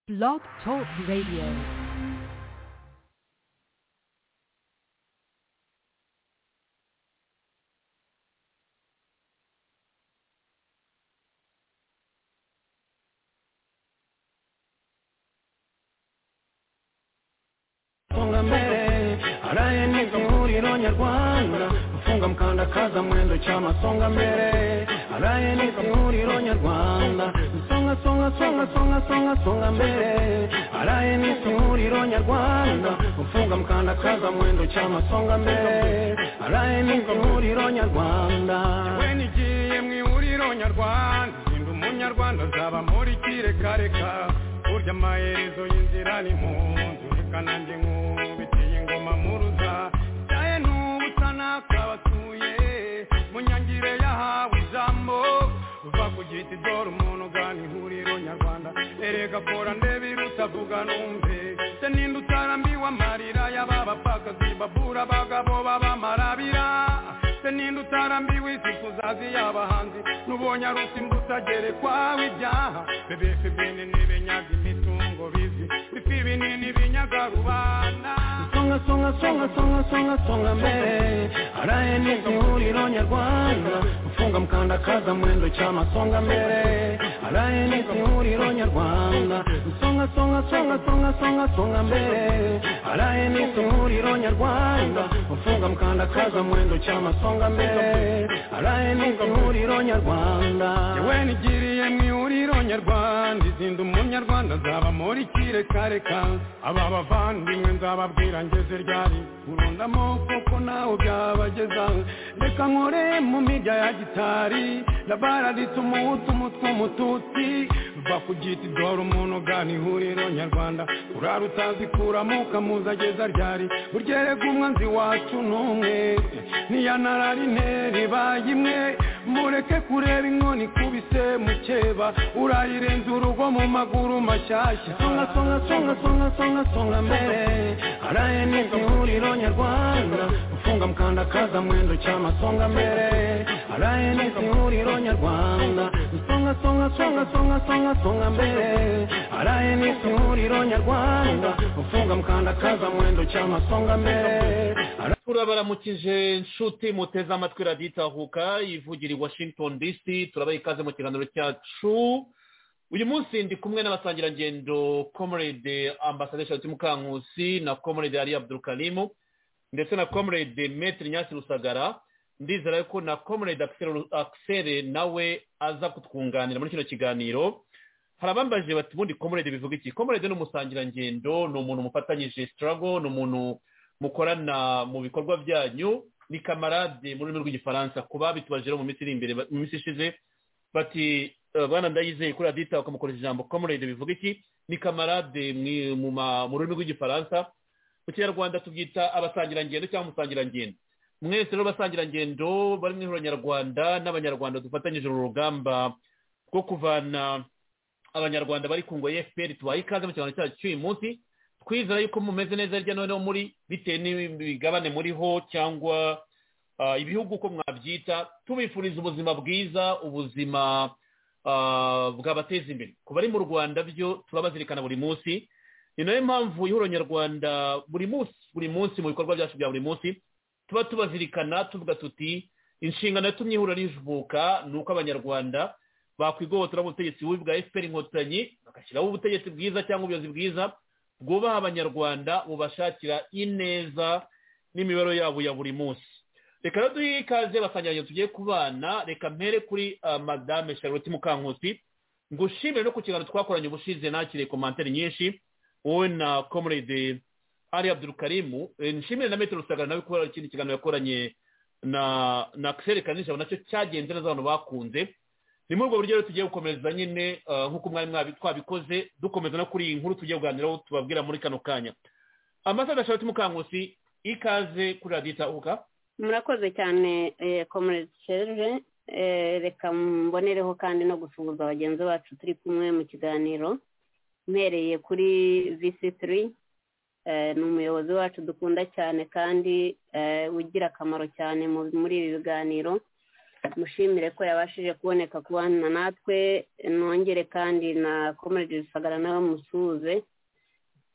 Blog Talk Radio. songa mbere araye ihuriro nyarwanda gufunga mukandakaza mwendo cyama songa mbere araye ihuriro nyarwanda songa songa songa songa songa songa mbere araye ihuriro nyarwanda gufunga mukandakaza mwendo cyama songa mbere araye ihuriro nyarwanda we nigiye mu ihuriro nyarwanda ndi umunyarwanda azaba muri kirekareka burya amaherezo y'inzira ni mu nzu reka nanjye nkubitiye ingoma muruza cyaye n'ubusa nakabatuye mu nyangire yahawe ijambo uva ku giti dore umuntu ugana ihuriro nyarwanda erega kora ndebe irutavuga numve se ninde utarambiwe amarira y'aba bapfakazi babura abagabo b'abamarabira se ninde utarambiwe isi kuzazi y'abahanzi n'ubonye arusi mbusagerekwaho ibyaha bebeke bene n'ibenyaga imitungo bizi bifi binini binyaga rubanda songa songa songa songa songa songa mbere araye n'ihuriro nyarwanda gufunga mukandakaza mwendo cyama songa mbere araye n'ihuriro nyarwanda songa songa songa songa songa songa mbere araye n'ihuriro nyarwanda gufunga mukandakaza mwendo cyama songa mbere araye n'ihuriro nyarwanda yewe nigiriye mu ihuriro nyarwanda izinda umunyarwanda azaba muri kirekareka aba bavandimwe nzababwira ngeze ryari urundamo kuko nawe byabageza reka nkore mu mirya ya gitari rabaraditse umuhutu umutwe umututsi va ku giti dore umuntu ugana ihuriro nyarwanda urara utazi kuramo ukamuzageza ryari burya erega umwanzi wacu n'umwe niyanarari interi baye imwe mureke kureba inkoni ikubise mukeba urayirenza urugo mu maguru mashyashya songa songa songa songa songa songa mbere araye n'ihuriro nyarwanda gufunga mukandakaza mwendo cyama songa mbere araye n'ihuriro nyarwanda songa songa songa songa songa songa mbere araye n'ihuriro nyarwanda gufunga mukandakaza mwendo cyama songa mbere turabaramukije nshuti muteze amatwi radiyo itahuka ivugira i washington dc turabaha ikaze mu kiganiro cyacu uyu munsi ndi kumwe n'abasangirangendo comrade ambasaderi shanti mukankusi na comrade ali abdurukarimu ndetse na comrade metri nyasi rusagara ndizera yuko na comrade akisere nawe aza kutwunganira muri kino kiganiro hari abambaje bati ubundi comrade bivuga iki comrade ni umusangirangendo ni umuntu mufatanyije sitarago ni umuntu mukorana mu bikorwa byanyu ni kamarade mu rurimi rw'igifaransa ku babitubajeho mu minsi iri imbere mu minsi ishize bati bwana ndayizeye kuri radita bakamukoresha ijambo komorede bivuga iki ni kamarade mu rurimi rw'igifaransa mu kinyarwanda tubyita abasangirangendo cyangwa umusangirangendo mwese rero abasangirangendo bari mu nyarwanda n'abanyarwanda dufatanyije uru rugamba rwo kuvana abanyarwanda bari ku ngo efuperi tubaye ikaze mu kiganiro cyacu cy'uyu munsi twizera yuko mumeze neza hirya no hino muri bitewe n'imigabane muriho cyangwa ibihugu uko mwabyita tubifuriza ubuzima bwiza ubuzima bwabateza imbere ku bari mu rwanda byo turabazirikana buri munsi ni nayo mpamvu ihuriro nyarwanda buri munsi buri munsi mu bikorwa byacu bya buri munsi tuba tubazirikana tuvuga tuti inshingano yatumye ihuriro rivuka ni uko abanyarwanda bakwigobotora ubutegetsi bubi bwa efuperi inkotanyi bagashyiraho ubutegetsi bwiza cyangwa ubuyobozi bwiza bwubaha abanyarwanda bubashakira ineza n'imibare yabo ya buri munsi reka rero duhe ikaze basangiranye tugiye kubana reka mpere kuri madame charlotte mukankusi ngushimire no ku kiganiro twakoranye ubushize nakiriye komantere nyinshi wowe na comrade ari abdurukarimu nshimire na metero rusagara nawe kubera ikindi kiganiro yakoranye na na kisere kanijabo nacyo cyagenze neza abantu bakunze ni muri ubwo buryo rero tugiye gukomereza nyine nk'uko mwari twabikoze dukomeza no kuri iyi nkuru tugiye kuganiraho tubabwira muri kano kanya ambasaderi shanti mukangusi ikaze kuri radiyo itahuka murakoze cyane komerezi serije reka mbonereho kandi no gusuhuza bagenzi bacu turi kumwe mu kiganiro mpereye kuri visi turi ni umuyobozi wacu dukunda cyane kandi ugira akamaro cyane muri ibi biganiro mushimire ko yabashije kuboneka kubana natwe nongere kandi na komerede rusagara nawe musuhuze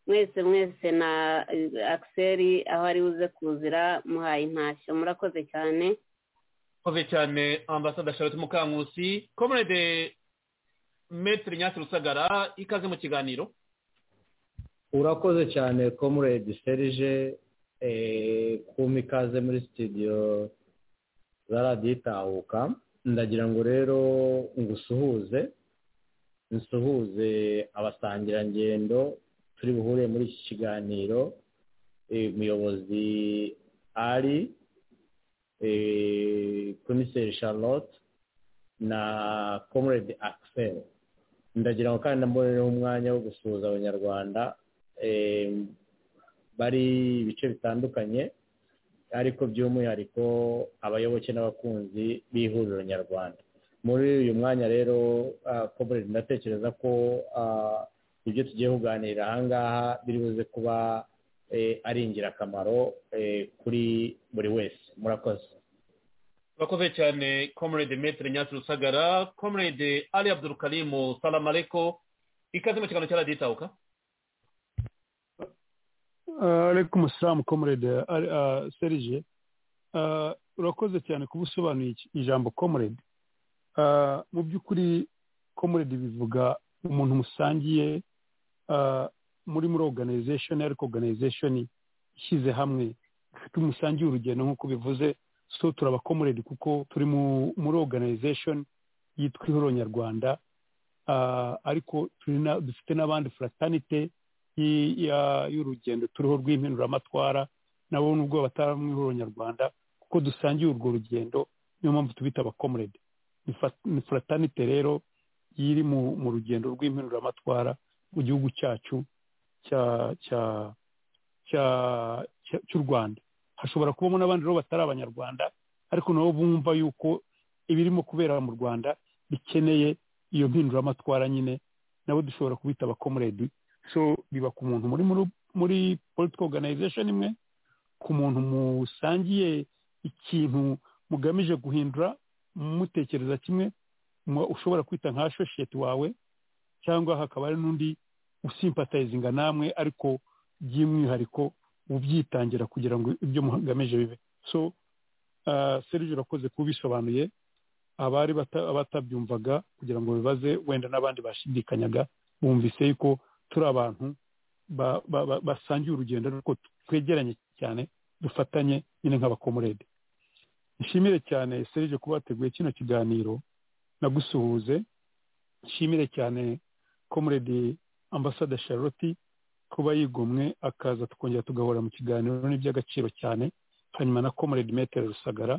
mwese mwese na akiseri aho ari buze kuzira muhaye intashyo murakoze cyane koze cyane ambasada charlotte mukankusi komerede metero nyasi rusagara ikaze mu kiganiro urakoze cyane komuredi serije kuma ikaze muri sitidiyo za radiyo itahuka ndagira ngo rero ngusuhuze nsuhuze abasangirangendo turi buhure muri iki kiganiro umuyobozi ari komiseri charlotte na komuredi akiseri ndagira ngo kandi namubonereho umwanya wo gusuhuza abanyarwanda bari ibice bitandukanye ariko by'umwihariko abayoboke n'abakunzi b'ihuriro nyarwanda muri uyu mwanya rero komuredi ndatekereza ko ibyo tugiye kuganirira ahangaha biri buze kuba ari ingirakamaro kuri buri wese murakoze urakoze cyane komuredi metero nyasi rusagara komuredi ari abdurukarimu salamareko ikaze mu kiganiro cya radiyo itahuka ariko umusilamu komurede serije urakoze cyane kuba usobanuye ijambo komurede mu by'ukuri komurede bivuga umuntu musangiye muri muri oruganizashoni ariko oruganizashoni ishyize hamwe ifite umusangiye urugendo nk'uko bivuze so turaba komurede kuko turi muri oruganizashoni yitwa ihuriro nyarwanda ariko dufite n'abandi furatanite y'urugendo turiho rw'impinduramatwara nabo nubwo batari mu ihuriro nyarwanda kuko dusangiye urwo rugendo niyo mpamvu tubita abakomurede ni furatanite rero iri mu rugendo rw'impinduramatwara mu gihugu cyacu cy'u rwanda hashobora kubamo n'abandi rero batari abanyarwanda ariko nabo bumva yuko ibirimo kubera mu rwanda bikeneye iyo mpinduramatwara nyine nabo dushobora kubita abakomuredi so biba ku muntu muri muri political organization imwe ku muntu musangiye ikintu mugamije guhindura mutekereza kimwe ushobora kwita nka associate wawe cyangwa hakaba hari n'undi usimpatayizinga namwe ariko by'umwihariko ubyitangira kugira ngo ibyo mugamije bibe so serije urakoze kubisobanuye abari abatabyumvaga kugira ngo bibaze wenda n'abandi bashidikanyaga bumvise yuko turi abantu basangiye urugendo ariko twegeranye cyane dufatanye nyine nk'abakomurede nshimire cyane serije kuba wateguye kino kiganiro nagusuhuze nshimire cyane komuredi ambasada charlotte kuba yigomwe akaza tukongera tugahora mu kiganiro n'iby'agaciro cyane hanyuma na komuredi metero rusagara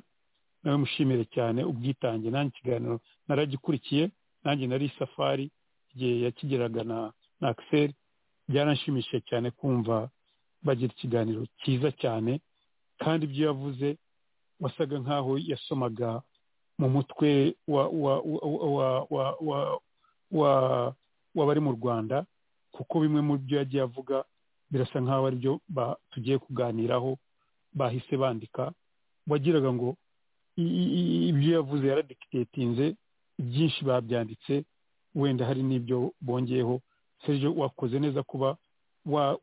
nawe mushimire cyane ubwitange nanjye ikiganiro naragikurikiye nanjye nari isafari igihe yakigeraga na na akiseri byaranshimishije cyane kumva bagira ikiganiro cyiza cyane kandi ibyo yavuze wasaga nk'aho yasomaga mu mutwe w'abari mu rwanda kuko bimwe mu byo yagiye avuga birasa nk'aho ari byo tugiye kuganiraho bahise bandika wagiraga ngo ibyo yavuze yaradikitetinze byinshi babyanditse wenda hari n'ibyo bongeyeho serge wakoze neza kuba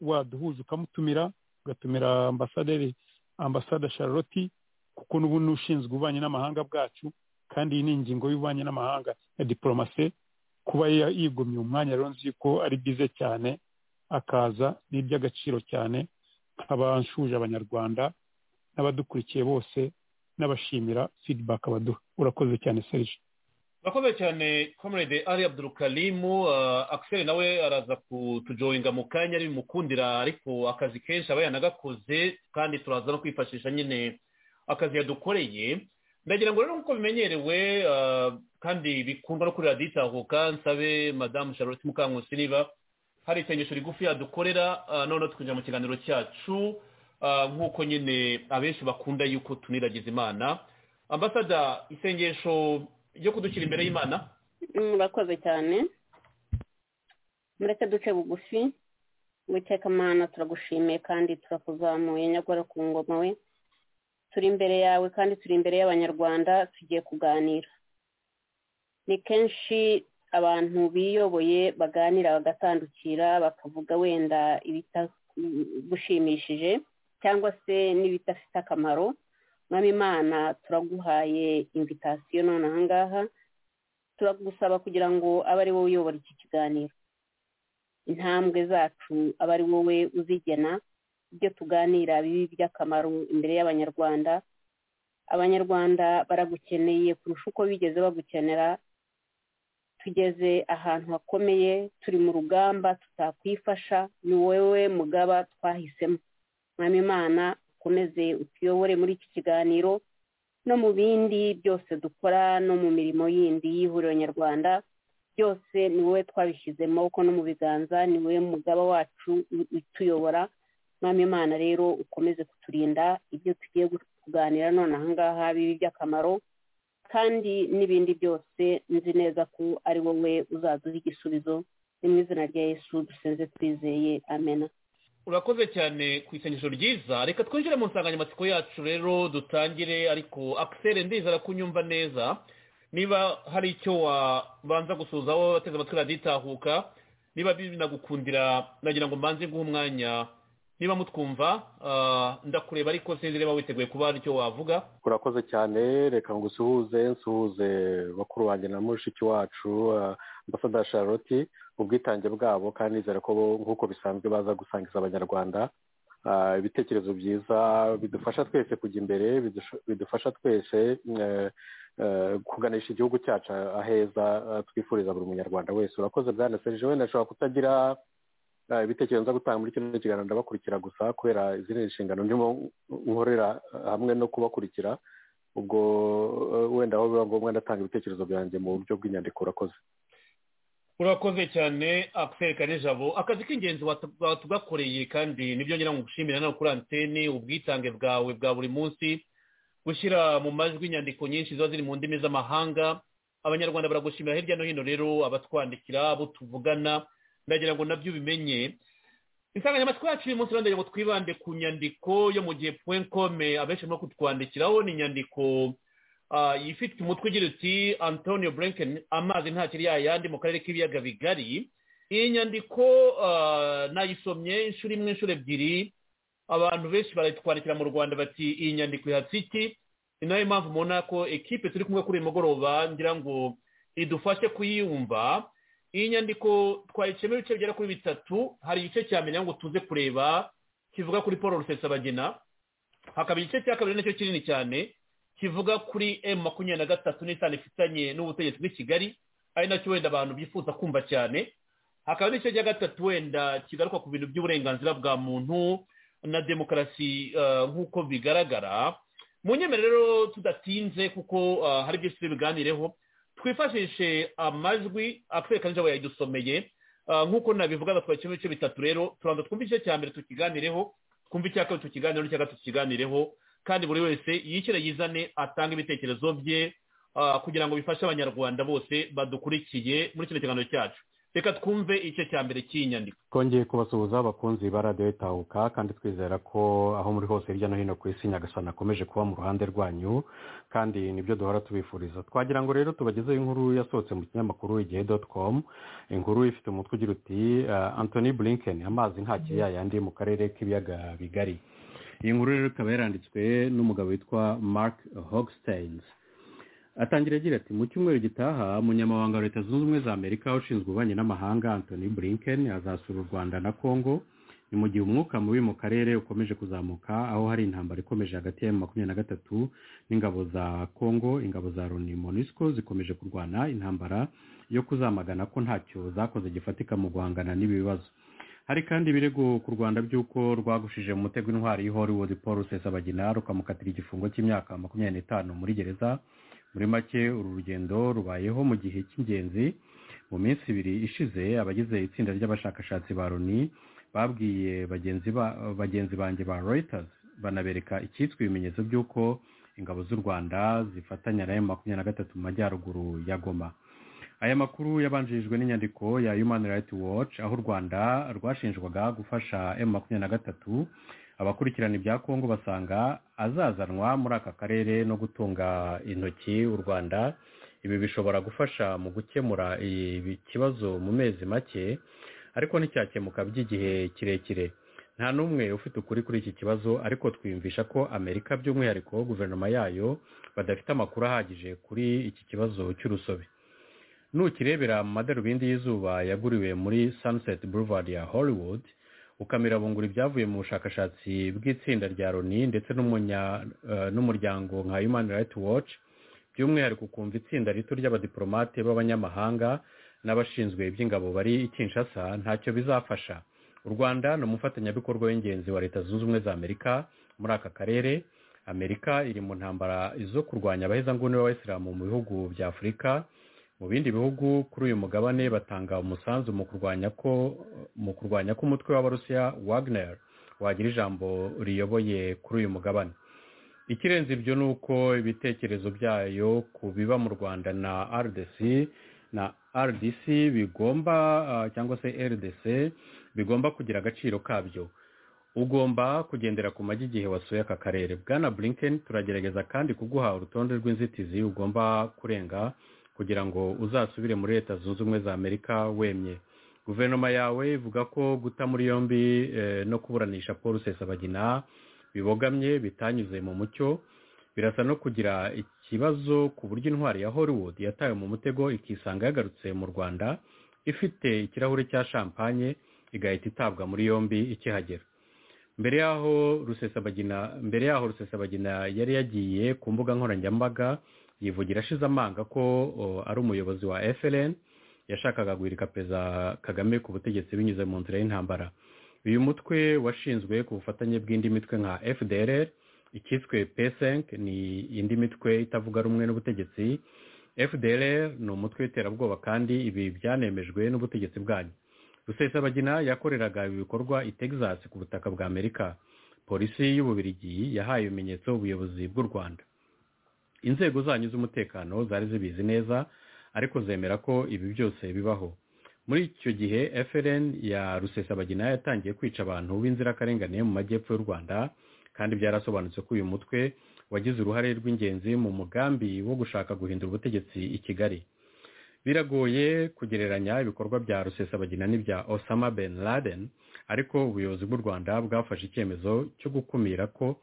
waduhuza ukamutumira ugatumira ambasaderi ambasada charlotte kuko n'ubu n'ushinzwe ububanyi n'amahanga bwacu kandi iyi ni ingingo y'ububanyi n'amahanga ya diporomase kuba yigomye umwanya rero nzi ko ari byiza cyane akaza ni iby'agaciro cyane nk'abanshuje abanyarwanda n'abadukurikiye bose n'abashimira fidibaka baduha urakoze cyane serge urakoze cyane comrade ari abdurukarimu akiseri nawe araza kutujoyinga mu kanya bimukundira ariko akazi kenshi aba yanagakoze kandi turaza no kwifashisha nyine akazi yadukoreye ndagira ngo rero nk'uko bimenyerewe kandi bikundwa no kuri radiyo itahuka nsabe madamu charlotte mukankusi niba hari isengesho rigufi yadukorera noneho tukinjira mu kiganiro cyacu nk'uko nyine abenshi bakunda yuko tuniragiza imana ambasada isengesho ryo kudushyira imbere y'imana murakoze cyane mureke duce bugufi witeka amana turagushimiye kandi turakuzamuye nyagora ku ngoma we turi imbere yawe kandi turi imbere y'abanyarwanda tugiye kuganira ni kenshi abantu biyoboye baganira bagatandukira bakavuga wenda ibitagushimishije cyangwa se n'ibidafite akamaro mwami imana turaguhaye invitasiyo none ahangaha turagusaba kugira ngo abe ari wowe uyobora iki kiganiro intambwe zacu aba ari wowe uzigena ibyo tuganira bibi by'akamaro imbere y'abanyarwanda abanyarwanda baragukeneye kurusha uko bigeze bagukenera tugeze ahantu hakomeye turi mu rugamba tutakwifasha ni wowe mugaba twahisemo mwami imana ukomeze utuyobore muri iki kiganiro no mu bindi byose dukora no mu mirimo yindi y'ihuriro nyarwanda byose ni wowe twabishyizemo kuko no mu biganza ni wowe mugaba wacu utuyobora mwami imana rero ukomeze kuturinda ibyo tugiye kuganira none ahangaha bibi by'akamaro kandi n'ibindi byose nzi neza ko ari wowe uzaduha igisubizo ni mu izina rya yesu dusenze twizeye amena urakoze cyane ku isengesho ryiza reka twinjire mu nsanganyamatsiko yacu rero dutangire ariko akiseri ndizera ko unyumva neza niba hari icyo wabanza gusuhuza wowe wateze amatwi raditahuka niba binagukundira nagira ngo mbanze guha umwanya niba mutwumva ndakureba ariko sinzi niba witeguye kuba hari icyo wavuga urakoze cyane reka ngo usuhuze nsuhuze bakuru wanjye na mushiki wacu ambasaderi charlotte ubwitange bwabo kandi nizere ko nk'uko bisanzwe baza gusangiza abanyarwanda ibitekerezo byiza bidufasha twese kujya imbere bidufasha twese kuganisha igihugu cyacu aheza twifuriza buri munyarwanda wese urakoze bwana serije wenda ashobora kutagira ibitekerezo nza gutanga muri kino kiganiro ndabakurikira gusa kubera izindi nshingano ndimo nkorera hamwe no kubakurikira ubwo wenda aho biba ngombwa ndatanga ibitekerezo byanjye mu buryo bw'inyandiko urakoze urakoze cyane akwerekane jabo akazi k'ingenzi watugakoreye kandi nibyo ngira ngo ugushimira nawe kuri antene ubwitange bwawe bwa buri munsi gushyira mu majwi inyandiko nyinshi ziba ziri mu ndimi z'amahanga abanyarwanda baragushimira hirya no hino rero abatwandikira abo tuvugana ndagira ngo nabyo ubimenye insanganyamatsiko yacu uyu munsi ndagira ngo twibande ku nyandiko yo mu gihe puwenkome abenshi barimo kutwandikiraho ni inyandiko ifite umutwe ugira uti antonio brenken amazi ntakiri yayandi mu karere k'ibiyaga bigari iyi nyandiko nayisomye inshuro imwe inshuro ebyiri abantu benshi baratwandikira mu rwanda bati iyi nyandiko ihatse iki ni nayo mpamvu mubona ko ekipe turi kumwe kuri uyu mugoroba ngira ngo idufashe kuyiyumva iyi nyandiko twayiciyemo ibice bigera kuri bitatu hari igice cya mbere ngo tuze kureba kivuga kuri paul rusesabagina hakaba igice cya kabiri nacyo kinini cyane kivuga kuri emu makumyabiri na gatatu n'isano ifitanye n'ubutegetsi bw'i kigali ari nacyo wenda abantu bifuza kumva cyane hakaba n'igice cya gatatu wenda kigaruka ku bintu by'uburenganzira bwa muntu na demokarasi nk'uko bigaragara mu nyemerero rero tudatinze kuko hari byinshi tubiganireho twifashishe amajwi akwereka nijabo yayidusomeye nk'uko nabivuga batwakira ibice bitatu rero tubanza twumve igice cya mbere tukiganireho twumve icya kabiri tukiganireho n'icya gatatu tukiganireho kandi buri wese yishyire yizane atange ibitekerezo bye kugira ngo bifashe abanyarwanda bose badukurikiye muri kino kiganiro cyacu reka twumve igice cya mbere cy'iyi nyandiko twongeye kubasuhuza abakunzi ba radiyo itahuka kandi twizera ko aho muri hose hirya no hino ku isi nyagasana akomeje kuba mu ruhande rwanyu kandi nibyo duhora tubifuriza twagira ngo rero tubagezeho inkuru yasohotse mu kinyamakuru igihe doti komu inkuru ifite umutwe ugira uti antoni burinken amazi ntakiri yayandi mu karere k'ibiyaga bigari iyi nkuru rero ikaba yaranditswe n'umugabo witwa mark hogsteins atangira agira ati mu cyumweru gitaha umunyamabanga wa leta zunze ubumwe za amerika ushinzwe ububanyi n'amahanga antoni burinken azasura u rwanda na congo ni mu gihe umwuka mubi mu karere ukomeje kuzamuka aho hari intambara ikomeje hagati ya makumyabiri na gatatu n'ingabo za congo ingabo za loni monusco zikomeje kurwana intambara yo kuzamagana ko ntacyo zakoze gifatika mu guhangana n'ibi bibazo hari kandi ibirego ku rwanda by'uko rwagushije mu mutego intwari y'ihorwood paul rusesabagina rukamukatira igifungo cy'imyaka makumyabiri n'itanu muri gereza muri make uru rugendo rubayeho mu gihe cy'ingenzi mu minsi ibiri ishize abagize itsinda ry'abashakashatsi ba loni babwiye bagenzi banjye ba reuters banabereka icyitwa ibimenyetso by'uko ingabo z'u rwanda zifatanya na makumyabiri na gatatu mu majyaruguru ya goma aya makuru yabanjirijwe n'inyandiko ya human rights watch aho u rwanda rwashinjwaga gufasha emu makumyabiri na gatatu abakurikirana ibya kongo basanga azazanwa muri aka karere no gutunga intoki u rwanda ibi bishobora gufasha mu gukemura ibi kibazo mu mezi make ariko nticyakemuka by'igihe kirekire nta n'umwe ufite ukuri kuri iki kibazo ariko twiyumvisha ko amerika by'umwihariko guverinoma yayo badafite amakuru ahagije kuri iki kibazo cy'urusobe nukirebera mu madarubindi y'izuba yaguriwe muri sunset boulevard ya hollywood ukamirabungura ibyavuye mu bushakashatsi bw'itsinda rya loni ndetse n'umuryango nka human rights watch by'umwihariko ukumva itsinda rito ry'abadiporomate b'abanyamahanga n'abashinzwe iby'ingabo bari Kinshasa ntacyo bizafasha u rwanda ni umufatanyabikorwa w'ingenzi wa leta zunze ubumwe za amerika muri aka karere amerika iri mu ntambara zo kurwanya abahezanguni b'abayisilamu mu bihugu bya afurika mu bindi bihugu kuri uyu mugabane batanga umusanzu mu kurwanya ko mu kurwanya ko umutwe w'abarusiya wagner wagira ijambo riyoboye kuri uyu mugabane ikirenze ibyo ni uko ibitekerezo byayo ku biba mu rwanda na rdc na rdc bigomba cyangwa se rdc bigomba kugira agaciro kabyo ugomba kugendera ku magi igihe wasuye aka karere bwana blinken turagerageza kandi kuguha urutonde rw'inzitizi ugomba kurenga kugira ngo uzasubire muri leta zunze ubumwe za amerika wemye guverinoma yawe ivuga ko guta muri yombi no kuburanisha paul rusesabagina bibogamye bitanyuze mu mucyo birasa no kugira ikibazo ku buryo intwari ya hollywood yatawe mu mutego ikisanga yagarutse mu rwanda ifite ikirahure cya champagne igahita itabwa muri yombi ikihagera mbere yaho rusesabagina mbere yaho rusesabagina yari yagiye ku mbuga nkoranyambaga yivugira ashize amanga ko ari umuyobozi wa FLN yashakaga guhirika perezida kagame ku butegetsi binyuze mu nzira y'intambara uyu mutwe washinzwe ku bufatanye bw'indi mitwe nka FDLR ikiswe P5 ni indi mitwe itavuga rumwe n'ubutegetsi FDLR ni umutwe w'iterabwoba kandi ibi byanemejwe n'ubutegetsi bwanyu rusesabagina yakoreraga ibi bikorwa i Texas ku butaka bwa Amerika polisi y'ububirigi yahaye ibimenyetso ubuyobozi bw'u Rwanda inzego zanyu z'umutekano zari zibizi neza ariko zemera ko ibi byose bibaho muri icyo gihe FLN ya rusesabagina yatangiye kwica abantu b'inzirakarengane mu majyepfo y'u rwanda kandi byarasobanutse ko uyu mutwe wagize uruhare rw'ingenzi mu mugambi wo gushaka guhindura ubutegetsi i kigali biragoye kugereranya ibikorwa bya rusesabagina n'ibya osama ben laden ariko ubuyobozi bw'u rwanda bwafashe icyemezo cyo gukumira ko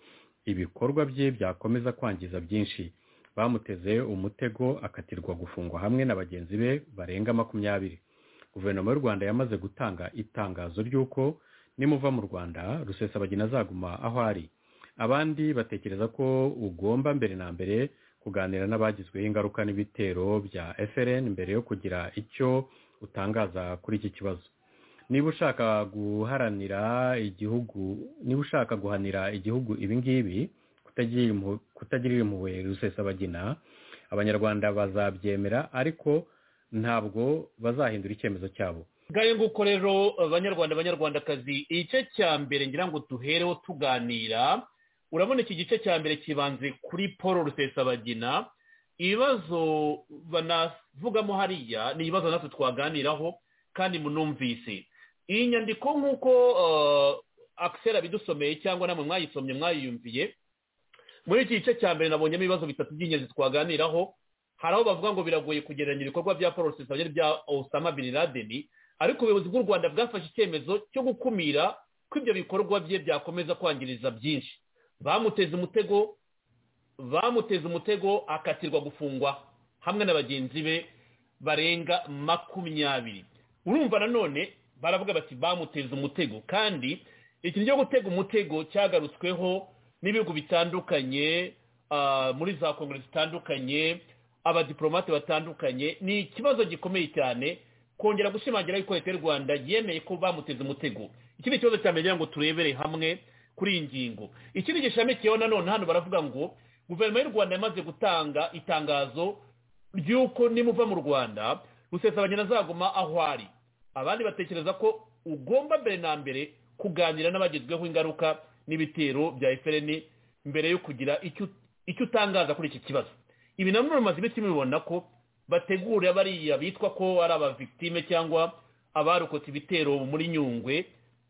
ibikorwa bye byakomeza kwangiza byinshi bamuteze umutego akatirwa gufungwa hamwe na bagenzi be barenga makumyabiri guverinoma y'u rwanda yamaze gutanga itangazo ry'uko nimuva mu rwanda rusesabagina azaguma aho ari abandi batekereza ko ugomba mbere na mbere kuganira n'abagizweho ingaruka n'ibitero bya FLN mbere yo kugira icyo utangaza kuri iki kibazo niba ushaka guharanira igihugu niba ushaka guhanira igihugu ibingibi kutagirira impuhwe rusesabagina abanyarwanda bazabyemera ariko ntabwo bazahindura icyemezo cyabo ngayo nguko rero banyarwanda banyarwandakazi igice cya mbere ngira ngo duhereho tuganira urabona iki gice cya mbere kibanze kuri paul rusesabagina ibibazo banavugamo hariya ni ibibazo natwe twaganiraho kandi munumvise iyi nyandiko nk'uko akisera abidusomeye cyangwa namwe mwayisomye mwayiyumviye muri iki gice cya mbere nabonyemo ibibazo bitatu by'ingenzi twaganiraho hari aho bavuga ngo biragoye kugereranya ibikorwa bya paul rusesabagina bya osama bin laden ariko ubuyobozi bw'u rwanda bwafashe icyemezo cyo gukumira ko ibyo bikorwa bye byakomeza kwangiriza byinshi bamuteza umutego bamuteza umutego akatirwa gufungwa hamwe na bagenzi be barenga makumyabiri urumva nanone baravuga bati bamuteza umutego kandi ikintu cyo gutega umutego cyagarutsweho n'ibihugu bitandukanye muri za kongere zitandukanye abadiporomate batandukanye ni ikibazo gikomeye cyane kongera gushimangira yuko leta y'u rwanda yemeye ko bamuteze umutego ikindi kibazo cya mbere ngo turebere hamwe kuri iyi ngingo ikindi gishamikiyeho nanone hano baravuga ngo guverinoma y'u rwanda yamaze gutanga itangazo ry'uko nimuva mu rwanda rusesabagina azaguma aho ari abandi batekereza ko ugomba mbere na mbere kuganira n'abagezweho ingaruka n'ibitero bya FLN mbere yo kugira icyo utangaza kuri iki kibazo ibi nabyo bimaze ibiti mubibona ko bategura bariya bitwa ko ari abavigitime cyangwa abarokotse ibitero muri nyungwe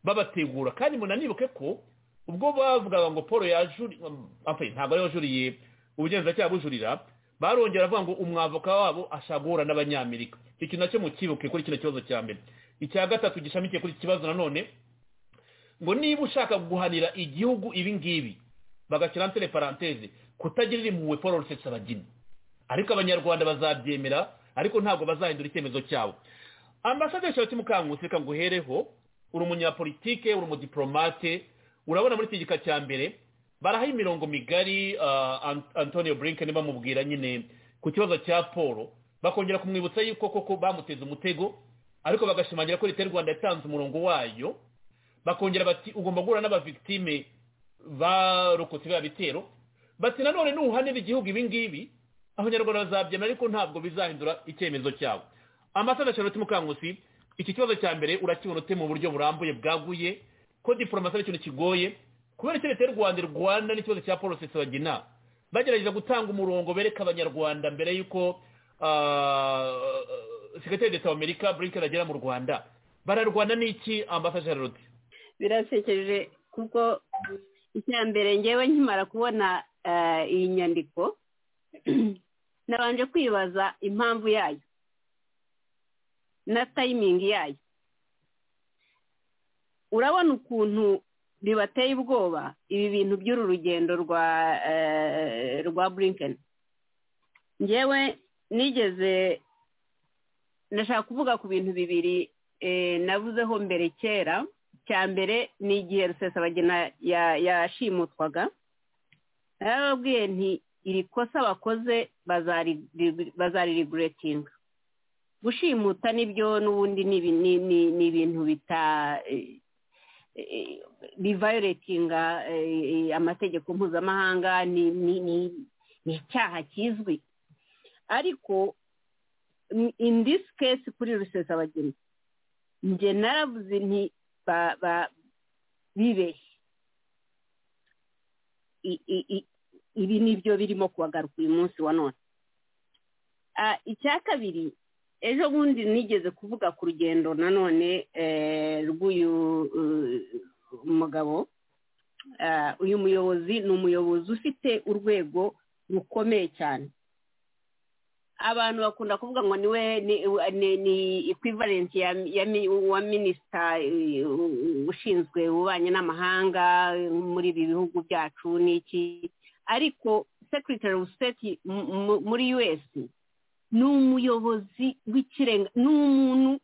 babategura kandi munanibuke ko ubwo bavugaga ngo paul yajuriye ntabwo ariwe wajuriye ubugenzacyaha bujurira barongera bavuga ngo umwavoka wabo ashobora guhura n'abanyamerika icyo kintu nacyo mukibuke kuri kino kibazo cya mbere icya gatatu gishamikiye kuri iki kibazo nanone ngo niba ushaka guhanira igihugu ibi ngibi bagashyira nsere paranteze kutagirira impuhwe paul rusetse abageni ariko abanyarwanda bazabyemera ariko ntabwo bazahindura icyemezo cyabo ambasaderi shabati mukangusi reka nguhereho uri umunyapolitike uri umudipolomate urabona muri iki gika cya mbere baraha imirongo migari antonio blinken bamubwira nyine ku kibazo cya paul bakongera kumwibutsa yuko koko bamuteze umutego ariko bagashimangira ko leta y'u rwanda yatanze umurongo wayo bakongera bati ugomba guhura n'abavigitime barokotse biriya bitero bati nanone nuhanira igihugu ibi ngibi abanyarwanda bazabyemera ariko ntabwo bizahindura icyemezo cyabo amasaha Charlotte mukangusi iki kibazo cya mbere urakibona ute mu buryo burambuye bwaguye ko diporomasi ari ikintu kigoye kubera icyo leta y'u rwanda irwana n'ikibazo cya paul bagina bagerageza gutanga umurongo bereka abanyarwanda mbere y'uko sekretari leta w'amerika blinken agera mu rwanda bararwana n'iki ambasaje rodi birasekeje kuko icya mbere ngewe nkimara kubona iyi nyandiko nabanje kwibaza impamvu yayo na tayimingi yayo urabona ukuntu bibateye ubwoba ibi bintu by'uru rugendo rwa rwa bulinkeni ngewe nigeze ndashaka kuvuga ku bintu bibiri navuzeho mbere kera cya mbere ni igihe rusesabagina yashimutwaga narababwiye nti iri kosa bakoze bazaririburetinga gushimuta nibyo n'ubundi ni ibintu bita bivayoretinga amategeko mpuzamahanga ni icyaha kizwi ariko in this case kuri rusesabagina njye naravuze nti bibeshye ibi ni byo birimo kubagaruka uyu munsi wa none icya kabiri ejo bundi nigeze kuvuga ku rugendo nanone rw'uyu mugabo uyu muyobozi ni umuyobozi ufite urwego rukomeye cyane abantu bakunda kuvuga ngo niwe ni equivalent wa minisita ushinzwe ububanyi n'amahanga muri ibi bihugu byacu n'iki ariko secretary of state muri us ni umuyobozi w'ikirenga ni umuntu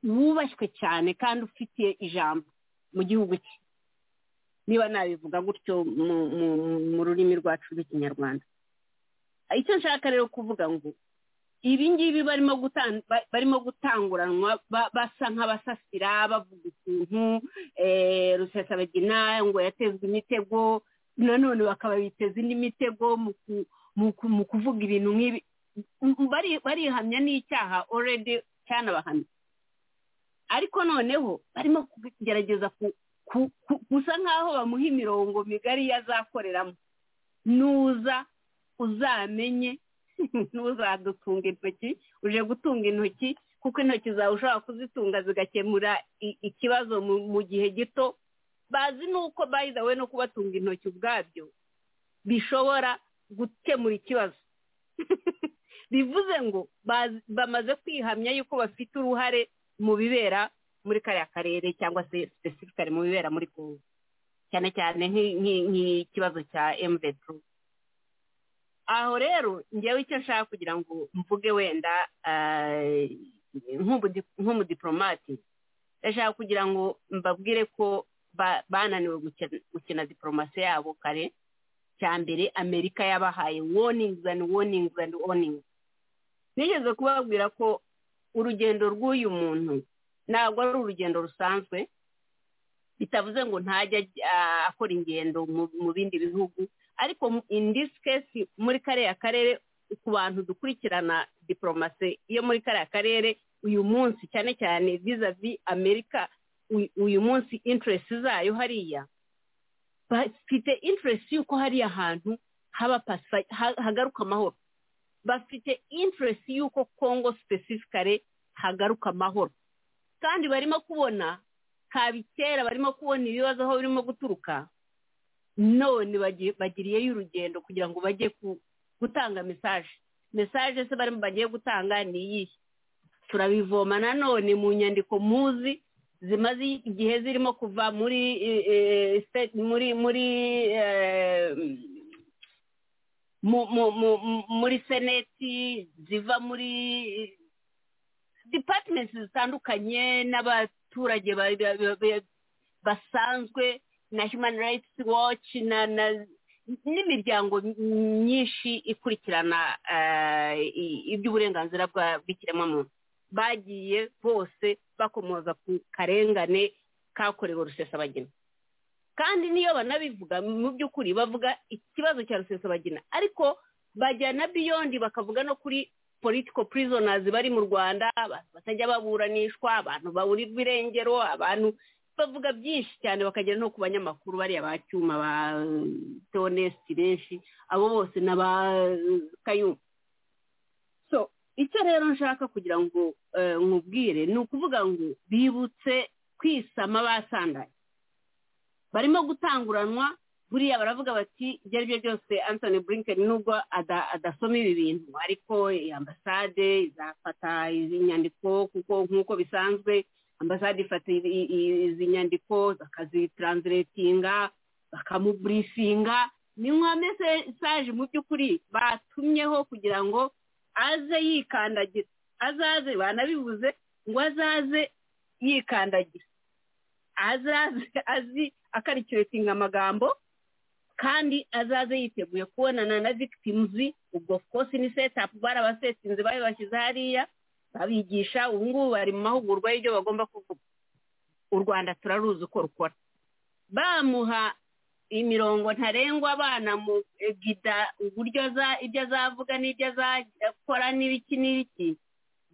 wubashywe cyane kandi ufitiye ijambo mu gihugu cye niba nabivuga gutyo mu rurimi rwacu rw'ikinyarwanda icyo nshaka rero kuvuga ngo ibi ngibi barimo gutanguranwa basa nk'abasasira bavuga ukuntu rusesabagina ngo yatezwe imitego nanone bakaba biteze indi mitego mu kuvuga ibintu nk'ibi barihamya n'icyaha oredi cyanabahamya ariko noneho barimo kugerageza gusa nk'aho bamuha imirongo migari yazakoreramo nuza uzamenye ntuzadutunga intoki uje gutunga intoki kuko intoki zawe ushobora kuzitunga zigakemura ikibazo mu gihe gito bazi nuko bayidawe no kubatunga intoki ubwabyo bishobora gukemura ikibazo bivuze ngo bamaze kwihamya yuko bafite uruhare mu bibera muri kariya karere cyangwa se sipesifikari mu bibera muri kongo cyane cyane nk'ikibazo cya emuveti aho rero ngewe icyo nshaka kugira ngo mvuge wenda nk'umudipolomati ndashaka kugira ngo mbabwire ko bananiwe gukina diporomasi yabo kare cya mbere amerika yabahaye woningizi andi woningizi andi woningizi nigeze kubabwira ko urugendo rw'uyu muntu ntabwo ari urugendo rusanzwe bitavuze ngo ntajya akora ingendo mu bindi bihugu ariko indisi kesi muri kariya karere ku bantu dukurikirana diporomasi yo muri kariya karere uyu munsi cyane cyane vizavi amerika uyu munsi interesi zayo hariya bafite interesi y'uko hariya hantu haba hagaruka amahoro bafite interest y'uko kongo specifically hagaruka amahoro kandi barimo kubona kabikera barimo kubona ibibazo aho birimo guturuka none bagiriyeyo urugendo kugira ngo bajye gutanga mesaje mesaje se barimo bagiye gutanga ni iyihe turabivoma nanone mu nyandiko muzi zimaze igihe zirimo kuva muri muri muri muri seneti ziva muri dipatimenti zitandukanye n'abaturage basanzwe na human rights watch n'imiryango myinshi ikurikirana iby'uburenganzira bw'ikiremwamuntu bagiye bose bakomoza ku karengane kakorewe rusesabagina kandi niyo banabivuga mu by'ukuri bavuga ikibazo cya rusesabagina ariko bajyana biyondi bakavuga no kuri political prisoners bari mu rwanda abantu batajya baburanishwa abantu baburirwa irengero abantu bavuga byinshi cyane bakagera no ku banyamakuru bariya ba cyuma ba teonesiti benshi abo bose n'aba kayuma so icyo rero nshaka kugira ngo nkubwire ni ukuvuga ngo bibutse kwisama basandanye barimo gutanguranwa buriya baravuga bati ibyo ari byo byose antoni burinken nubwo adasoma ibi bintu ariko ambasade izafata izi nyandiko kuko nk'uko bisanzwe ambasade ifata izi nyandiko bakazitranslatinga bakamuburifinga ni nka mesaje mu by'ukuri batumyeho kugira ngo aze yikandagira azaze banabibuze ngo azaze yikandagira azaze azi akarikiratinga amagambo kandi azaze yiteguye kubonana na victimuzi ubwo kose ni setapu barabasetinze babibashyize hariya babigisha ubu ngubu bari mu mahugurwa y'ibyo bagomba kuvuga u rwanda turaruzi uko rukora bamuha imirongo ntarengwa abana mu gida uburyo ibyo azavuga n'ibyo azakora n'ibiki n'ibiki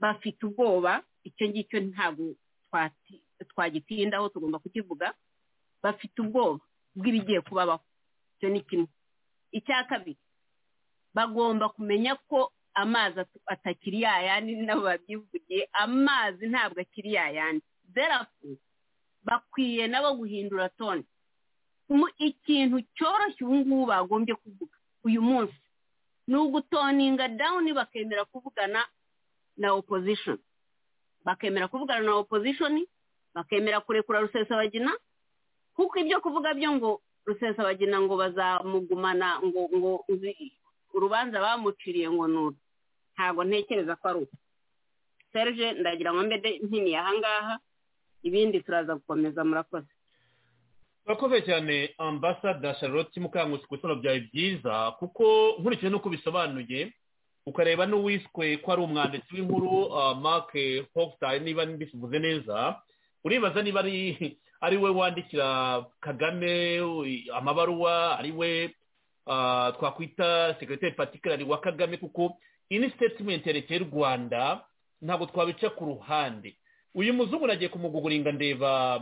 bafite ubwoba icyo ngicyo ntabwo twagitindaho tugomba kukivuga bafite ubwoba bw'ibigiye kubabaho icyo ni kimwe icya kabiri bagomba kumenya ko amazi atakiri yayandi nabo babyivugiye amazi ntabwo akiri yayandi derafu bakwiye nabo guhindura toni ikintu cyoroshye ubu ngubu bagombye kuvuga uyu munsi ni ugutoninga dawuni bakemera kuvugana na opozishoni bakemera kuvugana na opozishoni bakemera kurekura rusesabagina kuko ibyo kuvuga byo ngo rusesabagina ngo bazamugumana ngo ngo urubanza bamuciriye ngo nuru ntabwo ntekereza ko ari uko serge ndagira ngo mbede ntini ahangaha ibindi turaza gukomeza murakoze murakoze cyane ambasada charlotte mukangusi ku bisobanuro byawe byiza kuko nkurikije n'uko bisobanuye ukareba n'uwiswe ko ari umwanditsi w'inkuru mark hofutayi niba mbisivuze neza uribaza niba ari ari we wandikira kagame amabaruwa ari we twakwita sekiriteri patikarari wa kagame kuko ini sitetimenti yerekeye u rwanda ntabwo twabica ku ruhande uyu muzungu nagiye kumuguguringa ndeba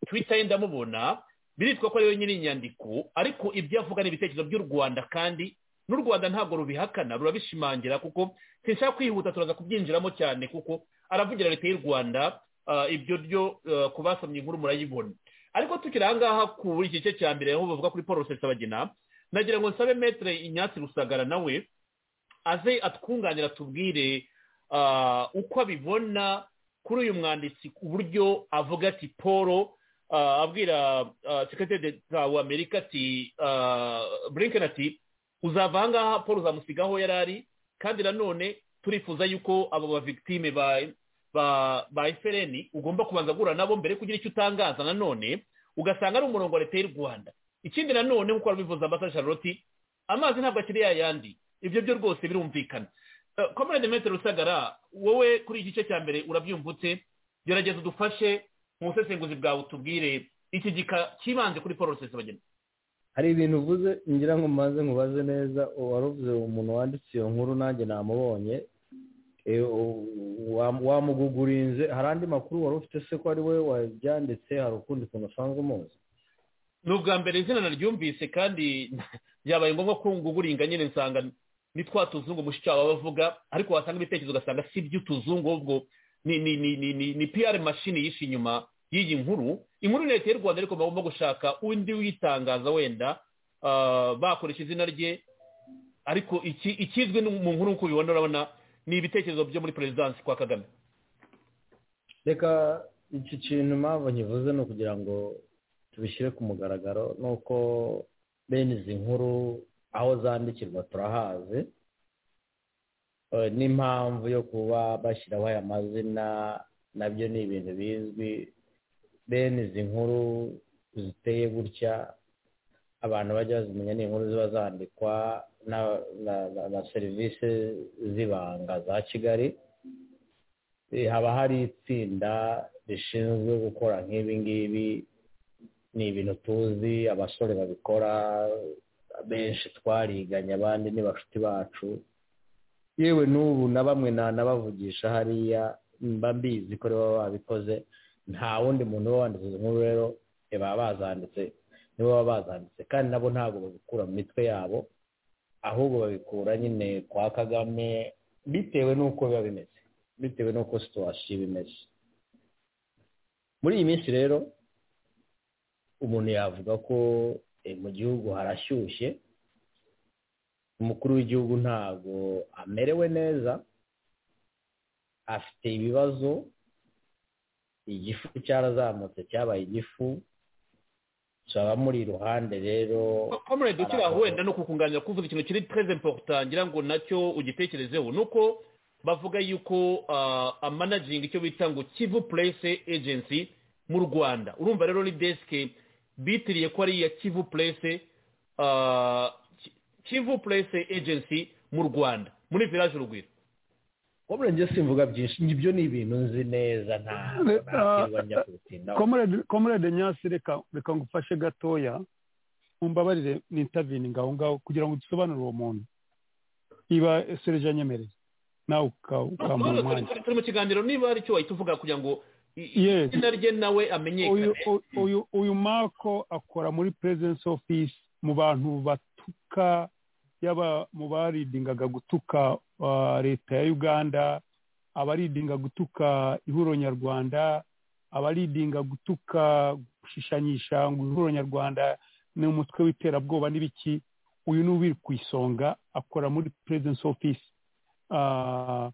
twita ye ndamubona biritwa ko ariyo nyiri inyandiko ariko ibyo avuga ni ibitekerezo by'u rwanda kandi n'u rwanda ntabwo rubihakana rurabishimangira kuko sinshaka kwihuta turaza kubyinjiramo cyane kuko aravugira leta y'u rwanda ibyo byo kubasomye inkuru murayibona ariko tukiri ahangaha ku gice cya mbere aho bavuga kuri paul rusesabagina nagira ngo nsabe metere inyatsi rusagara nawe aze atwunganira tubwire uko abibona kuri uyu mwanditsi ku buryo avuga ati paul abwira sekirite wa amerika ati burinken ati uzava ahangaha paul uzamusiga aho yari ari kandi nanone turifuza yuko abo bavigitime ba efereni ugomba kubanza guhura nabo mbere kugira icyo utangaza nanone ugasanga ari umurongo wa leta y'u rwanda ikindi nanone nk'uko wabivuza amata charlotte amazi ntabwo akiri yayandi ibyo byo rwose birumvikana komerede metero rusagara wowe kuri iki gice cya mbere urabyumvutse gerageza udufashe mu busesenguzi bwawe utubwire iki gika kibanze kuri paul rusesabagina hari ibintu uvuze ngira ngo mbanze nkubaze neza waruvuze umuntu wanditse iyo nkuru nanjye namubonye wamugugurinze hari andi makuru wari ufite se ko ari we wabyanditse hari ukundi kuntu usanzwe umuzi ni ubwa mbere izina naryumvise kandi byabaye ngombwa ko nguguringa nyine nsanga ni twa tuzungu mushikiwabo bavuga ariko wasanga ibitekerezo ugasanga si iby'utuzungu ahubwo ni ni ni ni ni ni piyari mashini yishe inyuma y'iyi nkuru inkuru leta y'u rwanda ariko bagomba gushaka undi witangaza wenda ah, bakoresha izina rye ariko iki ikizwi ni mu nkuru nk'uko ubibona urabona ni ibitekerezo byo muri perezidansi kwa kagame reka iki kintu mpamvu nkivuze ni ukugira ngo tubishyire ku mugaragaro ni uko bene izi nkuru aho zandikirwa turahazi Eh, n'impamvu yo kuba bashyiraho aya mazina nabyo ni ibintu bizwi bene izi nkuru ziteye gutya abantu bajya bazimenya ni inkuru ziba zandikwa na- na- na- na serivisi z'ibanga za kigali Eh, haba hari itsinda rishinzwe gukora nk'ibi ngibi ni ibintu tuzi abasore babikora benshi twariganye abandi ni bashuti bacu yewe n'ubu na bamwe nanabavugisha hariya mba mbizi ko baba babikoze nta wundi muntu uba wanditse izo nkuru rero eh, baba bazanditse nibo baba bazanditse kandi nabo ntabwo babikura mu mitwe yabo ahubwo babikura nyine kwa kagame bitewe n'uko biba bimeze bitewe n'uko situwasiyo iba imeze muri iyi minsi rero umuntu yavuga ko eh, mu gihugu harashyushye umukuru w'igihugu ntabwo amerewe neza afite ibibazo igifu cyarazamutse cyabaye igifu abamuri iruhande rero komerede ukiri aho Aravuga. wenda ni ukukunganira kuvuga ikintu kiri tereze mporota ngira ngo nacyo ugitekerezeho ni uko bavuga yuko ah, amanagingi icyo bita ngo kivu purese ejensi mu rwanda urumva rero ni desike bitiriye ko ari iya kivu purese kivu purese ejensi mu rwanda muri viraje urugwiro komere njye simvuga byinshi ibyo ni ibintu nzi neza ntabwo Re- ah, ntakirwa njya kubitindaho komerede komerede nyasi reka reka ngufashe gatoya mumbabarire n'intavininga aho ngaho kugira ngo dusobanurire uwo muntu iba sereje anyemereye nawe uka- ukampa None turi- umwanya turi- turi mu kiganiro niba hari icyo wahita uvuga kugira ngo i- i- Yes. izina rye nawe uyu amenyekane uyu- uyu uyu marco akora muri presence office mu bantu batuka yaba mu baridingaga gutuka ah, leta ya uganda abaridinga gutuka ihuriro nyarwanda abaridinga gutuka gushishanyisha ngo ihuriro nyarwanda ni umutwe w'iterabwoba n'ibiki uyu ni ubiri ku isonga akora muri presence office Ah,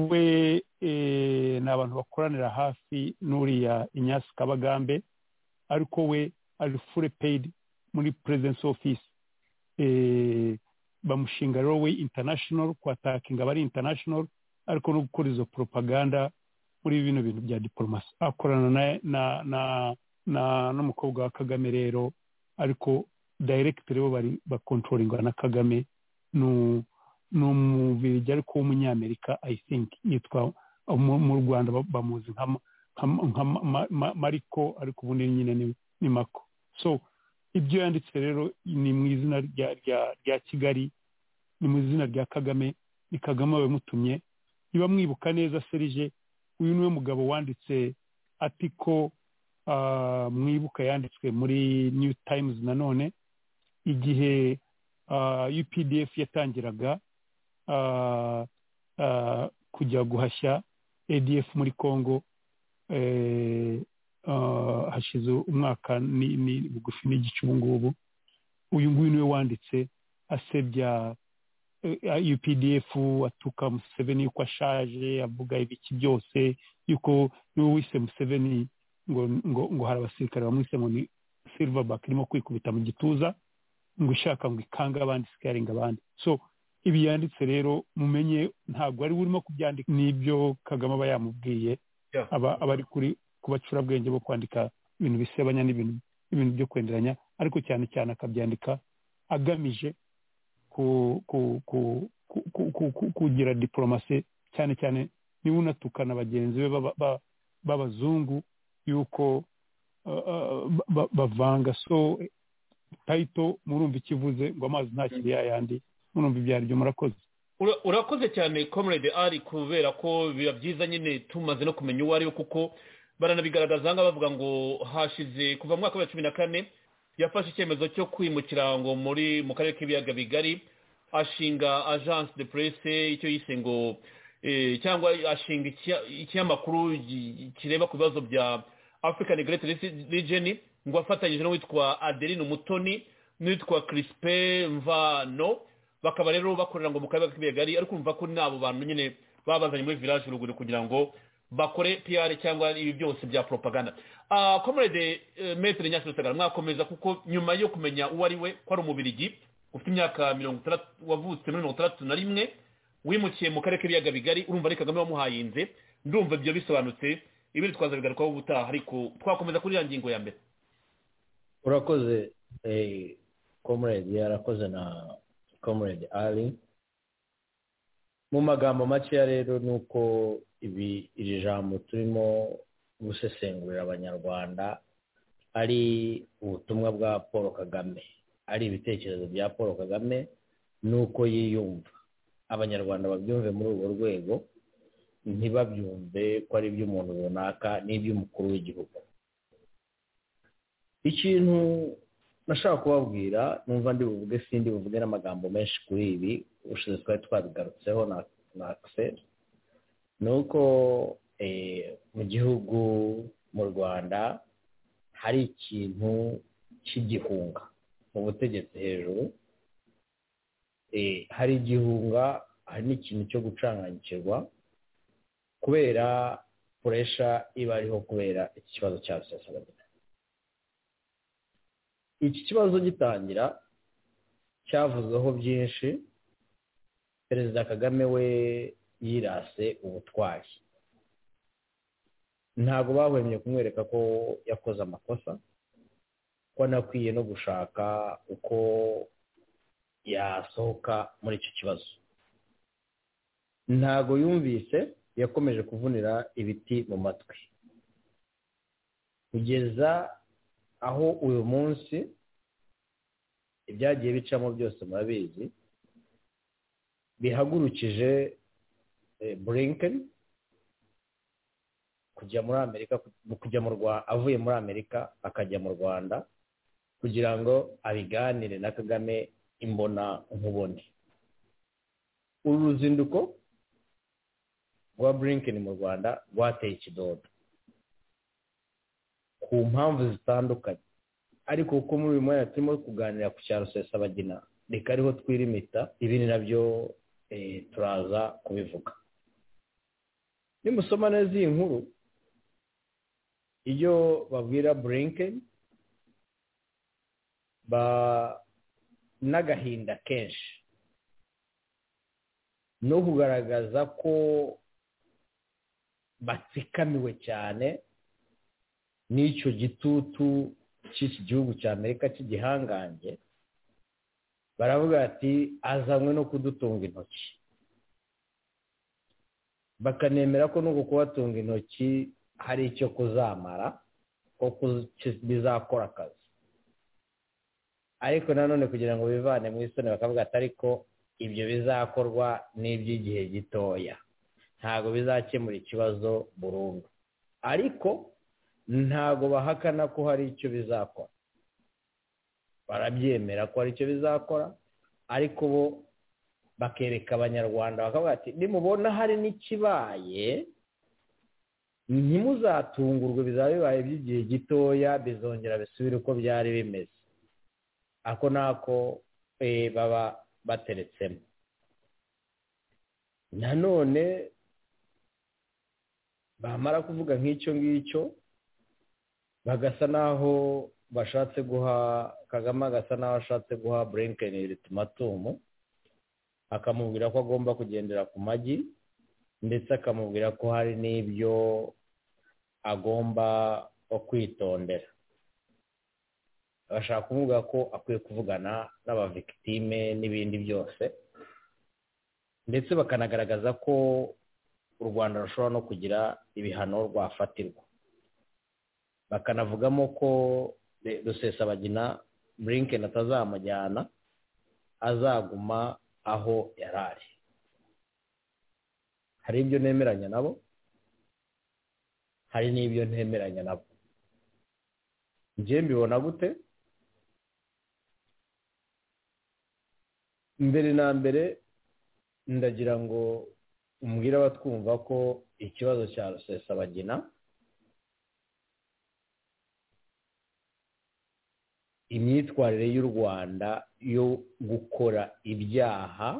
we eh, ni abantu bakoranira hafi n'uriya inyasi kabagambe ariko we ari fure peyidi muri perezidensi ofisi bamushinga rero we intanashono kwatakinga abari intanashono ariko no gukora izo poropaganda muri bino bintu bya diporomasi akorana na na na na n'umukobwa wa kagame rero ariko dayiregiteri bo bari bakontrolinga na kagame nu ni umubirigi ariko w'umunyamerika i think yitwa mu mu rwanda ba- bamuzi nka ma- nka ma- nka ma- ma- ma- mariko ariko ubundi nyine ni- ni mako so ibyo yanditse rero ni mu izina rya rya- rya kigali ni mu izina rya kagame ni kagame wabimutumye niba mwibuka neza serije uyu niwe mugabo wanditse ati ko ah, mwibuka yanditswe muri new times nanone igihe ah, updf yatangiraga ah, ah, kujya guhashya adf muri congo eh, ah, hashize umwaka ni- ni bugufi n'igice ubu ngubu uyu nguyu niwe wanditse asebya eh, updf atuka museveni yuko ashaje avuga ibiki byose yuko niwe wise museveni ngo ngo ngo hari abasirikare bamwise ngo ni silverback irimo kwikubita mu gituza ngo ishaka ngo ikange abandi sikaringa abandi so ibi yanditse rero mumenye ntabwo ari we urimo kubyandika n'ibyo kagame aba yamubwiye Yeah. aba aba ari kuri ku bacurabwenge bo kwandika ibintu bisebanya n'ibintu ibintu byo kwenderanya ariko cyane cyane akabyandika agamije ku ku ku ku- ku- ku- ku- kugira diporomasi cyane cyane niba unatukana bagenzi be baba- ba- b'abazungu yuko uh, uh, ba- ba- bavanga so tayito murumva ikivuze ngo amazi ntakiri yayandi murumva ibyo aribyo murakoze Ura- urakoze cyane comrade ari kubera ko biba byiza nyine tumaze no kumenya uwo ari we kuko baranabigaragaza ahangaha bavuga ngo hashize kuva mu mwaka wa cumi na kane yafashe icyemezo cyo kwimukira ngo muri mu karere k'ibiyaga bigari ashinga agence de presse icyo yise ngo eh, cyangwa ashinga ikia- ikinyamakuru gi- kireba ku bibazo bya african great Resi- region ngo afatanyije n'uwitwa adeline umutoni n'uwitwa crispe mvano bakaba rero bakorera ngo mu karere ka kibegali ariko urumva ko n'abo bantu nyine babazanye muri village ruguru kugira ngo bakore pr cyangwa ibi byose bya propaganda Ah, comrade eh, maître nyasirutagara mwakomeza kuko nyuma yo kumenya uwo ari we ko ari umubirigi ufite imyaka mirongo itandatu wavutse muri mirongo itandatu na rimwe wimukiye mu karere k'ibiyaga bigari urumva ari kagame wamuhayinze ndumva ibyo bisobanutse ibindi twaza bigarukaho ubutaha ariko twakomeza kuri ya ngingo ya mbere urakoze comrade yarakoze na comrade ari mu magambo makeya rero ni uko ibi iri jambo turimo gusesengurira abanyarwanda ari ubutumwa bwa paul kagame ari ibitekerezo bya paul kagame n'uko yiyumva abanyarwanda babyumve muri urwo rwego ntibabyumve ko ari iby'umuntu runaka n'iby'umukuru w'igihugu ikintu nashaka kubabwira numva ndi buvuge sindi buvuge n'amagambo menshi kuri ibi ubushize twari twabigarutseho na na akiseri ni uko eh, mu gihugu mu rwanda hari ikintu cy'igihunga mu butegetsi hejuru eh, hari igihunga hari n'ikintu cyo gucanganyikirwa kubera puresha iba ariho kubera iki kibazo cya sosiyete iki kibazo gitangira cyavuzweho byinshi perezida kagame we yirase ubutwari ntabwo bahwemye kumwereka ko yakoze amakosa ko anakwiye no gushaka uko yasohoka muri icyo kibazo ntabwo yumvise yakomeje kuvunira ibiti mu matwi kugeza aho uyu munsi ibyagiye bicamo byose murabizi bihagurukije eh, blinken kujya muri amerika kujya mu Rwa- avuye muri amerika akajya mu rwanda kugira ngo abiganire na kagame imbona nkubone uru ruzinduko rwa blinken mu rwanda rwateye ikidodo ku mpamvu zitandukanye ariko kuko muri uyu mwanya turimo kuganira ku cyaro sesabagina reka ariho twirimita ibindi nabyo eh, turaza kubivuga nimusoma neza iyi nkuru iyo babwira blinken ba n'agahinda kenshi no kugaragaza ko batsikamiwe cyane n'icyo gitutu cy'iki gihugu cya amerika cy'igihangange baravuga ati azanywe no kudutunga intoki bakanemera ko nuko kubatunga intoki hari icyo kuzamara ko kuzi- ki- bizakora akazi ariko nanone kugira ngo bivane mu isoni bakavuga ati ariko ibyo bizakorwa n'iby'igihe gitoya ntabwo bizakemura ikibazo burundu ariko ntabwo bahakana ko hari icyo bizakora barabyemera ko hari icyo bizakora ariko bo bakereka abanyarwanda bakavuga ati nimubona hari n'ikibaye ntimuzatungurwe bizaba bibaye by'igihe gitoya bizongera bisubire uko byari bimeze ako nako eh, baba bateretsemo nanone bamara kuvuga nk'icyo ngicyo bagasa n'aho bashatse guha kagame agasa n'aho ashatse guha blinken ultimatumu akamubwira ko agomba kugendera ku magi ndetse akamubwira ko hari n'ibyo agomba kwitondera bashaka kuvuga ko akwiye kuvugana n'abavikitime n'ibindi byose ndetse bakanagaragaza ko u rwanda rushobora no kugira ibihano rwafatirwa bakanavugamo ko Re- rusesabagina blinken atazamujyana azaguma aho yari ari hari ibyo nemeranya nabo hari n'ibyo ntemeranya nabo njye mbibona gute mbere na mbere ndagira ngo umbwire abatwumva ko ikibazo cya rusesabagina imyitwarire y'u rwanda yo gukora ibyaha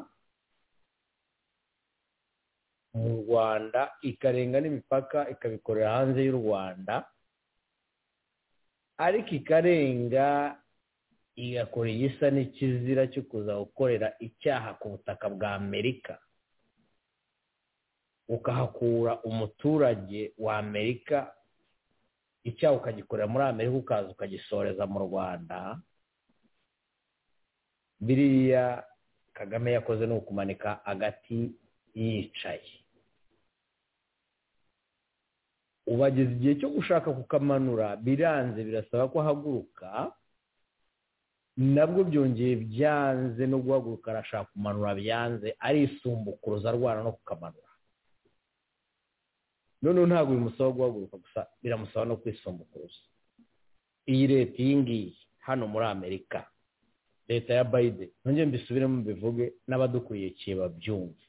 mu rwanda ikarenga n'imipaka ikabikorera hanze y'u rwanda ariko ikarenga igakora igisa n'ikizira cyo kuza gukorera icyaha ku butaka bwa amerika ukahakura umuturage wa amerika icyaha ukagikorera muri amerika ukaza ukagisoreza mu rwanda biriya kagame yakoze ni ukumanika agati yicaye ubageze igihe cyo gushaka kukamanura biranze birasaba ko ahaguruka nabwo byongeye byanze no guhaguruka arashaka kumanura byanze arisumbukuruza arwana no kukamanura noneho ntabwo bimusaba guhaguruka gusa biramusaba no kwisumbukuruza iyi leta iyi ngiyi hano muri amerika leta ya bayide ntongere mbisubiremo bivuge n'abadukurikiye babyumve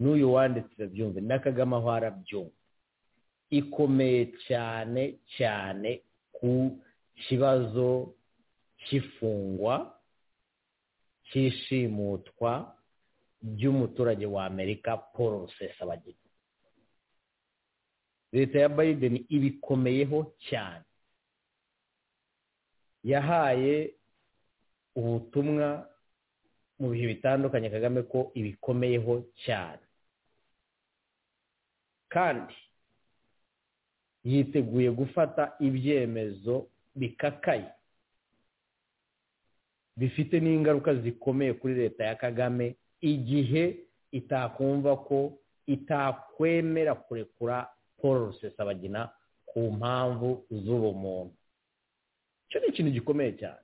n'uyu wanditse byumve na kagame aho arabyumva ikomeye cyane cyane ku kibazo cy'ifungwa cy'ishimutwa ry'umuturage wa amerika paul rusesabagina leta ya biden ibikomeyeho cyane yahaye ubutumwa mu bihe bitandukanye kagame ko ibikomeyeho cyane kandi yiteguye gufata ibyemezo bikakaye bifite n'ingaruka zikomeye kuri leta ya kagame igihe itakumva ko itakwemera kurekura paul rusesabagina ku mpamvu z'ubumuntu icyo ni ikintu gikomeye cyane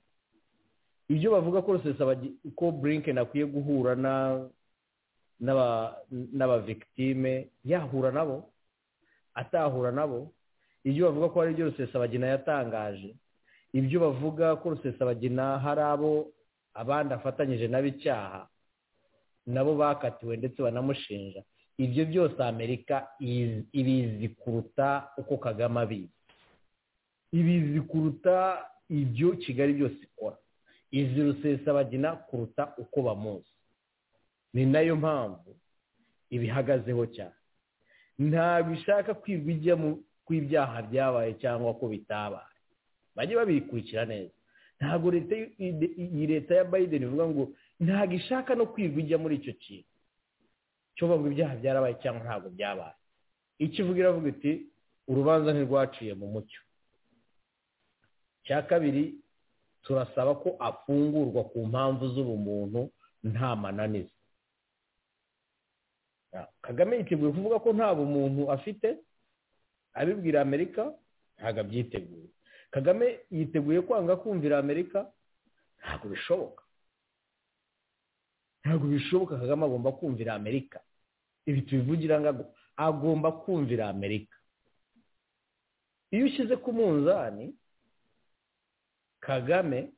ibyo bavuga ko ko burinken akwiye guhura n'abavigitime yahura nabo atahura nabo ibyo bavuga ko ari byo rusesabagina yatangaje ibyo bavuga ko rusesabagina hari abo abandi afatanyije nabo icyaha nabo bakatiwe ndetse banamushinja ibyo byose amerika ibizi kuruta uko kagame abizi ibizi kuruta ibyo kigali byose ikora izi rusesabagina kuruta uko bamuzi ni nayo mpamvu ibihagazeho cyane ntabwo ishaka kwirwa ijyamo kw'ibyaha byabaye cyangwa ko bitabaye bajye babikurikira neza ntabwo leta iyi leta ya biden ivuga ngo ntabwo ishaka no kwirwa ijya muri icyo kintu cyo bavuga ibyaha byarabaye cyangwa ntabwo byabaye ikivuga iravuga iti urubanza ntirwaciye mu mucyo cya kabiri turasaba ko afungurwa ku mpamvu z'ubumuntu nta mananiza kagame yiteguye kuvuga ko nta bumuntu afite abibwira amerika ntabwo abyiteguye kagame yiteguye kwanga kumvira amerika ntabwo bishoboka ntabwo bishoboka kagame agomba kumvira amerika ibi tubivugira ngo agomba kumvira amerika iyo ushyize ku munzani kagame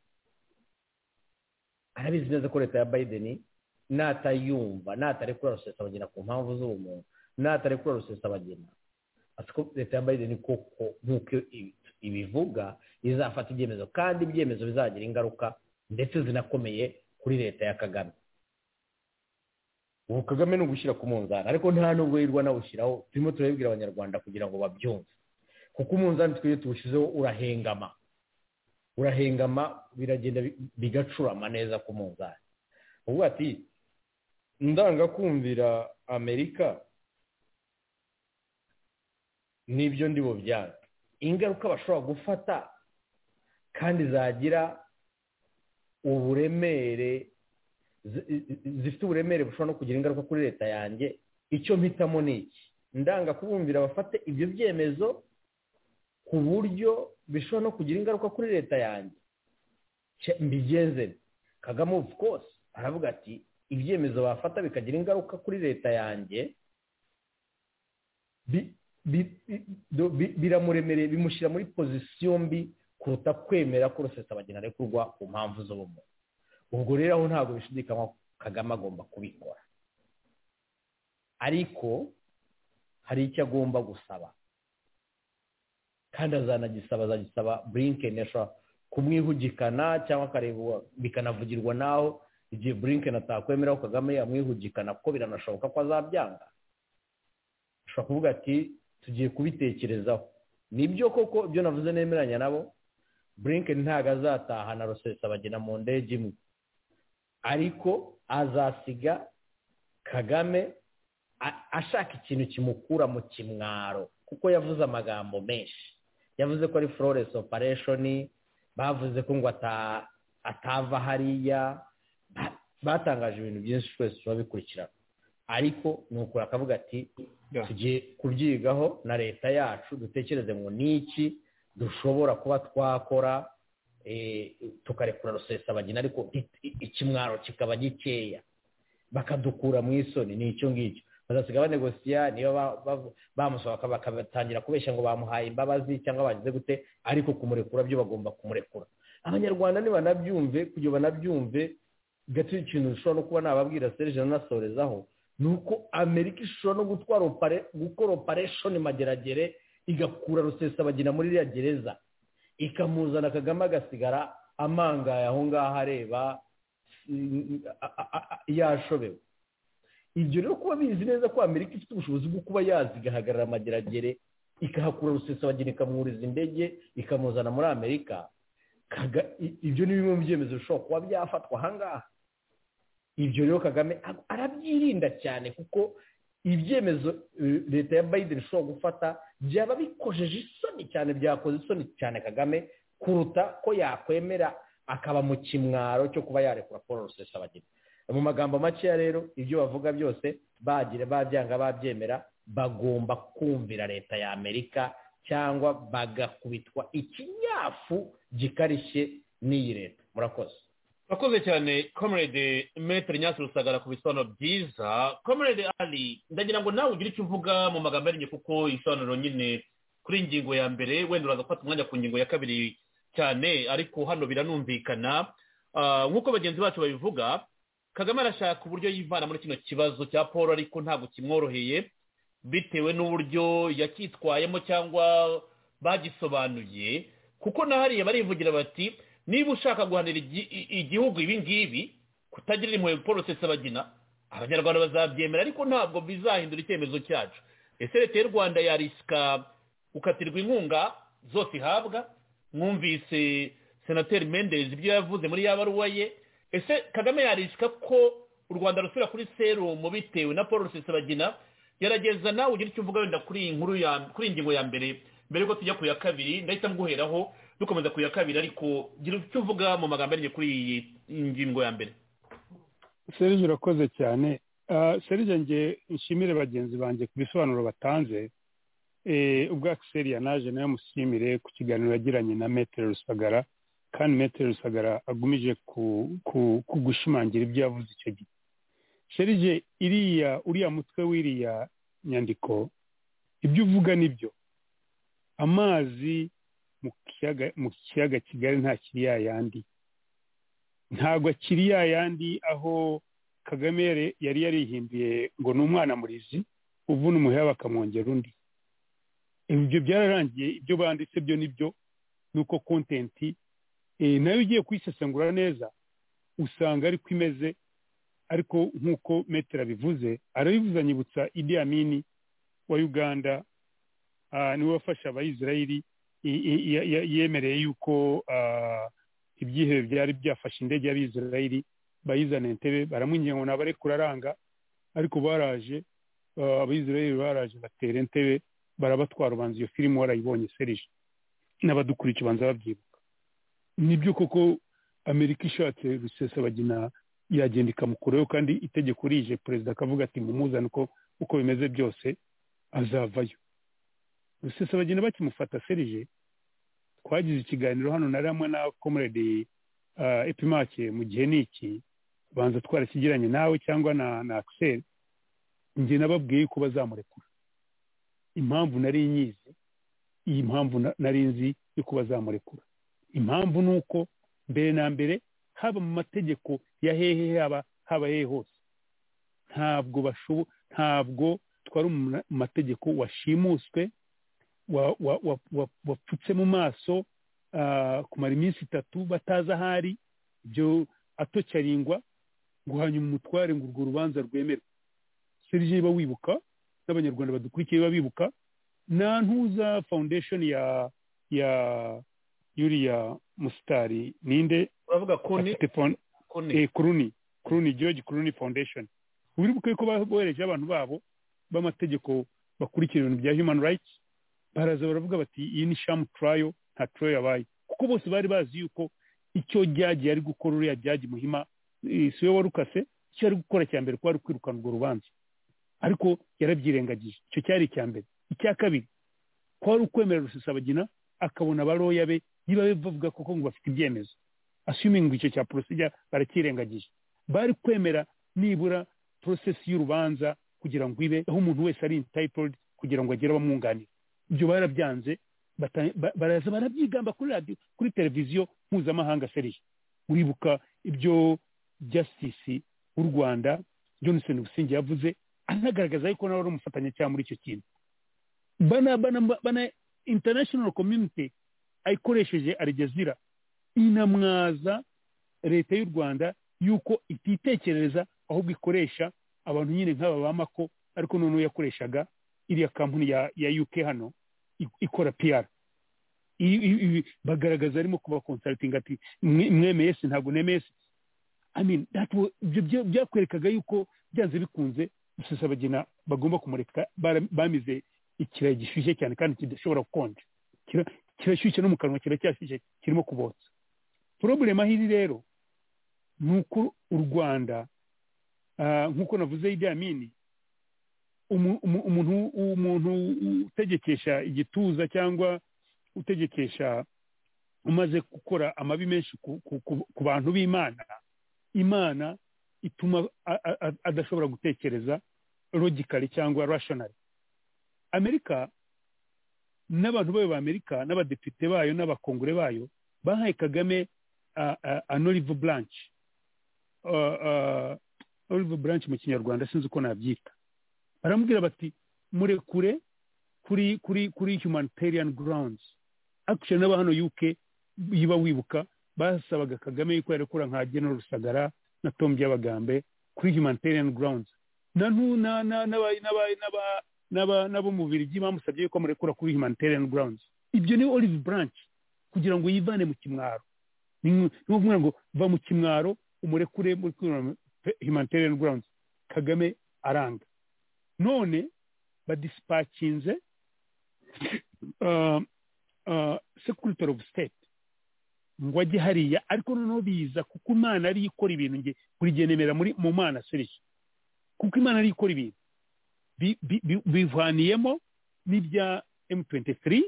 arabizi neza ko leta ya biden natayumva natarekura rusesabagina ku mpamvu z'ubumuntu natarekura rusesabagina leta ya biden koko nk'uko ibivuga izafata ibyemezo kandi ibyemezo bizagira ingaruka ndetse zinakomeye kuri leta ya kagame ubu kagame ni ugushyira ku munzani ariko nta nubwo yirwa nawushyiraho turimo turabibwira abanyarwanda kugira ngo babyumve kuko umunzani twebwe tuwushyizeho urahengama urahengama biragenda bigacurama neza ku munzani ubu ati ndanga kumvira amerika n'ibyo ndi byange ingaruka bashobora gufata kandi zagira uburemere zifite uburemere bushobora no kugira ingaruka kuri leta yanjye icyo mpitamo ni iki ndanga kubumvira bafate ibyo byemezo ku buryo bishobora no kugira ingaruka kuri leta yanjye mbigenze kagame ofu kose aravuga ati ibyemezo bafata bikagira ingaruka kuri leta yanjye biramuremereye bimushyira muri pozisiyo mbi kuruta kwemera ko rusesabagina arekurwa ku mpamvu z'ubumuntu ubwo rero aho ntabwo bishidikanywa kagame agomba kubikora ariko hari icyo agomba gusaba kandi azanagisaba azagisaba burinkeni ashobora kumwihugikana cyangwa akarebwa bikanavugirwa naho igihe burinkeni atakwemera ko kagame yamwihugikana kuko biranashoboka ko azabyanga ashobora kuvuga ati tugiye kubitekerezaho nibyo koko ibyo navuze nemeranya nabo burinkeni ntabwo azatahana rusesa bagena mu ndege imwe ariko azasiga kagame ashaka ikintu kimukura mu kimwaro kuko yavuze amagambo menshi yavuze ko ari florence operation bavuze ko ngo atava hariya batangaje ibintu byinshi twese turabikurikirana ariko ni ukuri akavuga ati tugiye kubyigaho na leta yacu dutekereze ngo n'iki dushobora kuba twakora tukarekura rusesabagina ariko ikimwaro kikaba gikeya bakadukura mu isoni ni icyo ngicyo bazasiga banegosiya niba bamusaba bakatangira kubeshya ngo bamuhaye imbabazi cyangwa bagize gute ariko kumurekura byo bagomba kumurekura abanyarwanda ntibanabyumve kugira banabyumve gato ikintu dushobora no kuba nababwira serije anasorezaho ni uko amerika ishobora no gutwara gukora opareshoni mageragere igakura rusesabagina muri iriya gereza ikamuzana kagame agasigara amangaye aho ngaho areba yashobewe ibyo rero kuba bizi neza ko amerika ifite ubushobozi bwo kuba yazigahagarara amageragere ikahakura rusesabagina ikamwuriza indege ikamuzana muri amerika ibyo ni bimwe mu byemezo bishobora kuba byafatwa ahangaha ibyo rero kagame arabyirinda cyane kuko ibyemezo leta ya biden ishobora gufata byaba bikojeje isoni cyane byakoze isoni cyane kagame kuruta ko yakwemera akaba mu kimwaro cyo kuba yarekura paul rusesabagina mu magambo makeya rero ibyo bavuga byose bagira babyanga babyemera bagomba kumvira leta ya amerika cyangwa bagakubitwa ikinyafu gikarishye n'iyi leta murakoze murakoze cyane komerede metero nyasi rusagara ku bisobanuro byiza komerede ari ndagira ngo nawe ugire icyo uvuga mu magambo yarenye kuko ibisobanuro nyine kuri ingingo ya mbere wenda uraza gufata umwanya ku ngingo ya kabiri cyane ariko hano biranumvikana nk'uko bagenzi bacu babivuga kagame arashaka uburyo yivana muri kino kibazo cya paul ariko ntabwo kimworoheye bitewe n'uburyo yacyitwayemo cyangwa bagisobanuye kuko na hariya barivugira bati niba ushaka guhanira igihugu ibi ngibi kutagirira impuhwe paul rusesabagina abanyarwanda bazabyemera ariko ntabwo bizahindura icyemezo cyacu ese leta y'u rwanda yarisika gukatirwa inkunga zose ihabwa mwumvise senateri mendezi ibyo yavuze muri ya baruwa ye ese kagame yarisika ko u rwanda rusubira kuri serumu bitewe na paul rusesabagina gerageza nawe ugira icyo uvuga wenda kuri iyi nkuru ya kuri iyi ngingo ya mbere mbere yuko tujya ku ya kabiri ndahita mguheraho dukomeza ku ya kabiri ariko gira icyo uvuga mu magambo arengeje kuri iyi ngingo ya mbere serije urakoze cyane serije nge nshimire bagenzi banjye ku bisobanuro batanze ubwo akiseri yanaje nayo mushimire ku kiganiro yagiranye na metero rusagara kandi metero rusagara agumije ku gushimangira ibyo yavuze icyo gihe serije iriya uriya mutwe w'iriya nyandiko ibyo uvuga nibyo amazi mu kiyaga kigali nta kiri yayandi ntabwo akiri yayandi aho kagame yari yarihinduye ngo ni umwana murizi uvuna umuheha bakamwongera undi ibyo byararangiye ibyo banditse byo nibyo ni uko kontenti nayo ugiye kuyisesengura neza usanga ariko imeze ariko nk'uko metero abivuze arabivuze anyibutsa idi amini wa uganda niwe wafasha abayisirayeri yemereye yuko ibyihebe byari byafashe indege y'abisirayeri bayizana entebe baramwinginga ngo nabare kuraranga ariko baraje abayisirayeri baraje batera entebe barabatwara ubanza iyo filime warayibonye serije n'abadukuriye ikibanza babyibuka nibyo koko amerika ishatse rusesabagina yagenda ikamukuraho kandi itegeko rije perezida akavuga ati mumuzane uko uko bimeze byose azavayo rusesabagina bakimufata serije twagize ikiganiro hano na ramwe na komurede epimake mu gihe ni iki banza twarakigiranye nawe cyangwa na na akiseri njye nababwiye ko bazamurekura impamvu nari nyizi iyi mpamvu nari nzi yo kuba bazamurekura impamvu ni uko mbere na mbere haba mu mategeko ya hehe haba haba hehe hose ntabwo bashobo ntabwo twari umuntu mu mategeko washimuswe wa- wa- wa- wa- wapfutse mu maso ah, kumara iminsi itatu batazi aho ari ibyo atocaringwa ngo hanyuma umutware ngo urwo rubanza rwemerwe serije niba wibuka n'abanyarwanda badukurikiye niba bibuka na ntuza foundation ya ya yuriya musitari ninde uravuga koni afite fon- koni eh, kuruni kuruni george kuruni foundation wibuke ko bohereje abantu babo b'amategeko bakurikira ibintu bya human rights baraza baravuga bati iyi ni shamu turayo nta turayo yabaye kuko bose bari bazi yuko icyo jyaji yari gukora uriya jyaji muhima eh, si we warukase icyo yari gukora cya mbere kwari kwirukana urwo rubanza ariko yarabyirengagije icyo cyari icya mbere icya kabiri kwari ukwemera rusesabagina akabona baroya be niba bavuga koko ngo bafite ibyemezo assuming icyo cya procedure baracyirengagije bari kwemera nibura porosesi y'urubanza kugira ngo ibe aho umuntu wese ari entitled kugira ngo agere abamwunganira ibyo barabyanze bata- ba- baraza barabyigamba kuri radiyo kuri televiziyo mpuzamahanga seriye uribuka ibyo justice w'u rwanda johnson busingi yavuze anagaragaza yuko nawe ari umufatanyacyaha muri icyo kintu bana bana bana international community ayikoresheje arigezira inamwaza leta y'u rwanda yuko ititekerereza ahubwo ikoresha abantu nyine nk'aba ba mako ariko noneho yakoreshaga iriya kampani ya, ya uk hano i- ikora pr bagaragaza arimo kuba consulting ati "Mwe- mwemeye si ntabwo nemeye si I mean, that wa- ibyo bya- byakwerekaga yuko byanze bikunze rusesabagina bagomba kumureka bara- bamize ikirayi gishyushye cyane kandi kidashobora gukonja Kira- kirashyushye no mu kanwa kiracyashyushye kirimo kubotsa porobulemu aho iri rero ni uko u rwanda ah, nk'uko navuze Idi Amini umu- umu- umuntu umuntu utegekesha igituza cyangwa utegekesha umaze gukora amabi menshi ku- ku- ku- ku bantu b'imana imana ituma a- a- a- adashobora gutekereza logically cyangwa rationally amerika n'abantu bayo b'amerika n'abadepite bayo n'abakongore bayo bahaye kagame a- a- an olive branch Uh, uh, olive branch mu kinyarwanda sinzi uko nabyita baramubwira bati murekure kuri kuri kuri humanitarian grounds actually n'aba hano uk yiba wibuka basabaga kagame yuko yarekura nka general rusagara na tom by'abagambe kuri humanitarian grounds na ntu- na- na- n'aba- n'aba- n'aba- n'aba- n'abo mu birigi bamusabye yuko murekura kuri humanitarian grounds ibyo ni olive branch kugira ngo yivane mu kimwaro ni ukuvuga ngo va mu kimwaro umurekure muri humanitarian grounds kagame aranga none badisipakinze uh, uh, secretary of state ngo ajye hariya ariko noneho biza kuko imana ariyo ikora ibintu nge buri gihe nemera muri mu mana serije kuko imana ariyo ikora ibintu Bi- bi- bi- bivaniyemo n'ibya m23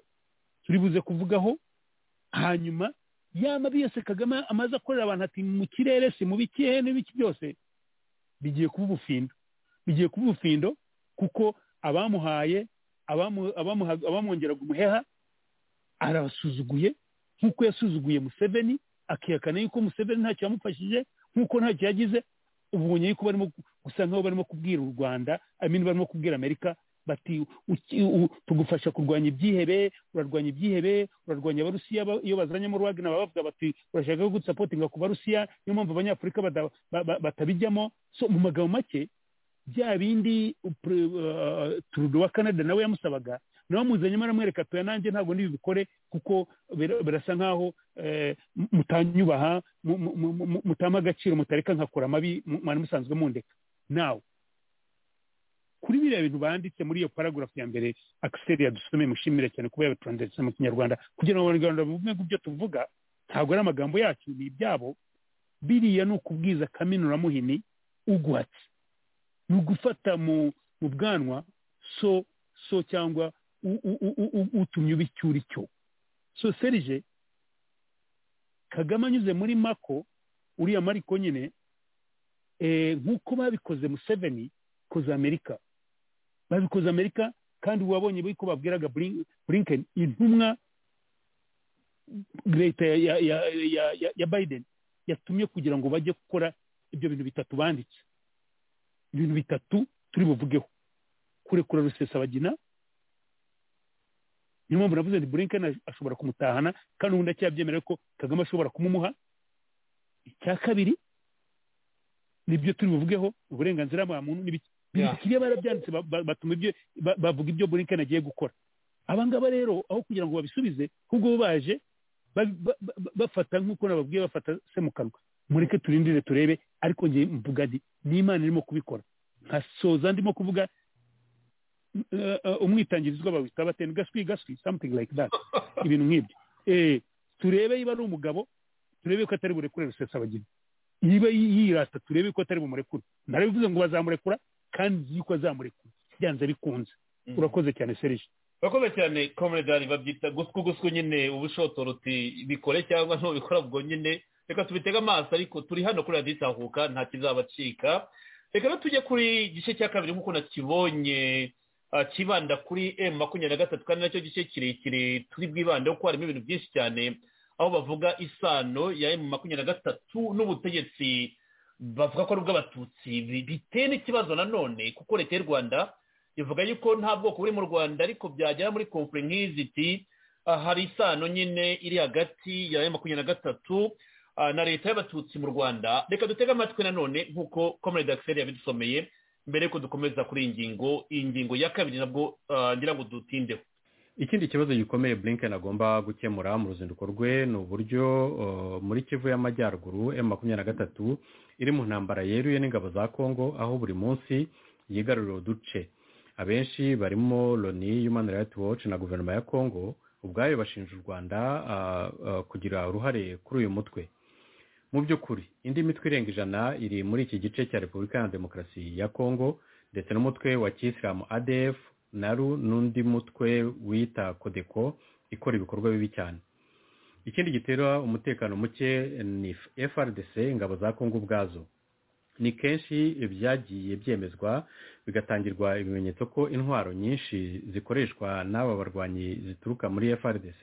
turi buze kuvugaho hanyuma ya mabi yose kagame amaze akorera abantu ati mu kirere si mu bikihe n'ibiki byose bigiye kuba ubufindo bigiye kuba ubufindo kuko abamuhaye abamu- abamuha- abamwongeraga umuheha arabasuzuguye nk'uko yasuzuguye museveni akihakana yuko museveni ntacyo yamufashije nk'uko ntacyo yagize ubonye yuko barimo gu- gusa nk'aho barimo kubwira u rwanda amini barimo kubwira amerika bati uki- u- tugufasha kurwanya ibyihebe urarwanya ibyihebe urarwanya abarusiya ba- iyo bazanyemo rwagina baba bavuga bati urashaka gusapotinga ku barusiya niyo mpamvu abanyafurika bada- ba- ba- batabijyamo so mu magambo make bya bindi uh, pre- uh, Trudeau wa canada nawe yamusabaga nawe amuzanyemo aramwereka tuya nanjye ntabwo nibikore kuko bira- birasa nk'aho eh, mu- mutanyubaha mu- mu- mu- mu- mutampa agaciro mutareka nkakora amabi mu- mwari musanzwe mundeka nawe kuri biriya bintu banditse muri iyo paragraph ya mbere akiseri yadusomeye mushimire cyane kuba yabituranditse mu kinyarwanda kugira ngo abanyarwanda bumve ibyo tuvuga ntabwo ari amagambo yacu ni ibyabo biriya ni ukubwiza kaminuramuhini uguhatse ni ugufata mu mu bwanwa so so cyangwa u- u- u- u- u- utumye uba icyo uri cyo so serije kagame anyuze muri mako uriya mariko nyine eh, nk'uko babikoze museveni koze amerika babikoze amerika kandi wabonye ko babwiraga Blin- blinken intumwa leta ya ya ya ya, ya, ya biden yatumye kugira ngo bajye gukora ibyo bintu bitatu banditse ibintu bitatu turi buvugeho kurekura rusesabagina niyo mpamvu navuze nti bulinkani ashobora kumutahana kandi ubundi akiyabyemerera ko kagame ashobora kumumuha icya kabiri nibyo turi buvugeho uburenganzira bwa muntu n'ibiki biriya barabyanditse ba- ba- batuma ibyo ba- bavuga ibyo bulinkani agiye gukora abangaba rero aho kugira ngo babisubize ahubwo bo baje ba- ba- ba- bafata nk'uko nababwiye bafata se mu kanwa mureke turindire turebe ariko njye mvuga nti n'imana irimo kubikora nkasoza ndimo kuvuga eh, eh, umwitangirizwa bawita batera gaswi gaswi something like that ibintu nk'ibyo eh turebe niba ari umugabo turebe ko atari burekure rusesabagina niba yi- yirata turebe ko atari bumurekure narabivuze ngo bazamurekura kandi nzi yuko azamurekura byanze bikunze Mhm. urakoze cyane serije urakoze cyane komeredari babyita gusku gusku nyine ubushotoruti bikore cyangwa ntubikora ubwo nyine reka tubitege amaso ariko turi hano kuri radiyo itahuka nta kizabacika reka no tujye kuri igice cya kabiri nk'uko nakibonye ah, kibanda kuri emu makumyabiri na gatatu kandi nacyo gice kirekire turi bwibandeho kuko harimo ibintu byinshi cyane aho bavuga isano ya emu makumyabiri na gatatu n'ubutegetsi bavuga ko ari ubw'abatutsi bi- biteye n'ikibazo nanone kuko leta y'u rwanda ivuga yuko nta bwoko buri mu rwanda ariko byagera muri komfure nk'izi iti ah, hari isano nyine iri hagati ya M makumyabiri na gatatu ah, na leta y'abatutsi mu rwanda reka dutege amatwi nanone nk'uko komerede akiseri yabidusomeye mbere yuko dukomeza kuri iyi ngingo iyi ngingo ya kabiri nabwo ah, ngira ngo dutindeho ikindi kibazo gikomeye blinken agomba gukemura mu ruzinduko rwe ni uburyo uh, muri kivu y'amajyaruguru m makumyabiri na gatatu iri mu ntambara yeruye n'ingabo za congo aho buri munsi yigarurira uduce abenshi barimo loni human rights watch na guverinoma ya congo ubwayo bashinja u rwanda uh, uh, kugira uruhare kuri uyu mutwe mu by'ukuri indi mitwe irenga ijana iri muri iki gice cya repubulika ya demokarasi ya congo ndetse n'umutwe wa kisilamu adf naru n'undi mutwe wita kodeko ikora ibikorwa bibi cyane ikindi gitera umutekano muke ni frdc ingabo za kongo ubwazo ni kenshi byagiye byemezwa bigatangirwa ibimenyetso ko intwaro nyinshi zikoreshwa n'aba barwanyi zituruka muri frdc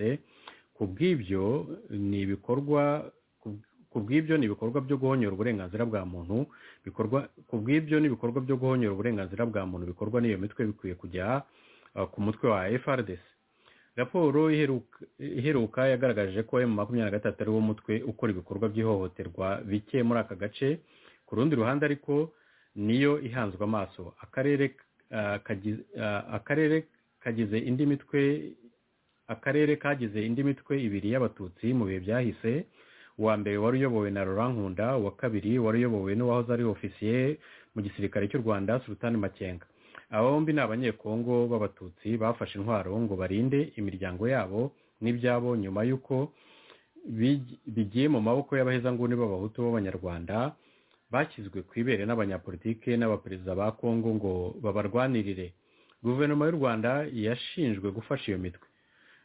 ku bw'ibyo ni ibikorwa ku- ku bw'ibyo ni ibikorwa byo guhonyora uburenganzira bwa muntu bikorwa ku bw'ibyo n'ibikorwa byo guhonyora uburenganzira bwa muntu bikorwa n'iyo mitwe bikwiye kujya uh, ku mutwe wa FRDC raporo iheruka- iheruka yagaragaje ko M makumyabiri na gatatu ari wo mutwe ukora ibikorwa by'ihohoterwa bike muri aka gace ku rundi ruhande ariko niyo ihanzwe amaso akarere uh, kagize- uh, akarere kagize indi mitwe akarere kagize indi mitwe ibiri y'abatutsi mu bihe byahise uwa mbere wari uyobowe na Laurent Nkunda uwa kabiri wari uyobowe n'uwahoze ari ofisiye mu gisirikare cy'u Rwanda Sultan Makenga aba bombi ni abanyekongo b'abatutsi bafashe intwaro ngo barinde imiryango yabo n'ibyabo nyuma y'uko bigi- bigiye mu maboko y'abahezanguni b'abahutu b'abanyarwanda bashyizwe ku ibere n'abanyapolitike n'abaperezida ba kongo ngo babarwanirire guverinoma y'u rwanda yashinjwe gufasha iyo mitwe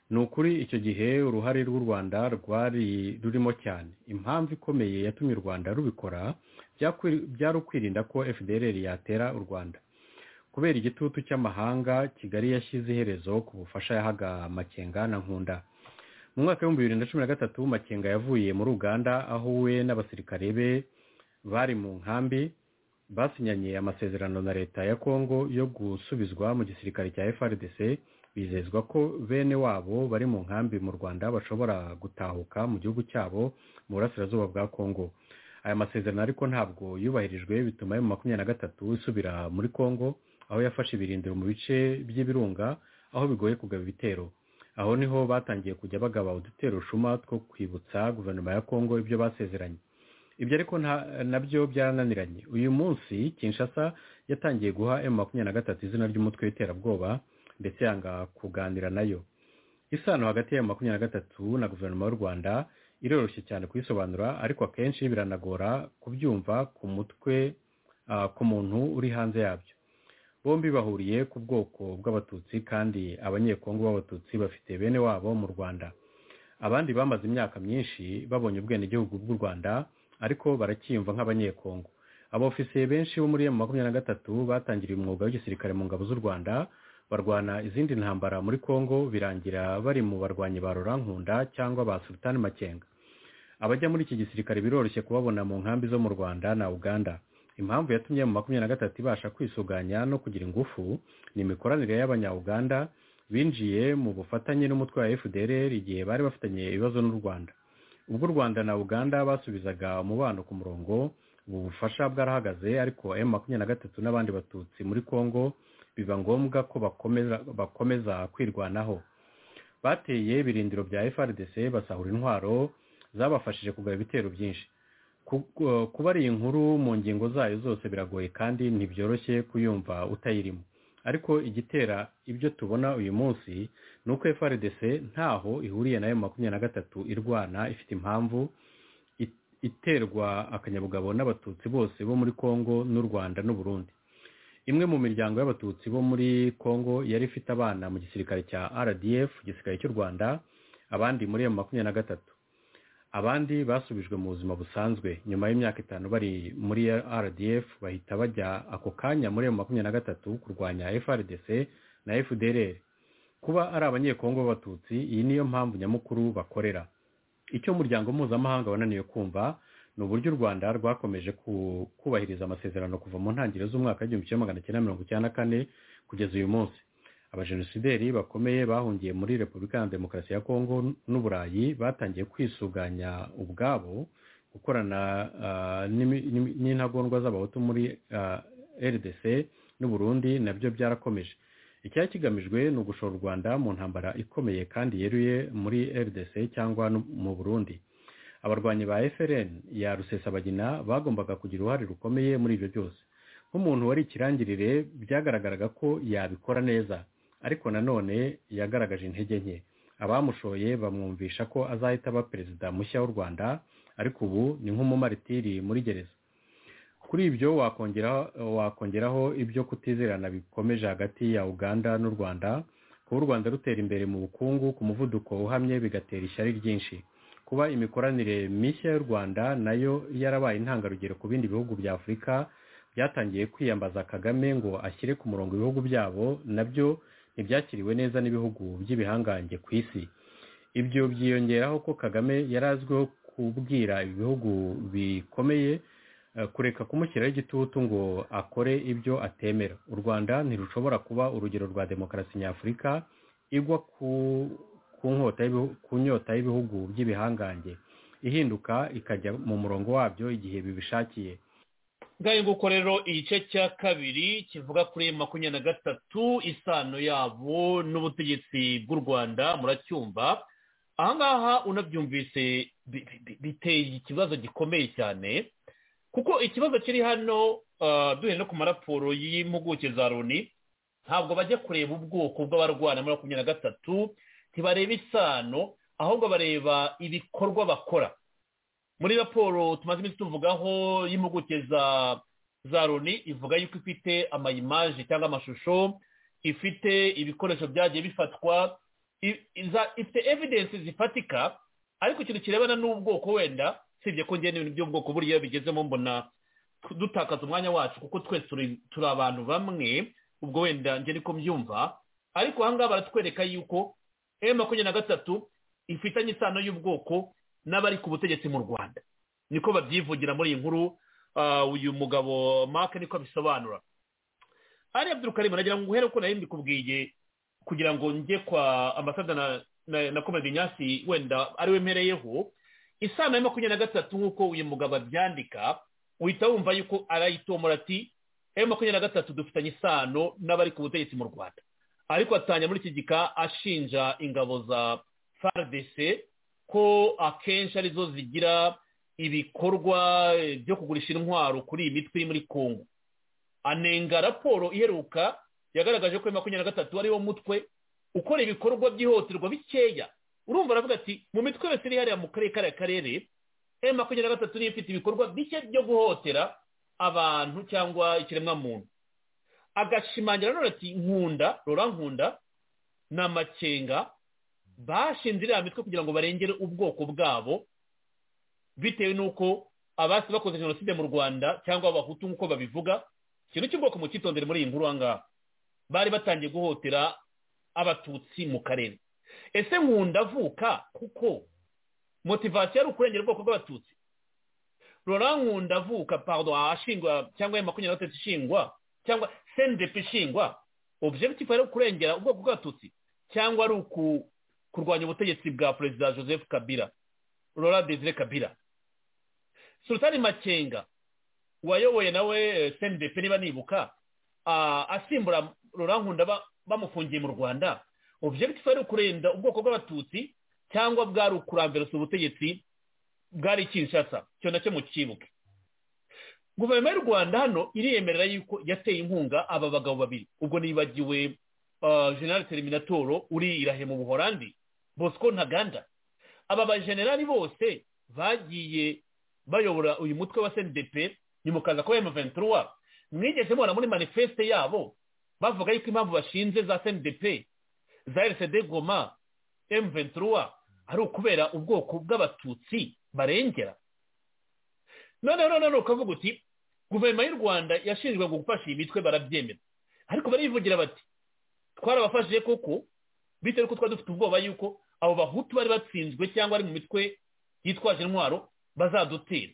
ni ukuri icyo gihe uruhare rw'u rwanda rwari rurimo cyane impamvu ikomeye yatumye u rwanda rubikora byakwi- byari ukwirinda ko fdr yatera u rwanda kubera igitutu cy'amahanga kigali yashyize iherezo ku bufasha yahaga makenga na nkunda mu mwaka w'ibihumbi bibiri na cumi na gatatu makenga yavuye muri uganda aho we n'abasirikare be bari mu nkambi basinyanye amasezerano na leta ya kongo yo gusubizwa mu gisirikare cya frdc bizezwa ko bene wabo bari mu nkambi mu rwanda bashobora gutahuka mu gihugu cyabo mu burasirazuba bwa kongo aya masezerano ariko ntabwo yubahirijwe bituma ayo makumyabiri na gatatu isubira muri kongo aho yafashe ibirindiro mu bice by'ibirunga aho bigoye kugaba ibitero aho niho batangiye kujya bagaba udutero shuma two kwibutsa guverinoma ya kongo ibyo basezeranye ibyo ariko nta- nabyo byarananiranye uyu munsi kinshasa yatangiye guha m makumyabiri na gatatu izina ry'umutwe w'iterabwoba ndetse yanga kuganira nayo isano hagati ya makumyabiri na gatatu na guverinoma y'u rwanda iroroshye cyane kuyisobanura ariko akenshi biranagora kubyumva ku mutwe ah, ku muntu uri hanze yabyo bombi bahuriye ku bwoko bw'abatutsi kandi abanyekongo b'abatutsi bafite bene wabo mu rwanda abandi bamaze imyaka myinshi babonye ubwenegihugu bw'u rwanda ariko baracyiyumva nk'abanyekongo abofisiye benshi bo muri emu makumyabiri na gatatu batangiriye umwuga w'igisirikare mu ngabo z'u rwanda barwana izindi ntambara muri kongo birangira bari mu barwanyi ba Laurent nkunda cyangwa ba sultan makenga abajya muri iki gisirikare biroroshye kubabona mu nkambi zo mu rwanda na uganda impamvu yatumye mu makumyabiri na gatatu ibasha kwisuganya no kugira ingufu ni imikoranire y'abanya-uganda binjiye mu bufatanye n'umutwe wa fdr igihe bari bafitanye ibibazo n'u rwanda ubwo u rwanda na uganda basubizaga umubano ku murongo ubu bufasha bwarahagaze ariko emu makumyabiri na gatatu n'abandi batutsi muri congo biba ngombwa ko bakomeza bakomeza kwirwanaho bateye ibirindiro bya frdc basahura intwaro zabafashije kugaba ibitero byinshi kuba ari inkuru mu ngingo zayo zose biragoye kandi ntibyoroshye kuyumva utayirimo ariko igitera ibyo tubona uyu munsi ni uko frdc ntaho ihuriye nayo makumyabiri na gatatu irwana ifite impamvu iterwa akanyabugabo n'abatutsi bose bo muri congo n'u rwanda n'uburundi imwe mu miryango y'abatutsi bo muri congo yari ifite abana mu gisirikare cya rdf igisirikare cy'u rwanda abandi muri iyo makumyabiri na gatatu abandi basubijwe mu buzima busanzwe nyuma y'imyaka itanu bari muri rdf bahita bajya ako kanya muri iyo makumyabiri na gatatu kurwanya frdc na fdrr kuba ari abanyekongo b'abatutsi iyi niyo mpamvu nyamukuru bakorera icyo umuryango mpuzamahanga wananiwe kumva ni uburyo u rwanda rwakomeje kubahiriza amasezerano kuva mu ntangiriro z'umwaka w'igihumbi kimwe magana cyenda mirongo icyenda na kane kugeza uyu munsi abajenosideri bakomeye bahungiye muri repubulika ya demokarasi ya kongo n'uburayi batangiye kwisuganya ubwabo gukorana n'intagondwa z'abahutu muri rdc n'uburundi nabyo byarakomeje icyari kigamijwe ni ugushora u rwanda mu ntambara ikomeye kandi yeruye muri rdc cyangwa mu burundi abarwanyi ba FLN ya rusesabagina bagombaga kugira uruhare rukomeye muri ibyo byose nk'umuntu wari ikirangirire byagaragaraga ko yabikora neza ariko nanone yagaragaje intege nke abamushoye bamwumvisha ko azahita aba perezida mushya w'u rwanda ariko ubu ni nk'umumaritiri muri gereza kuri ibyo wakongeraho wakongeraho ibyo kutizerana bikomeje hagati ya uganda n'u rwanda kuba u rwanda rutera imbere mu bukungu ku muvuduko uhamye bigatera ishyari ryinshi kuba imikoranire mishya y'u rwanda nayo yarabaye intangarugero ku bindi bihugu bya afurika byatangiye kwiyambaza kagame ngo ashyire ku murongo ibihugu byabo nabyo ntibyakiriwe neza n'ibihugu by'ibihangange ku isi ibyo byiyongeraho ko kagame yari azwiho kubwira ibihugu bikomeye kureka kumushyiraho igitutu ngo akore ibyo atemera u rwanda ntirushobora kuba urugero rwa demokarasi nyafurika igwa ku ku nyota y'ibihugu by'ibihangange ihinduka ikajya mu murongo wabyo igihe bibishakiye ngaho nguko rero igice cya kabiri kivuga kuri makumyabiri na gatatu isano yabo n'ubutegetsi bw'u rwanda muracyumva ahangaha unabyumvise biteye ikibazo gikomeye cyane kuko ikibazo kiri hano duhere no ku maraporo y'impuguke za loni ntabwo bajya kureba ubwoko bw'abarwana muri makumyabiri na gatatu ntibareba isano ahubwo bareba ibikorwa bakora muri raporo tumaze iminsi tuvugaho y'impuguke za za loni ivuga yuko ifite amayimaje cyangwa amashusho ifite ibikoresho byagiye bifatwa ifite evidensi zifatika ariko ikintu kirebana n'ubwoko wenda usibye ko ngena ibintu by'ubwoko buriya bigezemo mbona dutakaza umwanya wacu kuko twese turi abantu bamwe ubwo wenda ngena uko mbyumva ariko ahangaha baratwereka yuko m makumyabiri na gatatu ifitanye isano y'ubwoko n'abari ku butegetsi mu rwanda niko babyivugira muri iyi nkuru uyu mugabo mark niko abisobanura ariya by'urukari muragira ngo uhere uko nari mbikubwiye kugira ngo njye kwa ambasada na komedi nyasi wenda ariwe mpereyeho isano ya makumyabiri na gatatu nk'uko uyu mugabo abyandika uhita wumva yuko arayitomora ati m makumyabiri na gatatu dufitanye isano n'abari ku butegetsi mu rwanda ariko atanya muri iki gika ashinja ingabo za faridese ko akenshi arizo zigira ibikorwa byo kugurisha intwaro kuri iyi mitwe iri muri kongo anenga raporo iheruka yagaragaje ko makumyabiri na gatatu ariwo mutwe ukora ibikorwa byihutirwa bikeya urumva aravuga ati mu mitwe yose iri hariya mu karere kariya karere makumyabiri na gatatu niyo ifite ibikorwa bike byo guhotera abantu cyangwa ikiremwamuntu agashimangira none ati nkunda rora nkunda ni amakenga bashinze iriya mitwe kugira ngo barengere ubwoko bwabo bitewe n'uko abasi bakoze jenoside mu rwanda cyangwa abahutu nk'uko babivuga ikintu cy'ubwoko mu cyitondere muri iyi nkuru ahangaha bari batangiye guhotera abatutsi mu karere ese nkunda avuka kuko motivasiyo ari ukurengera ubwoko bw'abatutsi nkunda avuka pardon ahashingwa cyangwa makumyabiri na gatatu ishingwa cyangwa sendepe ishingwa objectif ari ukurengera ubwoko bw'abatutsi cyangwa ari uku kurwanya ubutegetsi bwa perezida joseph kabila rora desire kabila sultani makenga wayoboye nawe sendepe niba nibuka asimbura nkunda bamufungiye mu rwanda objectif ari ukurinda ubwoko bw'abatutsi cyangwa bwari ukurambirasa ubutegetsi bwari kinshasa cyo nacyo mukibuke guverinoma y'u rwanda hano iriyemerera yuko yateye inkunga aba bagabo babiri ubwo nibagiwe general teriminatoro uri irahe mu buhorandi bosco ntaganda aba bajenerali bose bagiye bayobora uyu mutwe wa sendepe ni mu kazi akoye amaventura mwigeze mubona muri manifeste yabo bavuga yuko impamvu bashinze za sendepe za erisede goma emuventura ari ukubera ubwoko bw'abatutsi barengera noneho noneho ukavuga uti guverinoma y'u rwanda yashinzwe gufasha iyi mitwe barabyemera ariko barivugira bati twarabafashije koko bitewe n'uko twari dufite ubwoba yuko abo bahutu bari batsinzwe cyangwa ari mu mitwe yitwaje intwaro bazadutera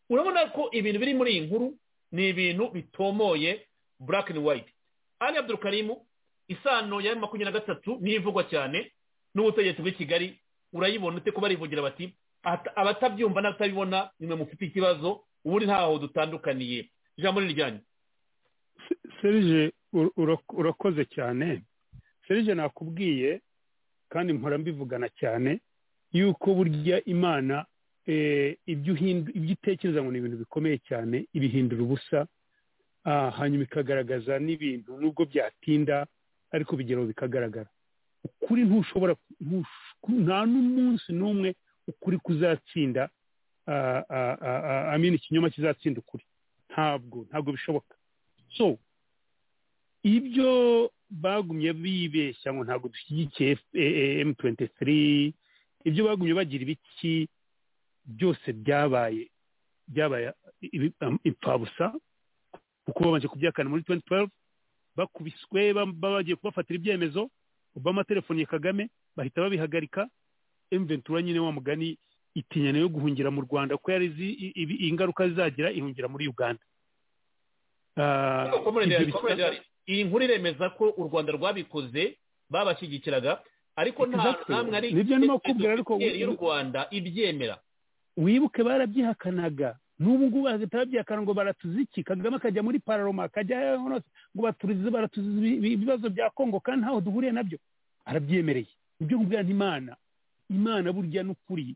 urabona ko ibintu biri muri iyi nkuru ni ibintu bitomoye black and white ari abdurukarimu isano ya makumyabiri na gatatu niyo ivugwa cyane n'ubutegetsi bw'i kigali urayibona ute ko barivugira bati abatabyumva n'abatabibona nimwe mufite ikibazo ubundi ntaho dutandukaniye ijambo ni ryanyu serije urakoze cyane serije nakubwiye kandi mpora mbivugana cyane yuko burya imana ibyo utekereza ngo ni ibintu bikomeye cyane ibihindura ubusa hanyuma ikagaragaza n'ibintu nubwo byatinda ariko bigeraho bikagaragara ukuri ntushobora nta n'umunsi n'umwe ukuri kuzatsinda amena ikinyoma kizatsinda ukuri ntabwo ntabwo bishoboka so ibyo bagumye bibeshya ngo ntabwo dushyigikiye M23 ibyo bagumye bagira ibiki byose byabaye byabaye impfabusa kuko babanje kubyakana muri 2012 bakubiswe bagiye kubafatira ibyemezo obama telefoni ya kagame bahita babihagarika emventura nyine wa mugani itinya nayo guhungira mu rwanda ko yari ingaruka zizagira ihungira muri uganda iyi nkuru iremeza ko u rwanda rwabikoze babashyigikiraga ariko nta namwe ari y'u rwanda ibyemera wibuke barabyihakanaga n'ubu ngubu bahita babyihakana ngo baratuzi iki kagame akajya muri pararoma akajya ngo baturize baratuzi ibibazo bya kongo kandi ntaho duhuriye nabyo arabyemereye ibyo ngubwo imana imana burya n'ukuri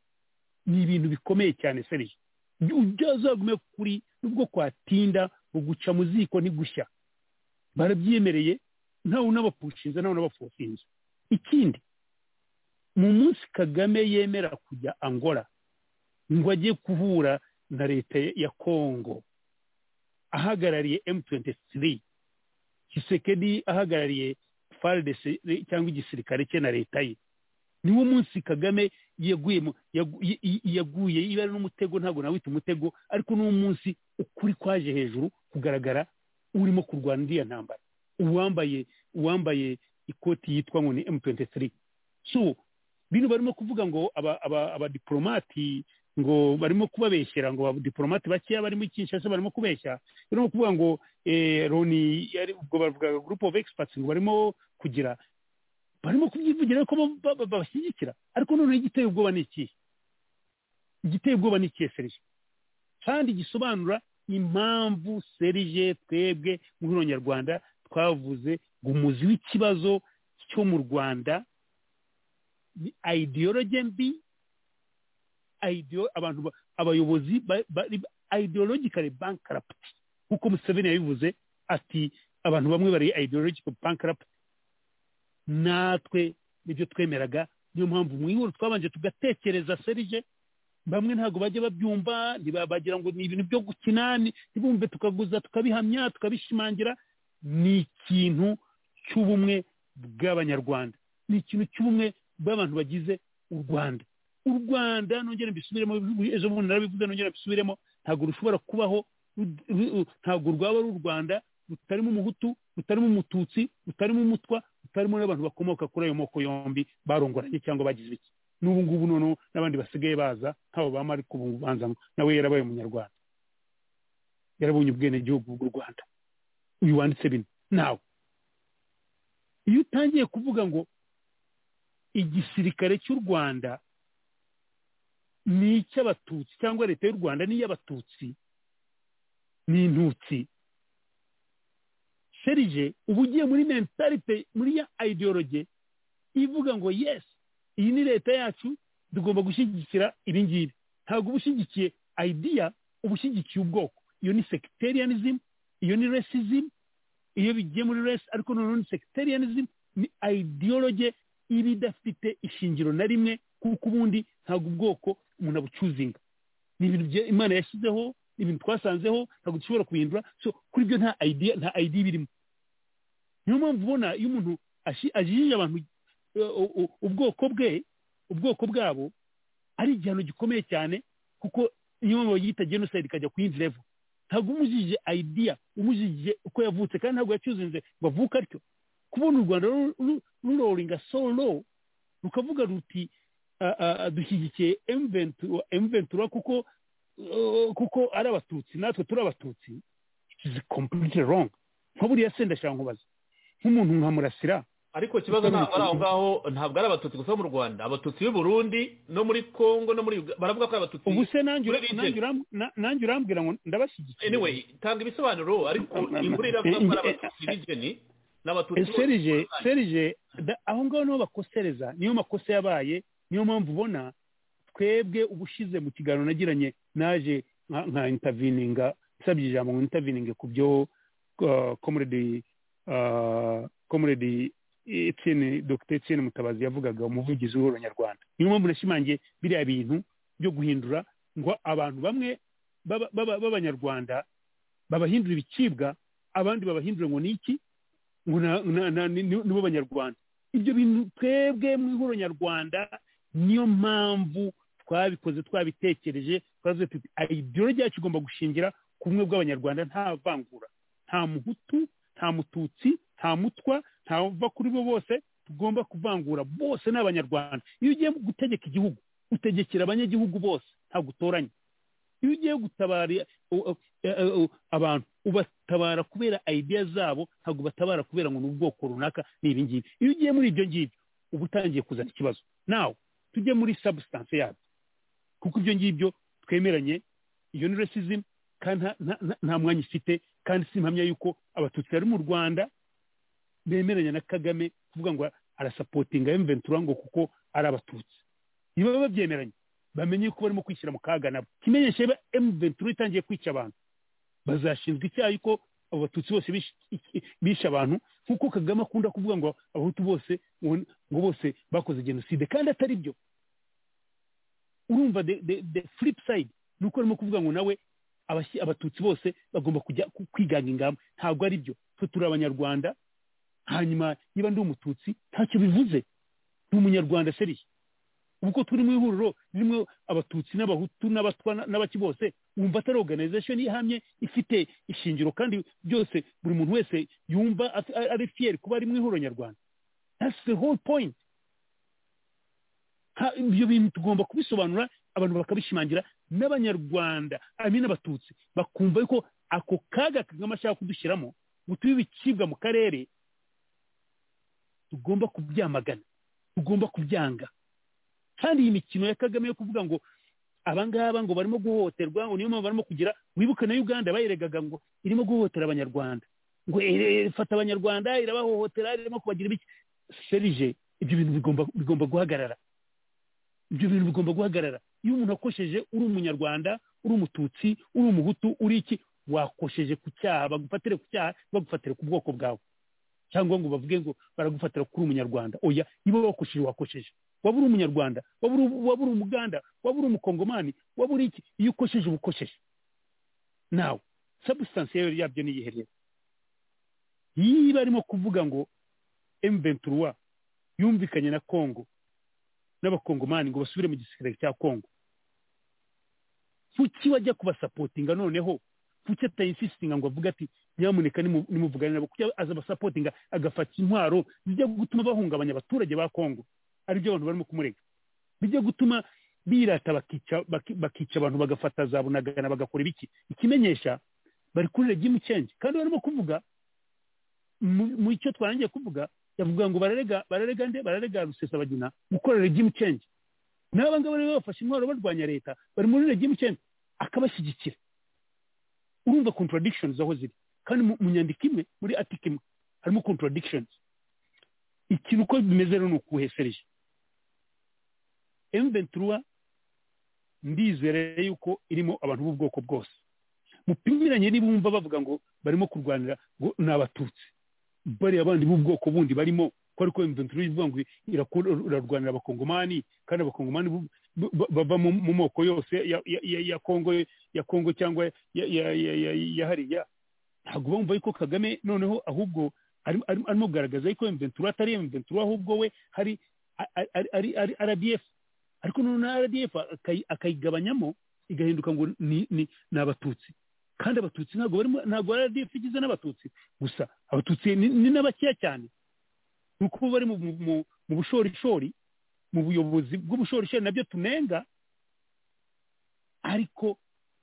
ni ibintu bikomeye cyane serije ibyo azagume kuri nubwo kwatinda guca mu ziko ntigushya barabyemereye ntawe unabapushinze ntawe unabafosinze ikindi mu munsi kagame yemera kujya angora ngo ajye kuhura na leta ya kongo ahagarariye M23 Kisekedi ahagarariye FARDC cyangwa igisirikare cye na leta ye niwo munsi Kagame yaguye yaguye ibara n'umutego ntabwo nawita umutego ariko n'uwo munsi ukuri kwaje hejuru kugaragara urimo kurwana iriya ntambara uwambaye uwambaye ikoti yitwa ngo ni M23 so bino barimo kuvuga ngo aba aba abadiplomati ngo barimo kubabeshyera ngo abadiplomate bakeya barimo kinshasa barimo kubeshya barimo kuvuga ngo loni yari ubwo bavugaga gurupe ofu egisipatsi ngo barimo kugira barimo kubyivugira ko babashyigikira ariko noneho igiteye ubwoba ni ikihe igiteye ubwoba ni ikihe serije kandi gisobanura impamvu serije twebwe muri rwanda twavuze ngo umuzi w'ikibazo cyo mu rwanda ni ayidiyoroge mbi abantu abayobozi ideologically bankrupt nk'uko museveni yabivuze ati abantu bamwe bari ideological bankrupt natwe nibyo twemeraga niyo mpamvu mu ihuriro twabanje tugatekereza serije bamwe ntabwo bajya babyumva bagira ngo ni ibintu byo gukina ntibumve tukaguza tukabihamya tukabishimangira ni ikintu cy'ubumwe bw'abanyarwanda ni ikintu cy'ubumwe bw'abantu bagize u rwanda u rwanda nongera mbisubiremo ejo bundi narabivuze nongera mbisubiremo ntabwo rushobora kubaho ntabwo rwaba ari u rwanda rutarimo umuhutu rutarimo umututsi rutarimo umutwa rutarimo n'abantu bakomoka kuri ayo moko yombi barongoranye cyangwa bagize iki n'ubu ngubu noneho n'abandi basigaye baza nk'abo ba mariko bubanza nawe yarabaye umunyarwanda yarabonye ubwenegihugu bw'u rwanda uyu wanditse bino nawe iyo utangiye kuvuga ngo igisirikare cy'u rwanda ni icy'abatutsi cyangwa leta y'u rwanda ni iy'abatutsi ni intutsi serije uba ugiye muri mentalite muri ya ideologe ivuga ngo yesi iyi ni leta yacu tugomba gushyigikira ibi ngibi ntabwo uba ushyigikiye ideya uba ushyigikiye ubwoko iyo ni sectarianism iyo ni racism iyo bigiye muri race ariko noneho ni sectarianism ni ideologe iba idafite ishingiro na rimwe kuko ubundi ntabwo ubwoko umuntu abucuzinga ni ibintu imana yashyizeho ni ibintu twasanzeho ntabwo dushobora kubihindura so kuri byo nta idea nta id birimo niyo mpamvu ubona iyo umuntu ajijije abantu ubwoko bwe ubwoko bwabo ari igihano gikomeye cyane kuko niyo mpamvu bagihita genocide ikajya ku yindi level ntabwo umujije idea umujije uko yavutse kandi ntabwo yacyuzinze ngo avuke atyo kubona u rwanda ruroringa solo rukavuga ruti dushyigikiye emventura kuko kuko ari abatutsi natwe turi abatutsi izi kompiyuti rongo nka buriya se ndashaka nkubaza nk'umuntu nka murasira ariko ikibazo ntabwo ari aho ngaho ntabwo ari abatutsi gusa bo mu rwanda abatutsi b'i burundi no muri congo no muri baravuga ko ari abatutsi ubu se nanjye urambwira ngo ndabashyigikiye anyway tanga ibisobanuro ariko imvura iravuga ko ari abatutsi b'ijeni n'abatutsi serije serije aho ngaho niho bakosereza niyo makosa yabaye niyo mpamvu ubona twebwe ubushize mu kiganiro nagiranye naje nka intavininga nsabye ijambo ngo intavininge ku byo komuredi komuredi etienne dr etienne mutabazi yavugaga umuvugizi w'uhoro nyarwanda niyo mpamvu nashimangiye biriya bintu byo guhindura ngo abantu bamwe b'abanyarwanda babahindura ibicibwa abandi babahindura ngo ni iki ngo nibo banyarwanda ibyo bintu twebwe mu ihoro nyarwanda niyo mpamvu twabikoze twabitekereje twavuze tuti ideologi yacu igomba gushingira ku bumwe bw'abanyarwanda nta vangura nta muhutu nta mututsi nta mutwa ntava kuri bo bose tugomba kuvangura bose ni abanyarwanda iyo ugiye gutegeka igihugu utegekera abanyagihugu bose ntabwo utoranya iyo ugiye gutabara abantu ubatabara kubera ideya zabo ntabwo ubatabara kubera ngo ni ubwoko runaka ni ibi ngibi iyo ugiye muri ibyo ngibyo uba utangiye kuzana ikibazo nawe tujye muri sabusitanse yabyo kuko ibyo ngibyo twemeranye iyo ni resizimu kandi nta mwanya ifite kandi si impamya yuko abatutsi bari mu rwanda bemeranya na kagame kuvuga ngo arasapotinga emventura ngo kuko ari abatutsi niba babyemeranye bamenye ko barimo kwishyira mu kaga nabo kimenyesha niba emventura itangiye kwica abantu bazashinzwe icyaha ko abo batutsi bose bishe abantu nk'uko kagame akunda kuvuga ngo abahutu bose ngo bose bakoze jenoside kandi atari byo urumva the flip side ni uko arimo kuvuga ngo nawe abatutsi bose bagomba kujya kwiganga ingamba ntabwo ari byo twe turi abanyarwanda hanyuma niba ndi umututsi ntacyo bivuze ni umunyarwanda seriye ubu ko turi mu ihuriro ririmo abatutsi n'abahutu n'abatwa n'abaki bose wumva atari organization ihamye ifite ishingiro kandi byose buri muntu wese yumva ari fiyeri kuba ari mu ihuriro nyarwanda that's the whole point ibyo bintu tugomba kubisobanura abantu bakabishimangira n'abanyarwanda amina abatutsi bakumva yuko ako kaga kagame ashaka kudushyiramo ngo tube ibicibwa mu karere tugomba kubyamagana tugomba kubyanga kandi iyi mikino ya kagame yo kuvuga ngo abangaba ngo barimo guhohoterwa ngo niyo mpamvu barimo kugira wibuke na uganda bayiregaga ngo irimo guhohotera abanyarwanda ngo ifata abanyarwanda irabahohotera irimo kubagira ibiki serije ibyo bintu bigomba guhagarara ibyo bintu bigomba guhagarara iyo umuntu akosheje uri umunyarwanda uri umututsi uri umuhutu uri iki wakosheje ku cyaha bagufatire ku cyaha bagufatire ku bwoko bwawe cyangwa ngo bavuge ngo baragufatira kuri umunyarwanda oya niba wakosheje wakosheje waba uri umunyarwanda waba uri umuganda waba uri umukongomani waba uri iki iyo ukosheje uba ukosheje nawe sabusitansi yabyo ni iyihe rero niba arimo kuvuga ngo emventura yumvikanye na kongo n'abakongomani ngo basubire mu gisirikare cya kongo kuki wajya kubasapotinga noneho kuki atayinsisinga ngo avuge ati nyamuneka nimuvugane nabo kuki aza abasapotinga agafata intwaro zijya gutuma bahungabanya abaturage ba kongo aribyo abantu barimo kumurega bijya gutuma birata bakica baki- bakica abantu bagafata za bunagana bagakora ibiki ikimenyesha bari kuri regimu change kandi barimo kuvuga mu- mu icyo twarangiye kuvuga yavuga ngo bararega bararega nde bararega rusesabagina gukora regimu change n'aba ngaba rero bafashe intwaro barwanya leta bari muri regimu change akabashyigikira urumva contradictions aho ziri kandi mu mu nyandiko imwe muri article imwe harimo contradictions ikintu uko bimeze rero ni ukuhesereje M23 ndizere yuko irimo abantu b'ubwoko bwose mupimiranye nibumva bavuga ngo barimo kurwanira ngo ni abatutsi bariya bandi b'ubwoko bundi barimo ko ariko M23 ivuga ngo irakora- irarwanira abakongomani kandi abakongomani bu- bu- ba- bava mu mu moko yose ya- ya- ya ya Kongo ya Kongo cyangwa ya ya- ya- ya- ya hariya ntabwo bumva yuko Kagame noneho ahubwo ari- ari- arimo kugaragaza yuko M23 atari M23 ahubwo we hari ari- ari- ari- ari RDF ariko noneho RDF akayi- akayigabanyamo igahinduka ngo ni ni ni abatutsi kandi abatutsi ntabwo barimo ntabwo RDF igizwe n'abatutsi gusa abatutsi ni, ni n'abakeya cyane ni uko bari mu, mu, mu, mu bushorishori mu buyobozi bw'ubushorishori nabyo tunenga ariko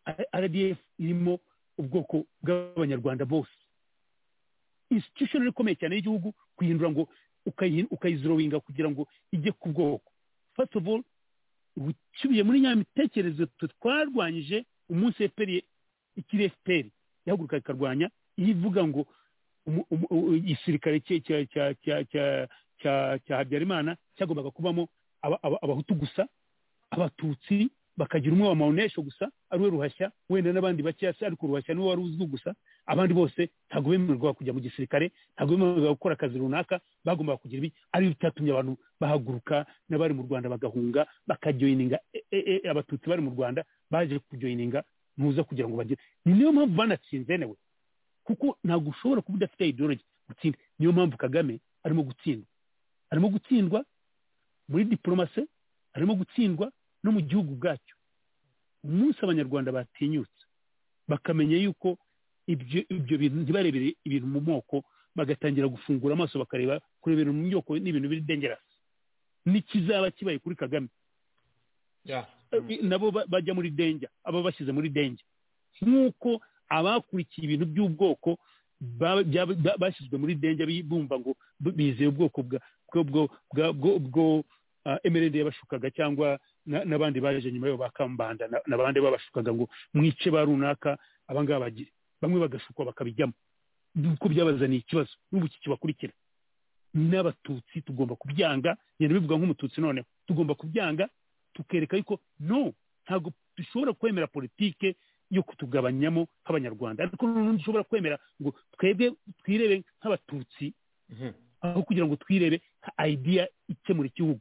R- RDF irimo ubwoko bw'abanyarwanda bose institution rero ikomeye cyane y'igihugu kuyihindura ngo ukayi- ukayizorowinga kugira ngo ijye ku bwoko first of all uciye muri nya mitekerezo twe twarwanyije umunsi fpr ye- ikiri fpr ihaguruka ikarwanya iyo ivuga ngo umu- umu- u- igisirikare cya- cya- cya- cya- cya- cya- cya habyarimana cyagombaga kubamo aba- aba- abahutu gusa abatutsi bakagira umwe wa mawunesho gusa ari we ruhashya wenda n'abandi bakeya se ariko ruhashya niwe wari uzwi gusa abandi bose ntabwo bemererwa kujya mu gisirikare ntabwo bemererwa gukora akazi runaka bagombaga kugira ibi ari byatumye abantu bahaguruka n'abari mu rwanda bagahunga bakajoyininga e, e, e, abatutsi bari mu rwanda baje kujoyininga ntuza kugira ngo bagire ni niyo mpamvu banatsinze newe kuko ntabwo ushobora kuba udafite ideology gutsinda niyo mpamvu kagame arimo gutsindwa arimo gutsindwa muri diporomasi arimo gutsindwa no mu gihugu bwacyo umunsi abanyarwanda batinyutse bakamenya yuko ibyo ibyo bintu ntibarebere ibintu mu moko bagatangira gufungura amaso bakareba kureba ibintu mu moko ni ibintu biri dengerasi n'ikizaba kibaye kuri kagame Yeah. nabo ba- bajya muri denja aba bashyize muri denja nk'uko abakurikiye ibintu by'ubwoko ba- bya- ba- bashyizwe muri denja bi- bumva ngo bu- bizeye ubwoko bwa bwo- bwo- bwa- bwo- bwo ah, emerende yabashukaga cyangwa na- n'abandi baje nyuma yabo bakambanda n'abandi babashukaga ngo mwice ba runaka abangaba bagire bamwe bagashukwa bakabijyamo nuko byabazaniye ikibazo n'ubu iki kibakurikira n'abatutsi tugomba kubyanga ngenda bivuga nk'umututsi noneho tugomba kubyanga tukereka yuko no ntabwo dushobora kwemera politike yo kutugabanyamo nk'abanyarwanda ariko noneho dushobora kwemera ngo twebwe twirebe nk'abatutsi Mhm. aho kugira ngo twirebe nka idea ikemura igihugu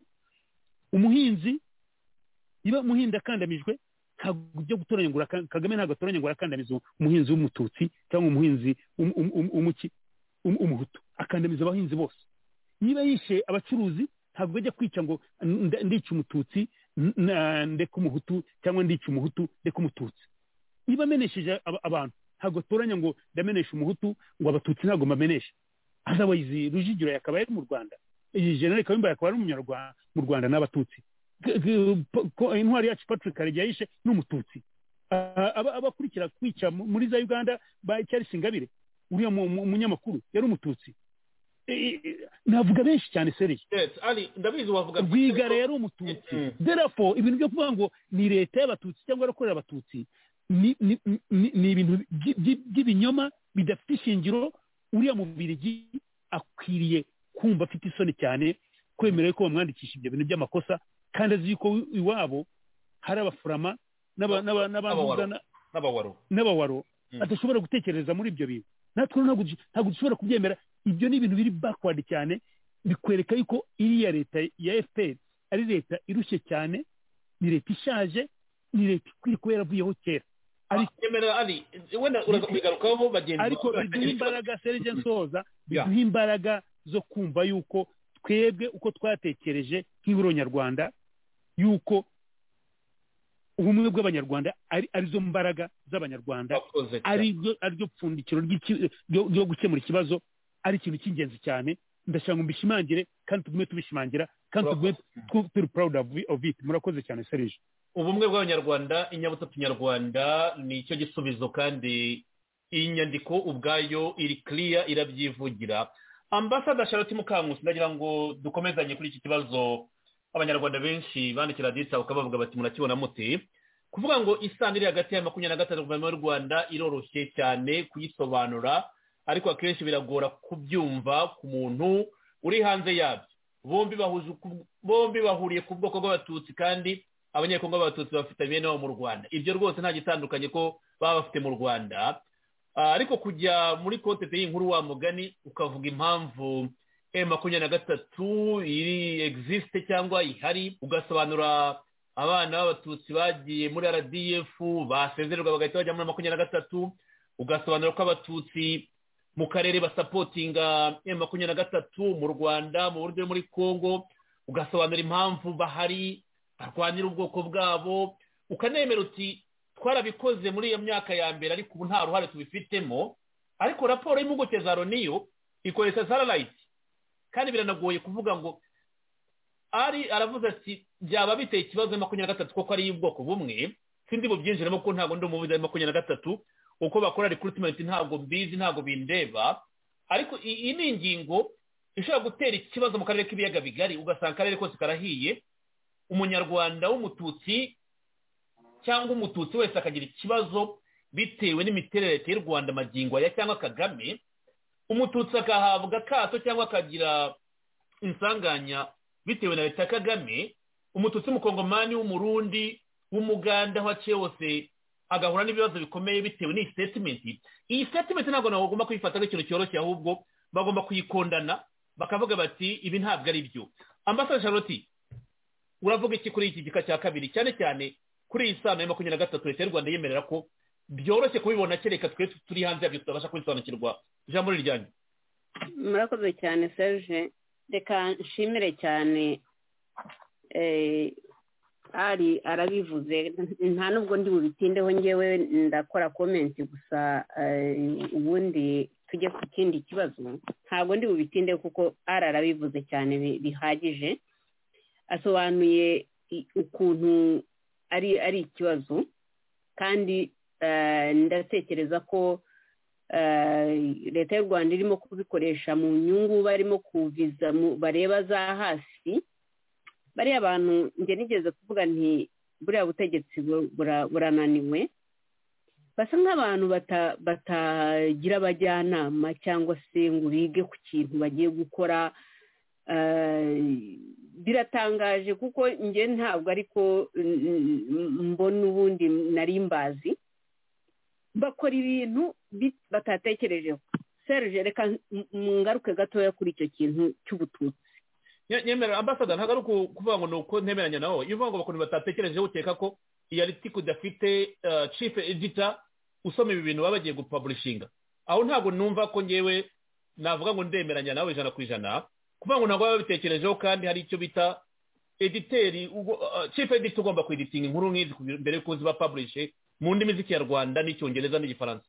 umuhinzi niba umuhinzi akandamijwe ntabwo ibyo gutoranyagura aka- kagame ntabwo atoranyagura akandamiza umuhinzi w'umututsi cyangwa umuhinzi w'um- um- um- w'umuki w'um- w'umuhutu akandamiza abahinzi bose niba yishe abacuruzi ntabwo ajya kwica ngo nda- ndica umututsi n- na- ndeka umuhutu cyangwa ndica umuhutu ndeka umututsi niba amenesheje aba- abantu ntabwo atoranya ngo ndamenesha umuhutu ngo abatutsi ntabwo mbamenesha otherwise rujugiro yakaba yari mu rwanda iyi generale kayumba yakaba ari umunyarwanda mu rwanda n'abatutsi G- g- po- ko- intwari yacu patrick karegeya yishe ni umututsi Ah, aba- abakurikira kwica mu- muri za uganda ba charles ingabire uriya mu- mu- umunyamakuru yari umututsi Eh, eh, navuga benshi cyane serije Yes, Ali, ndabizi wavuga rwigara yari umututsi Mm. therefore ibintu byo kuvuga ngo ni leta y'abatutsi cyangwa arakorera abatutsi ni ni- ni- ni ibintu by- by- by'ibinyoma bidafite ishingiro uriya mubirigi akwiriye kumva afite isoni cyane kwemera ko bamwandikisha ibyo bintu by'amakosa kandi azi yuko iwabo hari abaforama n'aba- n'aba- n'abanduza na- n'abawaro n'abawaro Mm. badashobora gutekereza muri ibyo bintu natwe rero ntabwo dush- ntabwo dushobora kubyemera ibyo ni ibintu biri backward cyane bikwereka yuko iriya leta ya fpr ari leta irushye cyane ni leta ishaje ni leta ikwiye kuba yaravuyeho kera ariko yemera Ali wenda uraza kubigarukaho bagenzi ariko biduha imbaraga serije nsoza Yeah. biduha imbaraga zo kumva yuko twebwe uko twatekereje nk'ihuriro nyarwanda yuko ubumwe bw'abanyarwanda ari arizo mbaraga z'abanyarwanda bakoze cyane. ari ryo ari ryo pfundikiro ry'iki- ryo ryo gukemura ikibazo ari ikintu cy'ingenzi cyane ndashaka ngo mbishimangire kandi tugume tubishimangira kandi tugume tw- turi proud of of it murakoze cyane serije ubumwe bw'abanyarwanda inyabutatu nyarwanda ni icyo gisubizo kandi iyi nyandiko ubwayo iri kiriya irabyivugira ambasada charlotte mukankusi ndagira ngo dukomezanye kuri iki kibazo abanyarwanda benshi bandikira dita ukaba bavuga bati murakibona mute kuvuga ngo isano iri hagati ya makumyabiri na gatanu guverinoma y'u rwanda iroroshye cyane kuyisobanura ariko akenshi biragora kubyumva ku muntu uri hanze yabyo bombi bahuje ku- bombi bahuriye ku bwoko bw'abatutsi kandi abanyekongo b'abatutsi bafite bene wabo mu rwanda ibyo rwose nta gitandukanye ko baba bafite mu rwanda Ah, ariko kujya muri kote y'inkuru wa mugani ukavuga impamvu m makumyabiri na gatatu iri egisisite cyangwa ihari ugasobanura abana b'abatutsi bagiye muri rdf basezererwa bagahita bajya muri makumyabiri na gatatu ugasobanura ko abatutsi mu karere basapotinga m makumyabiri na gatatu mu rwanda mu buryo muri congo ugasobanura impamvu bahari barwanira ubwoko bwabo ukanemera uti twarabikoze muri iyo myaka ya mbere ariko ubu nta ruhare tubifitemo ariko raporo y'impuguke za roniyo ikoresha sararayiti kandi biranagoye kuvuga ngo ari aravuze ati byaba biteye ikibazo makumyabiri na gatatu kuko ari iy'ubwoko bumwe sindi bubyinjiramo ko ntabwo ndi umuvuzi wa makumyabiri na gatatu uko bakora rikuritimenti ntabwo mbizi ntabwo bindeba ariko i- iyi ni ingingo ishobora gutera ikibazo mu karere k'ibiyaga bigari ugasanga akarere kose karahiye umunyarwanda w'umututsi cyangwa umututsi wese akagira ikibazo bitewe n'imiterere leta y'u rwanda magingo aya cyangwa kagame umututsi agahabwa akato cyangwa akagira insanganya bitewe na leta ya kagame umututsi w'umukongomani w'umurundi w'umuganda aho aciye hose agahura n'ibibazo bikomeye bitewe n'iyi sitetimenti iyi sitetimenti ntabwo nabo bagomba kuyifata nk'ikintu cyoroshye ahubwo bagomba kuyikondana bakavuga bati ibi ntabwo ari byo ambasade charlotte uravuga iki kuri iki gika cya kabiri cyane cyane kuri iyi sano ya makumyabiri na gatatu leta y'u rwanda yemerera ko byoroshye kubibona kereka twe turi hanze yabyo tutabasha kubisobanukirwa ijambo ni ryanyu murakoze cyane serge reka nshimire cyane eh, ari arabivuze nta nubwo ndi bubitindeho ngewe ndakora komenti gusa eh, ubundi tujye ku kindi kibazo ntabwo ndi bubitindeho kuko ari arabivuze cyane bi- bihagije asobanuye i- ukuntu ari ari ikibazo kandi eh, ndatekereza ko leta y'u rwanda irimo kubikoresha mu nyungu barimo kuviza mu- bareba za hasi bariya bantu njye nigeze kuvuga nti buriya butegetsi bu- bura- burananiwe basa nk'abantu bata- batagira abajyanama cyangwa se ngo bige ku kintu bagiye gukora Eh, biratangaje kuko njye ntabwo ariko mm, mm, mbona ubundi nari mbazi bakora ibintu bi- batatekerejeho serge reka m- m- ngaruke gatoya kuri icyo kintu cy'ubututsi Nye- nyemerera ambasada ntabwo ari uku- kuvuga ngo ni uko ntemeranya nawe iyo uvuga ngo bakuntu batatekerejeho ukeka ko iyo ari tiku udafite cipe edita usoma ibi bintu baba bagiye gupaburishinga aho ntabwo numva ko ngewe navuga ngo ndemeranya nawe ijana ku ijana kuvuga ngo ntabwo baba babitekerejeho kandi hari icyo bita editeri cipe edita ugomba kweditinga inkuru nk'izi kugira- mbere y'uko zibapaburishe mu ndimi z'ikinyarwanda n'icyongereza n'igifaransa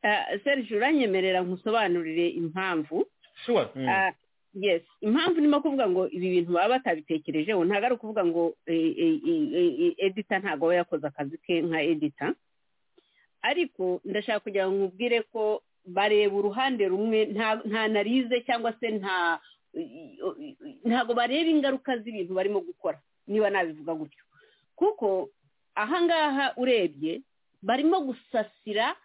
Eh, serge uranyemerera nkusobanurire impamvu shuwa Ah, yes impamvu ndimo kuvuga ngo ibi bintu baba batabitekerejeho ntabwo ari ukuvuga ngo eh, eh, eh, eh, eh, edita ntabwo aba yakoze akazi ke nka edita ariko ndashaka kugira ngo nkubwire ko bareba uruhande rumwe nta- nta narize cyangwa se nta ntabwo bareba ingaruka z'ibintu barimo gukora niba nabivuga gutyo kuko ahangaha urebye barimo gusasira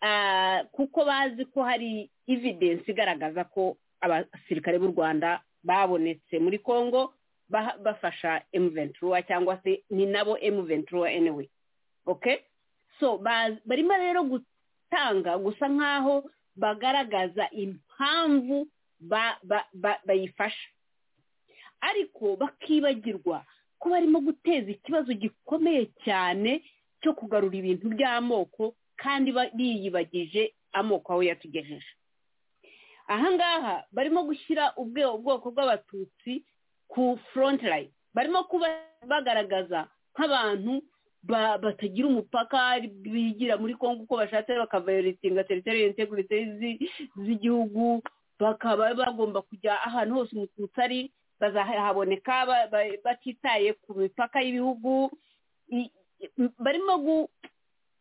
ah, kuko bazi ko hari evidence igaragaza ko abasirikare b'u rwanda babonetse muri congo baha- bafasha emuventura cyangwa se ni nabo emuventura anyway okay so baz- barimo rero gutanga gusa nk'aho bagaragaza impamvu ba- ba- ba- bayifasha ariko bakibagirwa ko barimo guteza ikibazo gikomeye cyane cyo kugarura ibintu by'amoko kandi ba- biyibagije amoko aho yatugejeje ahangaha barimo gushyira ubwe- ubwoko bw'abatutsi ku front line barimo kuba bagaragaza nk'abantu ba- batagira umupaka bigira muri kongo uko bashatse bakavayoretinga teritoriyo integrite z'igihugu bakaba bagomba kujya ahantu hose umututsi ari bazahaboneka ba- ba- batitaye ku mipaka y'ibihugu I- i- barimo gu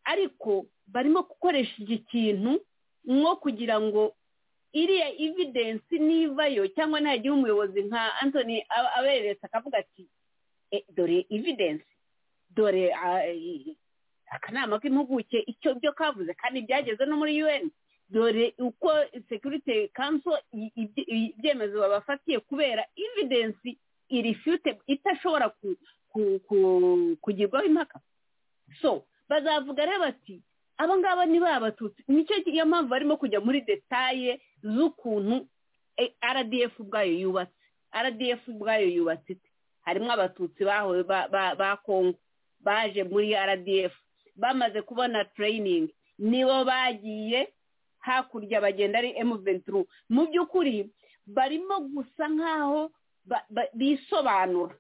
ariko barimo gukoresha iki kintu nko kugira ngo iriya evidensi nivayo cyangwa ntagira umuyobozi nka antoni abereretse akavuga ati "Eh, dore evidensi dore ah, i- akanama k'impuguke icyo byo kavuze kandi byageze no muri un dore uko security council i- ibye- ibyemezo babafatiye kubera evidence irifute itashobora ku- ku- ku- kugirwaho impaka so bazavuga rero bati aba ngaba ni ba batutsi nicyo iyo mpamvu barimo kujya muri detaye z'ukuntu eh, rdf ubwayo yubatse rdf ubwayo yubatse ite harimo abatutsi bahowe ba- ba- ba kongo baje muri rdf bamaze kubona training nibo bagiye hakurya bagenda ari emuventuru mu by'ukuri barimo gusa nk'aho ba- ba- bisobanura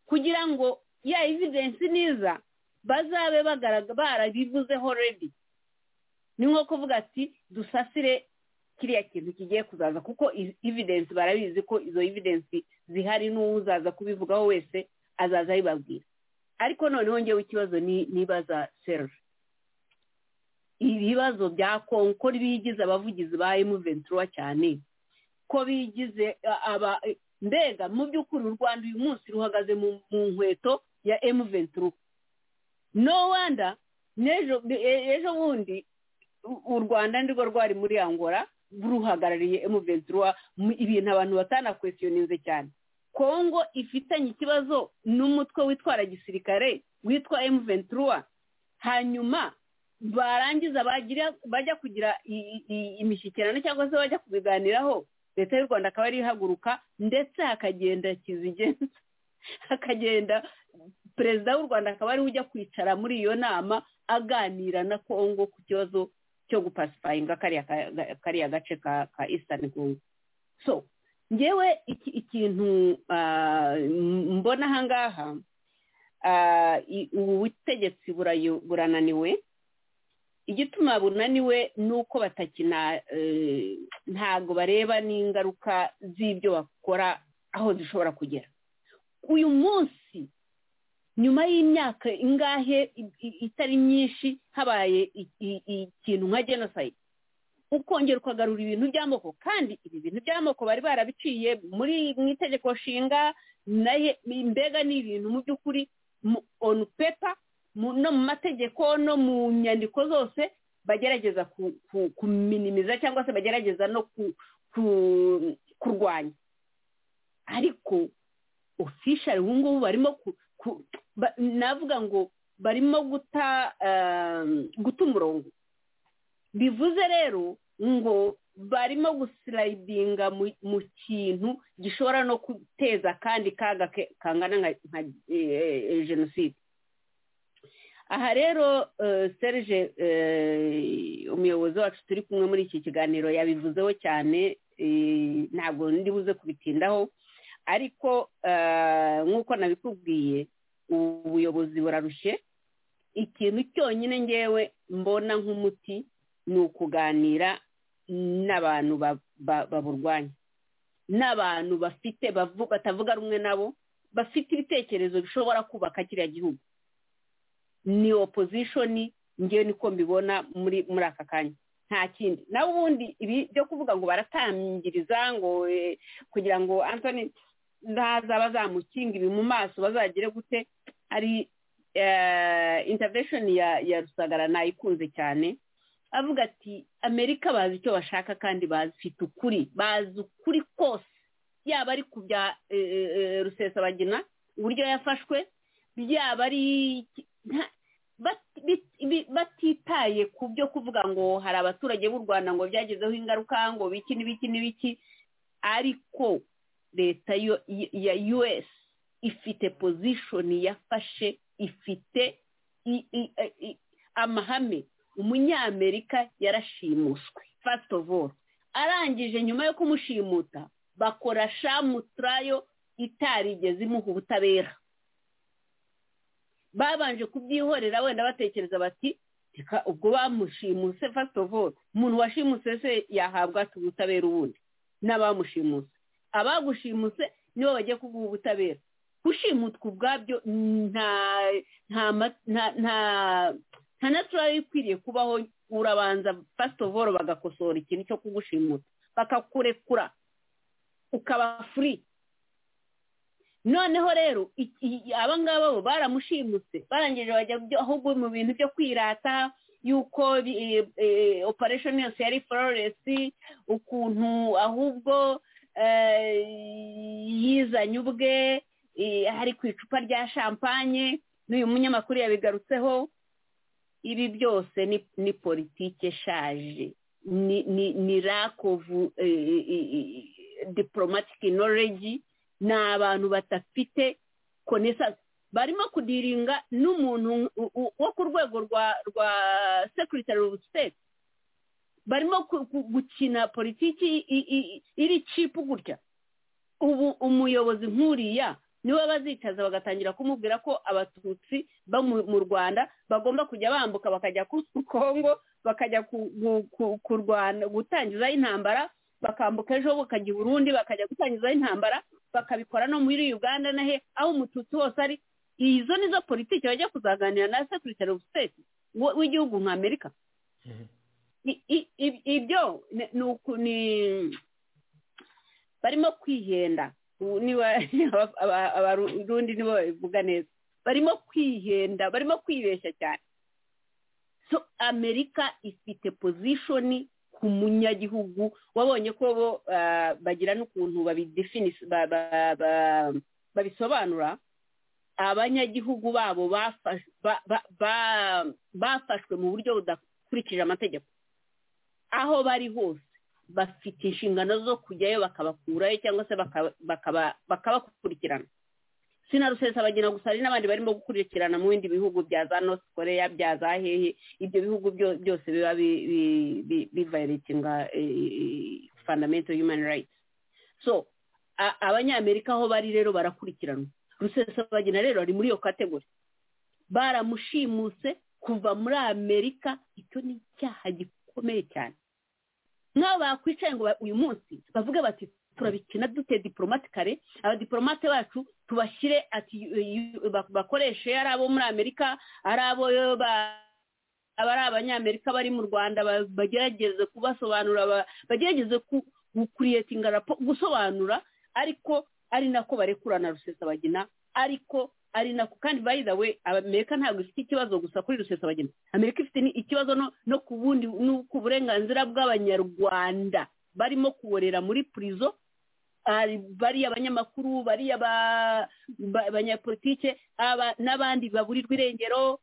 kugira ngo ya evidensi niza bazabe bagaraga- barabivuzeho redi ni nko kuvuga ati dusasire kiriya kintu kigiye kuzaza kuko i- evidensi barabizi ko izo evidensi zihari n'uzaza kubivugaho wese azaza abibabwira ariko noneho ngewe ikibazo ni- nibaza seruje ibibazo bya kongo ko bigize abavugizi ba emuventura cyane ko bigize a- aba mbega mu by'ukuri u rwanda uyu munsi ruhagaze mu mu nkweto ya emuventura no wanda n'ejo e- ejo bundi u- u rwanda nirwo rwari muri angola ruhagarariye emuventura ibintu abantu batanakwesiyoninze cyane kongo ifitanye ikibazo n'umutwe witwara gisirikare witwa emuventura hanyuma barangiza bagira bajya kugira i- i- imishyikirano cyangwa se bajya kubiganiraho leta y'u rwanda akaba ari ihaguruka ndetse hakagenda kizigenza hakagenda perezida w'u rwanda akaba ariwe ujya kwicara muri iyo nama aganira na kongo ku kibazo cyo gupasifayinga kariya ka- ga- kariya gace ka ka eastern congo so ngewe iki- ikintu ah, m- mbona ahangaha ah, i- ubu butegetsi burayo- burananiwe igituma bunaniwe ni uko batakina eh, ntabwo bareba n'ingaruka z'ibyo bakora aho zishobora kugera uyu munsi nyuma y'imyaka ingahe i- i- itari myinshi habaye i- i- ikintu nka genocide ukongera ukagarura ibintu by'amoko kandi ibi bintu by'amoko bari barabiciye muri mu itegeko nshinga naye mbega ni ibintu mu by'ukuri mu- on paper mu- no mu mategeko no mu nyandiko zose bagerageza ku- ku- kuminimiza cyangwa se bagerageza no ku- ku- kurwanya ariko ofishari ubu ngubu barimo ku- ku- ba- navuga ngo barimo guta ehm, guta umurongo bivuze rero ngo barimo gusirayidinga mu- mu kintu gishobora no guteza akandi kaga ke- kangana nka nka, eh, eh, jenoside aha rero eh, serge eh, umuyobozi wacu turi kumwe muri iki kiganiro yabivuzeho cyane eh, ntabwo ndi buze kubitindaho ariko eh, nk'uko nabikubwiye ubuyobozi burarushye ikintu cyonyine ngewe mbona nk'umuti ni ukuganira n'abantu ba- ba- baburwanya n'abantu bafite bavu- batavuga rumwe nabo bafite ibitekerezo bishobora kubaka kiriya gihugu ni opozishoni ngewe niko mbibona muri muri aka kanya nta kindi nawe ubundi ibi byo kuvuga ngo baratangiriza ngo eh, kugira ngo antoni ntaza bazamukinga ibi mu maso bazagire gute hari intavesheni ya ya rusagara nayikunze cyane avuga ati amerika bazi icyo bashaka kandi bazifite ukuri bazi ukuri kose yaba ari ku bya eh, eh, eh, rusesabagina uburyo yafashwe byaba ari iki- nta- bat- bit- bi- batitaye ku byo kuvuga ngo hari abaturage b'u rwanda ngo byagezeho ingaruka ngo biki n'ibiki n'ibiki ariko leta yo- ya us ifite position yafashe ifite i- i- i- amahame umunyamerika yarashimuswe first of all arangije nyuma yo kumushimuta bakora shamutarayo itarigeze imuha ubutabera babanje kubyihorera wenda batekereza bati reka ubwo bamushimuse fasiti ofu umuntu washimuse se yahabwa ubutabera ubundi n'abamushimuse abagushimuse nibo bagiye kuguha ubutabera gushimutwa ubwabyo nta nta nta nta naturari ikwiriye kubaho urabanza fasiti ofu bagakosora ikintu cyo kugushimuta bakakurekura ukaba furi noneho rero abangaba bo baramushimutse barangije bajya ahubwo mu bintu byo kwirata yuko operesheni yose yari fororesi ukuntu ahubwo yizanye ubwe hari ku icupa rya shampanye n'uyu munyamakuru yabigarutseho ibi byose ni politike eshaje ni rakovu diporomatike noregi ni abantu badafite konesansi barimo kudiringa n'umuntu wo ku rwego rwa rwa sekiritari ofu siteti barimo gukina politiki iri cipu gutya ubu umuyobozi nk'uriya niwe bazitaza bagatangira kumubwira ko abatutsi bo mu rwanda bagomba kujya bambuka bakajya ku kongo bakajya kurwana gutangizaho intambara bakambuka ejo bakajya i burundi bakajya gutangizaho intambara bakabikora no muri uganda na he aho umututsi wose ari izo nizo politiki bajya kuzaganira na sekiritari ofu siteti w'igihugu nka amerika ibyo ni barimo kwihenda abarundi nibo babivuga neza barimo kwihenda barimo kwibeshya cyane so amerika ifite pozishoni ku munyagihugu wabonye ko bo bagira n'ukuntu babisobanura abanyagihugu babo bafashwe mu buryo budakurikije amategeko aho bari hose bafite inshingano zo kujyayo bakabakurayo cyangwa se bakabakurikirana sina rusesa bagena gusa hari n'abandi barimo gukurikirana mu bindi bihugu bya za north korea bya za hehe ibyo bihugu byose biba bivayiritinga fundamento human rights so abanyamerika aho bari rero barakurikiranwa rusesa bagena rero ari muri iyo kategori baramushimuse kuva muri amerika icyo ni icyaha gikomeye cyane nk'aho bakwicaye ngo uyu munsi bavuge bati turabikina dute diporomatikare abadiporomate bacu tubashyire ati bakoreshe ari abo muri amerika ari abo aba ari abanyamerika bari mu rwanda bagerageze kubasobanura bagerageze kuriyetinga gusobanura ariko ari nako barekurana rusesabagina ariko ari nako kandi bayidawe amerika ntabwo ifite ikibazo gusa kuri rusesabagina amerika ifite ikibazo no ku bundi no ku burenganzira bw'abanyarwanda barimo kuborera muri purizo bariya abanyamakuru bariya abanyapolitike n'abandi baburirwa irengero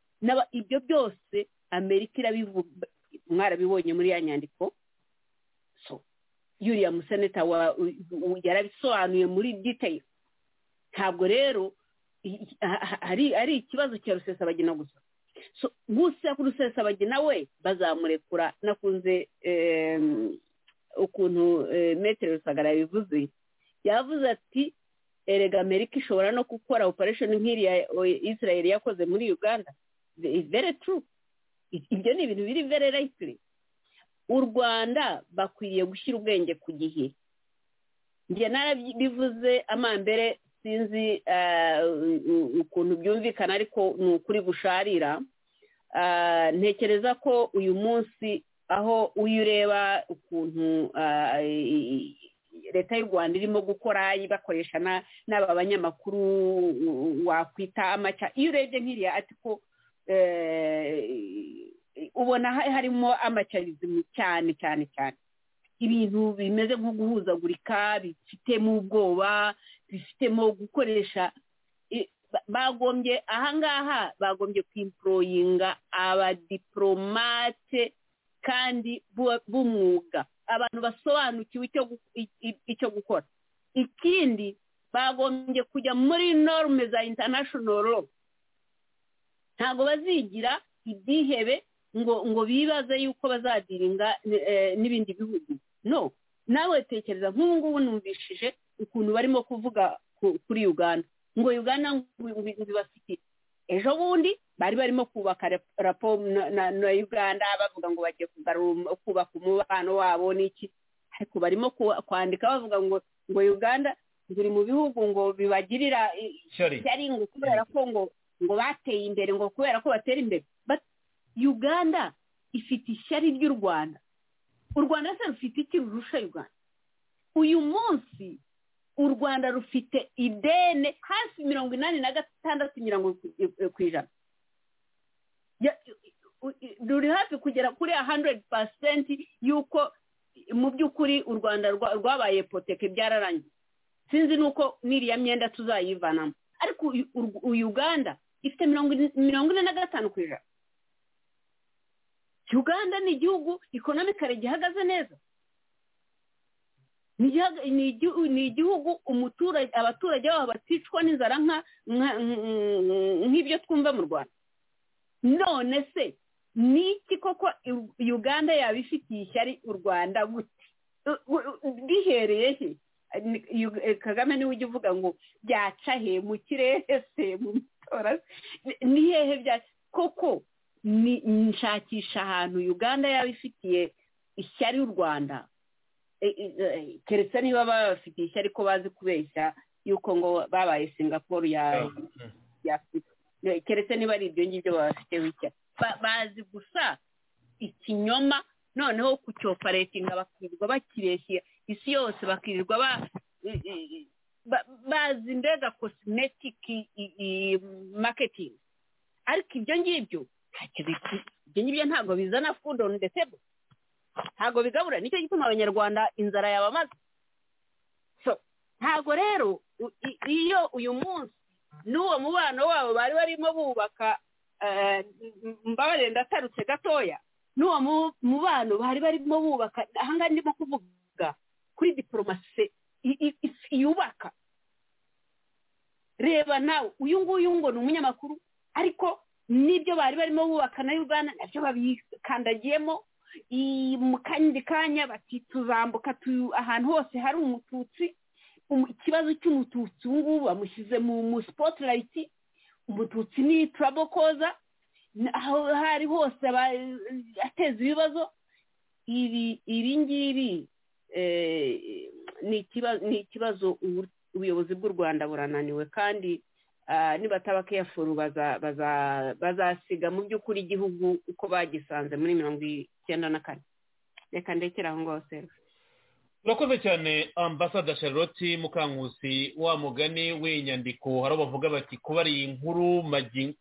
ibyo byose amerika irabivuga mwarabibonye muri ya nyandiko yuriya museneta yarabisobanuye muri detail ntabwo rero ari ikibazo cya rusesabagina gusa gusa ku rusesabagina we bazamurekura nakunze ukuntu metero rusagara yabivuze yavuze ati erega amerika ishobora no gukora operesheni nk'iriya israel yakoze muri uganda very true ibyo ni ibintu biri very likely u rwanda bakwiriye gushyira ubwenge ku gihe njye narabivuze amambere sinzi ukuntu byumvikana ariko ni ukuri gusharira ntekereza ko uyu munsi aho uyu ureba ukuntu leta y'u rwanda irimo gukora bakoresha n'aba banyamakuru wakwita amaca iyo urebye nk'iriya ariko ubona harimo amacarizimi cyane cyane cyane ibintu bimeze nko guhuzagurika bifitemo ubwoba bifitemo gukoresha bagombye ahangaha bagombye kwimporoyinga abadiporomate kandi b'umwuga abantu basobanukiwe icyo gukora ikindi bagombye kujya muri norme za international law ntabwo bazigira ibyihebe ngo ngo bibaze yuko bazadiringa n'ibindi bihugu no nawe tekereza nk'ubu ngubu numvishije ukuntu barimo kuvuga kuri uganda ngo uganda ngo bibafitiye ejo bundi bari barimo kubaka rapo na- na na uganda bavuga ngo bagiye kugarura um- kubaka umubano wabo n'iki ariko barimo ku- kwandika bavuga ngo ngo uganda ziri mu bihugu ngo bibagirira i- cyari ishyari ngo kubera ko ngo ngo bateye imbere ngo kubera ko batera imbere but uganda ifite ishyari ry'u rwanda u rwanda se rufite iki rurusha uganda uyu munsi u rwanda rufite ideni hafi mirongo inani na gatandatu mirongo ku ijana Ya- u- u- ruri hafi kugera kuri hundred percent y'uko mu by'ukuri u rwanda rwa- rwabaye poteke byararangiye sinzi nuko n'iriya myenda tuzayivanamo ariko uyu- u- u- uganda ifite mirongo ine- mirongo ine na gatanu ku ijana uganda ni igihugu ekonomi kare gihagaze neza Ni igihaga- ni igihu- ni igihugu umuturage abaturage babo baticwa n'inzara nka- nka- nk'ibyo twumva mu rwanda none se ni iki koko u- uganda yaba ifitiye ishyari u rwanda gute U- u- u- rihereye he Ni- Yu- eh, kagame niwe ujya uvuga ngo byaca he mu kirere se mu matora Ni- ni hehe byaca koko ni nshakisha ahantu uganda yaba ifitiye ishyari u rwanda Eh, eh, eh, keretse niba babafitiye ishyari ko bazi kubeshya yuko ngo babaye singapore ya ya afurika Ne- keretse niba ari ibyo ngibyo babafiteho ishyari Ba- bazi gusa ikinyoma noneho kucyoparetinga bakirirwa bakireshya isi yose bakirirwa ba i- i- ba- bazi mbega kosimetiki maketingi ariko ibyo ngibyo ntacyo biku- ibyo ngibyo ntabwo bizana fudu onu detebo ntabwo bigabura nicyo gituma abanyarwanda inzara yabamaze so ntabwo rero u- i- iyo uyu munsi n'uwo mubano wabo bari barimo bubaka eh, m- mbabarire ndatarutse gatoya n'uwo mu- mubano bari barimo bubaka ahangaha ndimo kuvuga kuri diporomasi i- i- i- yubaka reba nawe uyu nguyu ngo ni umunyamakuru ariko n'ibyo bari barimo bubaka na uganda nabyo babikandagiyemo i- mu kandi kanya bati tuzambuka tu- ahantu hose hari umututsi Um- ikibazo cy'umututsi ubu ngubu bamushyize mu mu spotlight umututsi ni trouble koza aho hari hose aba- ateza ibibazo ibi ibi ngibi eh, ni ikiba- ni ikibazo ubu- ubuyobozi bw'u rwanda burananiwe kandi ah, nibataba keyafu baza- baza- bazasiga mu by'ukuri igihugu uko bagisanze muri mirongo icyenda na kane reka ndekere aho ngaho se urakoze cyane ambasada charlotte mukankusi wa mugani w'inyandiko hari abo bavuga bati kuba ari iyi nkuru magi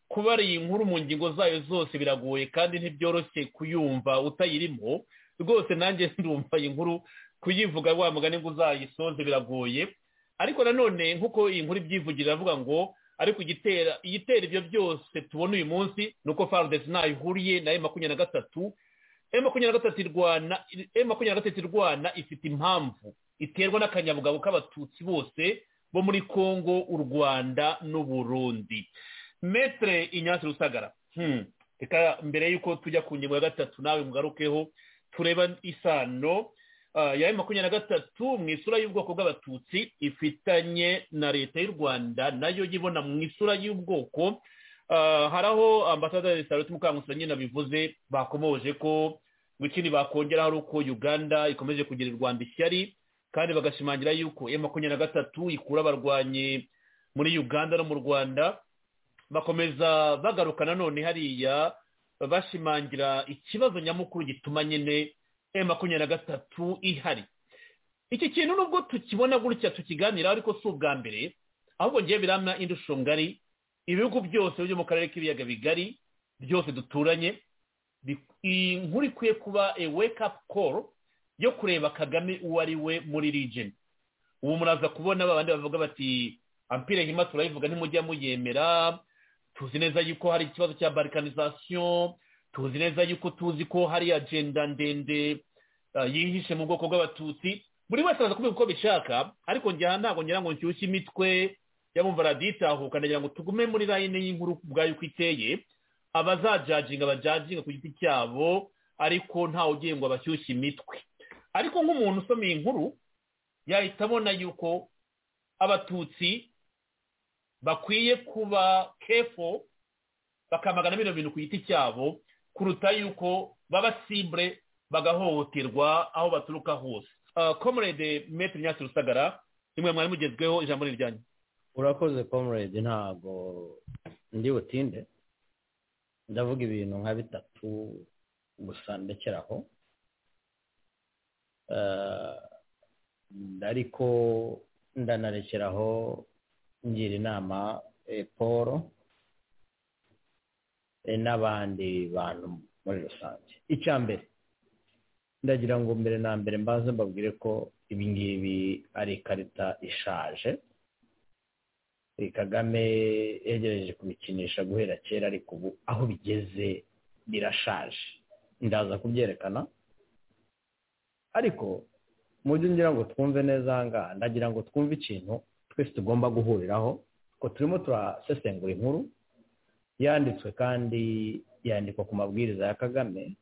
kuba ari iyi nkuru mu ngingo zayo zose biragoye kandi ntibyoroshye kuyumva utayirimo rwose nanjye ndumva iyi nkuru kuyivuga wa mugani ngo uzayisoze biragoye ariko nanone nk'uko iyi nkuru ibyivugira iravuga ngo ariko igitera igitera ibyo byose tubona uyu munsi ni uko farudesi ntayo ihuriye na e makumyabiri na gatatu e makumyabiri na gatatu irwana e makumyabiri na gatatu irwana ifite impamvu iterwa n'akanyabugabo k'abatutsi bose bo muri congo u rwanda n'u burundi metere inyansi rusagara Hmm. reka mbere y'uko tujya ku ngingo ya gatatu nawe mugarukeho tureba isano ah, ya e makumyabiri na gatatu mu isura y'ubwoko bw'abatutsi ifitanye na leta y'u rwanda nayo yibona mu isura y'ubwoko Ah, hari aho ambasaderi saruti mukangusa nyine abivuze bakomoje ko ngo ikindi bakongera ari uko uganda ikomeje kugira u rwanda ishyari kandi bagashimangira yuko e makumyabiri na gatatu ikura abarwanyi muri uganda no mu rwanda bakomeza bagaruka nanone hariya bashimangira ikibazo nyamukuru gituma nyine e makumyabiri na gatatu ihari iki kintu nubwo tukibona gutya tukiganiraho ariko si ubwa mbere ahubwo ngewe biramya indusho ngari ibihugu byose byo mu karere k'ibiyaga bigari byose duturanye bi- iyi nkuru ikwiye kuba a wake up call yo kureba kagame uwo ari we muri region ubu muraza kubona babandi bavuga bati ampire hima turayivuga ntimujya muyemera tuzi neza yuko hari ikibazo cya balkanization tuzi neza yuko tuzi ko hari agenda ndende ah, yihishe mu bwoko bw'abatutsi buri wese araza kubivuga uko bishaka ariko njya ntabwo ngira ngo nshyushye imitwe yabumva raditahuka ndagira ngo tugume muri layine y'inkuru ubwayo uko iteye abazajajinga bajajinga ku giti cyabo ariko ntawe ugiye ngo abashyushye imitwe ariko nk'umuntu usoma iyi nkuru yahita abona yuko abatutsi bakwiye kuba kefo bakamagana bino bintu ku giti cyabo kuruta yuko baba simbre bagahohoterwa aho baturuka hose komurede metero nyasi rusagara nimwe mwari mugezweho ijambo ni iryanyu urakoze comrade ntabwo ndi butinde ndavuga ibintu nka bitatu gusa ndekeraho ariko ndanarekeraho ngira inama paul n'abandi bantu muri rusange icya mbere ndagira ngo mbere na mbere mbaze mbabwire ko ibingibi ari ikarita ishaje kagame yegereje kubikinisha guhera kera ariko ubu aho bigeze birashaje ndaza kubyerekana ariko mu byo ngira ngo twumve neza ahangaha ndagira ngo twumve ikintu twese tugomba guhuriraho ko turimo turasesengura inkuru yanditswe kandi yandikwa ku mabwiriza ya kagame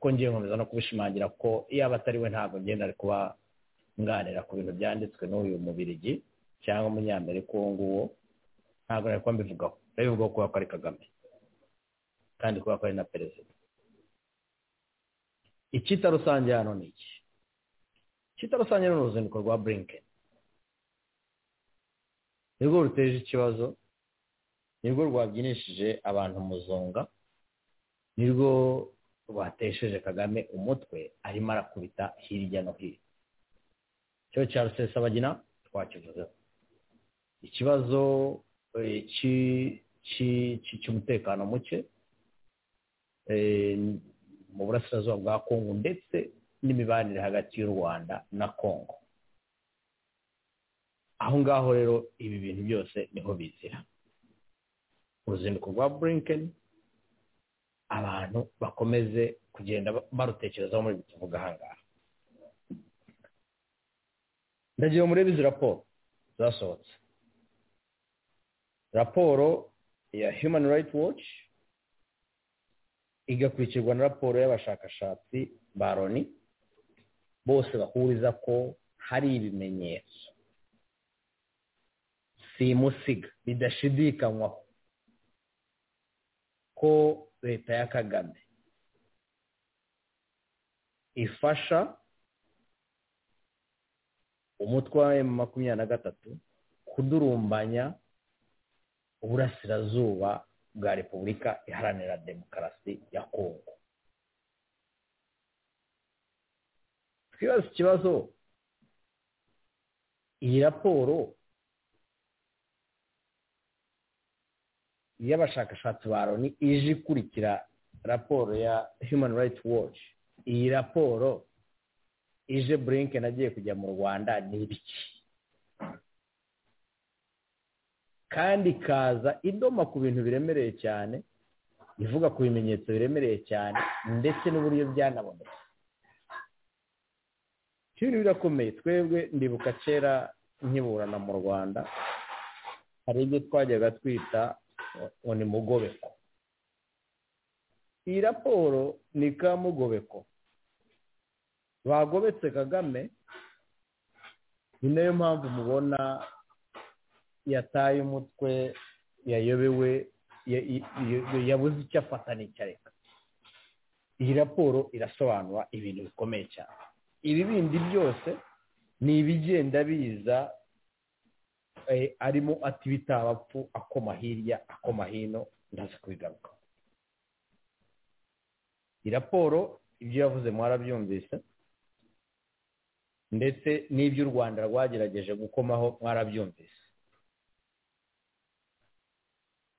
ko ngiye nkomeza no kubishimangira ko yaba atari we ntabwo ngenda ari kuba nganira ku bintu byanditswe n'uyu mubirigi cyangwa umunyamerika uwo nguwo ntabwo nari kuba mbivugaho ndabivugaho kubera ko ari kagame kandi kubera ko ari na perezida icyita rusange hano ni iki icyita rusange ni uruzinduko rwa burinke nirwo ruteje ikibazo nirwo rwabyinishije abantu muzonga nirwo rwatesheje kagame umutwe arimo arakubita hirya no hino cyo cya rusesabagina twakivuzeho ikibazo cy'umutekano muke mu burasirazuba bwa kongo ndetse n'imibanire hagati y'u rwanda na kongo aho ngaho rero ibi bintu byose niho bizira uruzinduko rwa burinken abantu bakomeze kugenda barutekerezaho muri tuvuga ahangaha ndagira ngo murebe izi raporo zasohotse raporo ya human rights watch igakurikirwa na raporo y'abashakashatsi ba loni bose bahuriza ko hari ibimenyetso simusiga bidashidikanywaho ko leta ya kagame ifasha umutwe wa emu makumyabiri na gatatu kudurumbanya uburasirazuba bwa repubulika iharanira demokarasi ya kongo twibaza ikibazo iyi raporo y'abashakashatsi ba loni ije ikurikira raporo ya human rights watch iyi raporo ije burinke agiye kujya mu rwanda ni ibiki kandi ikaza idoma ku bintu biremereye cyane ivuga ku bimenyetso biremereye cyane ndetse n'uburyo byanabonetse ibintu birakomeye twebwe ndibuka kera nkiburana mu rwanda hari ibyo twajyaga twita ngo ni mugobeko iyi raporo ni ka mugobeko bagobetse kagame ni nayo mpamvu mubona yataye umutwe yayobewe yabuze icyo afata n'icyareka iyi raporo irasobanura ibintu bikomeye cyane ibi bindi byose ni ibigenda biza arimo ati bitabapfu akoma hirya akoma hino ndaza kubigarukaho iyi raporo ibyo yavuze mwarabyumvise ndetse n'ibyo u rwanda rwagerageje gukomaho mwarabyumvise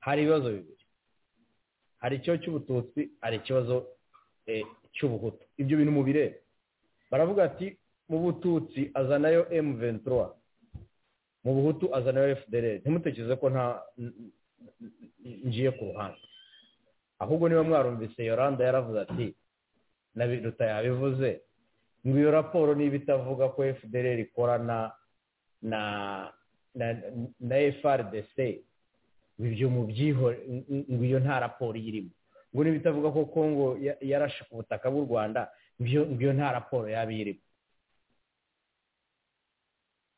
hari ibibazo bibiri hari ikibazo cy'ubututsi hari ikibazo cy'ubuhutu ibyo bintu mu bireba baravuga ati mu bututsi azanayo emu ventura mu buhutu azanayo efudereri ntimutekereze ko nta ngiye ku ruhande ahubwo niba mwarumvise yoranda yaravuze ati na biruta yabivuze ngo iyo raporo niba itavuga ko efudereri ikorana na na frdc ibyo mu byihore ngo iyo nta raporo irimo ngo niba itavuga ko kongo yarashe ku butaka bw'u rwanda ngo iyo nta raporo yaba irimo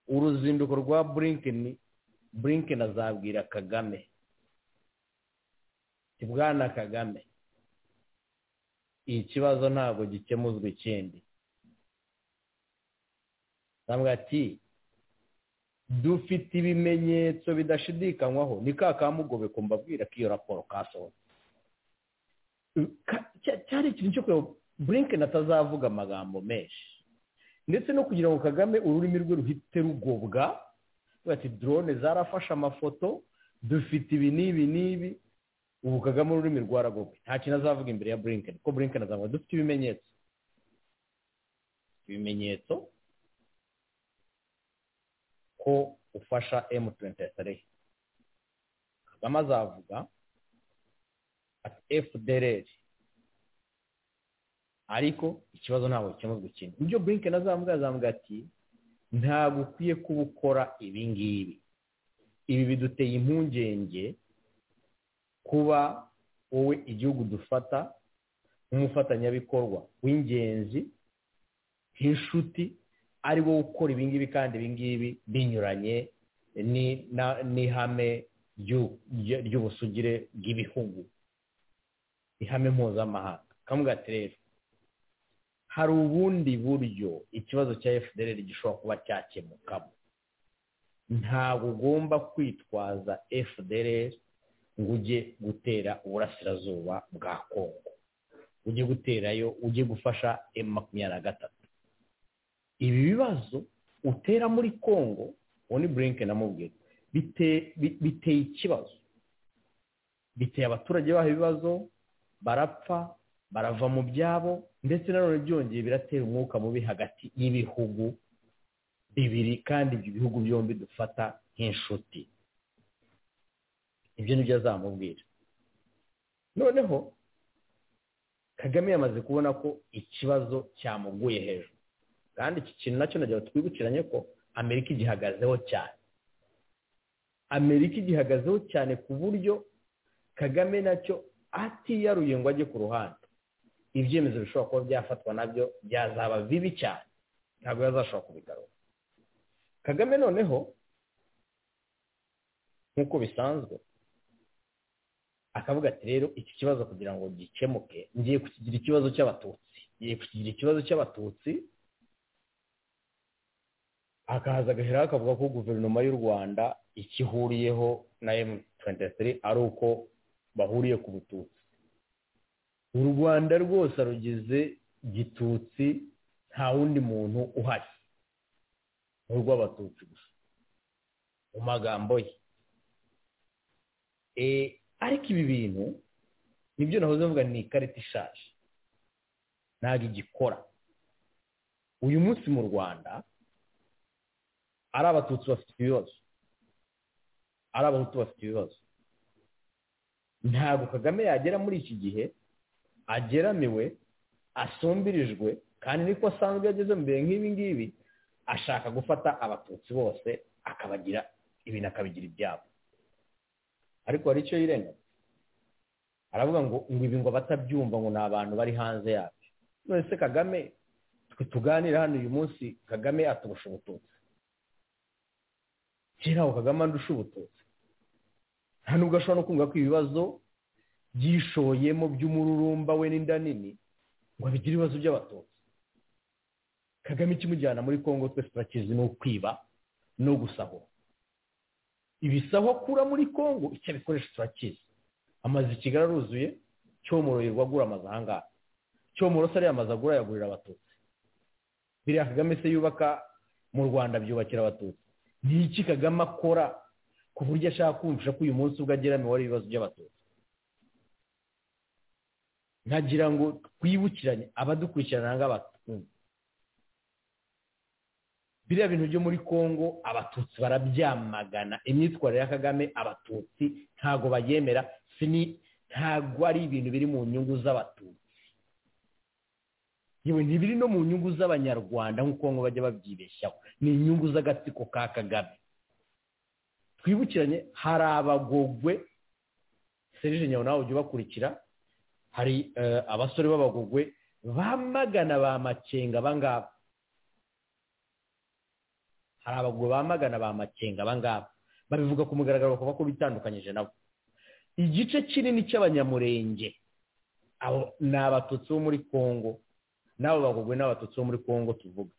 uruzinduko rwa burinken burinken azabwira kagame bwana kagame ikibazo ntabwo gikemuzwa ikindi ntabwo ati dufite ibimenyetso bidashidikanywaho ni ka kamugobe mbabwira ko iyo raporo kasohotse cyari ikintu cyo kureba burinken atazavuga amagambo menshi ndetse no kugira ngo kagame ururimi rwe ruhite rugobwa bati drone zarafashe amafoto dufite ibi n'ibi n'ibi ubu kagame ururimi rwaragobwe nta kintu azavuga imbere ya burinken kuko burinken azavuga dufite ibimenyetso ibimenyetso ko ufasha emutiyeni kagame azavuga ati efudereri ariko ikibazo ntabwo gikemurwa ikintu ibyo burinken azamuga azamuga ati ntabwo ukwiye kuba ukora ibi ngibi ibi biduteye impungenge kuba wowe igihugu dufata nk'umufatanyabikorwa w'ingenzi nk'inshuti ari wowe ukora ibingibi kandi ibingibi binyuranye n'ihame ry'ubusugire bw'ibihugu ihame mpuzamahanga kamwe rero hari ubundi buryo ikibazo cya fdr gishobora kuba cyakemukamo ntabwo ugomba kwitwaza fdr ngo ujye gutera uburasirazuba bwa kongo ujye guterayo ujye gufasha emu makumyabiri na gatatu ibi bibazo utera muri kongo uwo ni burinke namubwira biteye ikibazo biteye abaturage baho ibibazo barapfa barava mu byabo ndetse nanone byongeye biratera umwuka mubi hagati y'ibihugu bibiri kandi ibyo bihugu byombi dufata nk'inshuti ibyo nibyo azamubwira noneho kagame yamaze kubona ko ikibazo cyamuguye hejuru kandi iki kintu nacyo nagira twibukiranye ko amerika igihagazeho cyane amerika igihagazeho cyane ku buryo kagame nacyo atiyaruye ngo ajye ku ruhande ibyemezo bishobora kuba byafatwa nabyo byazaba bibi cyane ntabwo yazashobora kubigaruka kagame noneho nk'uko bisanzwe akavuga ati rero iki kibazo kugira ngo gikemuke ngiye kukigira ikibazo cy'abatutsi ngiye kukigira ikibazo cy'abatutsi akahaza agaheraho akavuga ko guverinoma y'u rwanda icyo ihuriyeho na emutuwentisitiri ari uko bahuriye ku bututsi u rwanda rwose rugize gitutsi nta wundi muntu uhari ni urw'abatutsi gusa mu magambo ye ariko ibi bintu nibyo nahoze mvuga ni ikarita ishaje ntabwo igikora uyu munsi mu rwanda ari abatutsi bafite ibibazo ari abahutu bafite ibibazo ntabwo kagame yagera muri iki gihe ageramiwe asumbirijwe kandi niko asanzwe yageze mbere nk'ibi ngibi ashaka gufata abatutsi bose akabagira ibintu akabigira ibyabo ariko hari icyo yirengagiza aravuga ngo ngo ibi ngo batabyumva ngo ni abantu bari hanze yabyo none se kagame twe tuganira hano uyu munsi kagame aturusha ubututsi kera aho kagame andusha ubututsi nta nubwo ashobora no kumva ko ibibazo byishoyemo by'umururumba we n'inda nini ngo abigire ibibazo by'abatutsi kagame ikimujyana muri congo twese turakizi ni ukwiba no gusahura ibisaho akura muri congo icyo abikoresha turakizi amazu i kigali aruzuye cyomoro yirirwa agura amazu ahangaha cyomoro se ariya amazu agura yagurira abatutsi biriya kagame se yubaka mu rwanda byubakira abatutsi ni iki kagame akora ku buryo ashaka kumvisha ko uyu munsi ubwo agera miwari ibibazo by'abatutsi nkagira ngo twibukiranye abadukurikirana nk'abatutsi biriya bintu byo muri congo abatutsi barabyamagana imyitwarire ya kagame abatutsi ntabwo bayemera ntabwo ari ibintu biri mu nyungu z'abatutsi yewe ntibiri no mu nyungu z'abanyarwanda nk'uko ngo bajya babyibeshyaho ni inyungu z'agatsiko ka kagame twibukiranye hari abagogwe serije nyawe nawe ujya ubakurikira hari abasore b'abagogwe bamagana ba makenga abangaba hari abagogwe bamagana ba makenga abangaba babivuga ku mugaragaro bakaba ko bitandukanyije nabo igice kinini cy'abanyamurenge abo ni abatutsi bo muri congo n'abo bagogwe n'abatutsi bo muri congo tuvuga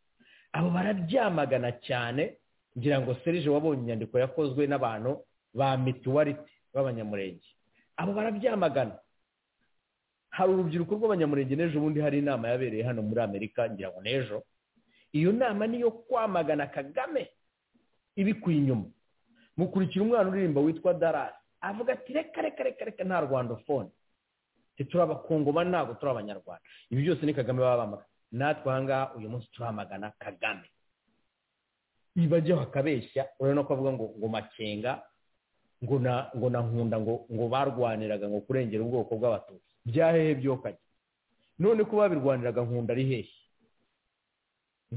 abo bararyamagana cyane ngira ngo serije wabonye inyandiko yakozwe n'abantu ba mituwariti b'abanyamurenge abo barabyamagana hari urubyiruko rw'abanyamurenge n'ejo bundi hari inama yabereye hano muri amerika ngira ngo n'ejo iyo nama niyo kwamagana kagame ibikuye inyuma mukurikira umwana uririmba witwa darasi avuga ati reka reka reka reka nta rwanda fone turi abakongoma ntabwo turi abanyarwanda ibi byose ni kagame baba bamagana natwe ahangaha uyu munsi turamagana kagame ibajyaho akabeshya urabona ko avuga ngo ngo makenga ngo na ngo na nkunda ngo ngo barwaniraga ngo kurengera ubwoko bw'abatutsi bya hehe byokajya none ko babirwaniraga nkunda ari hehe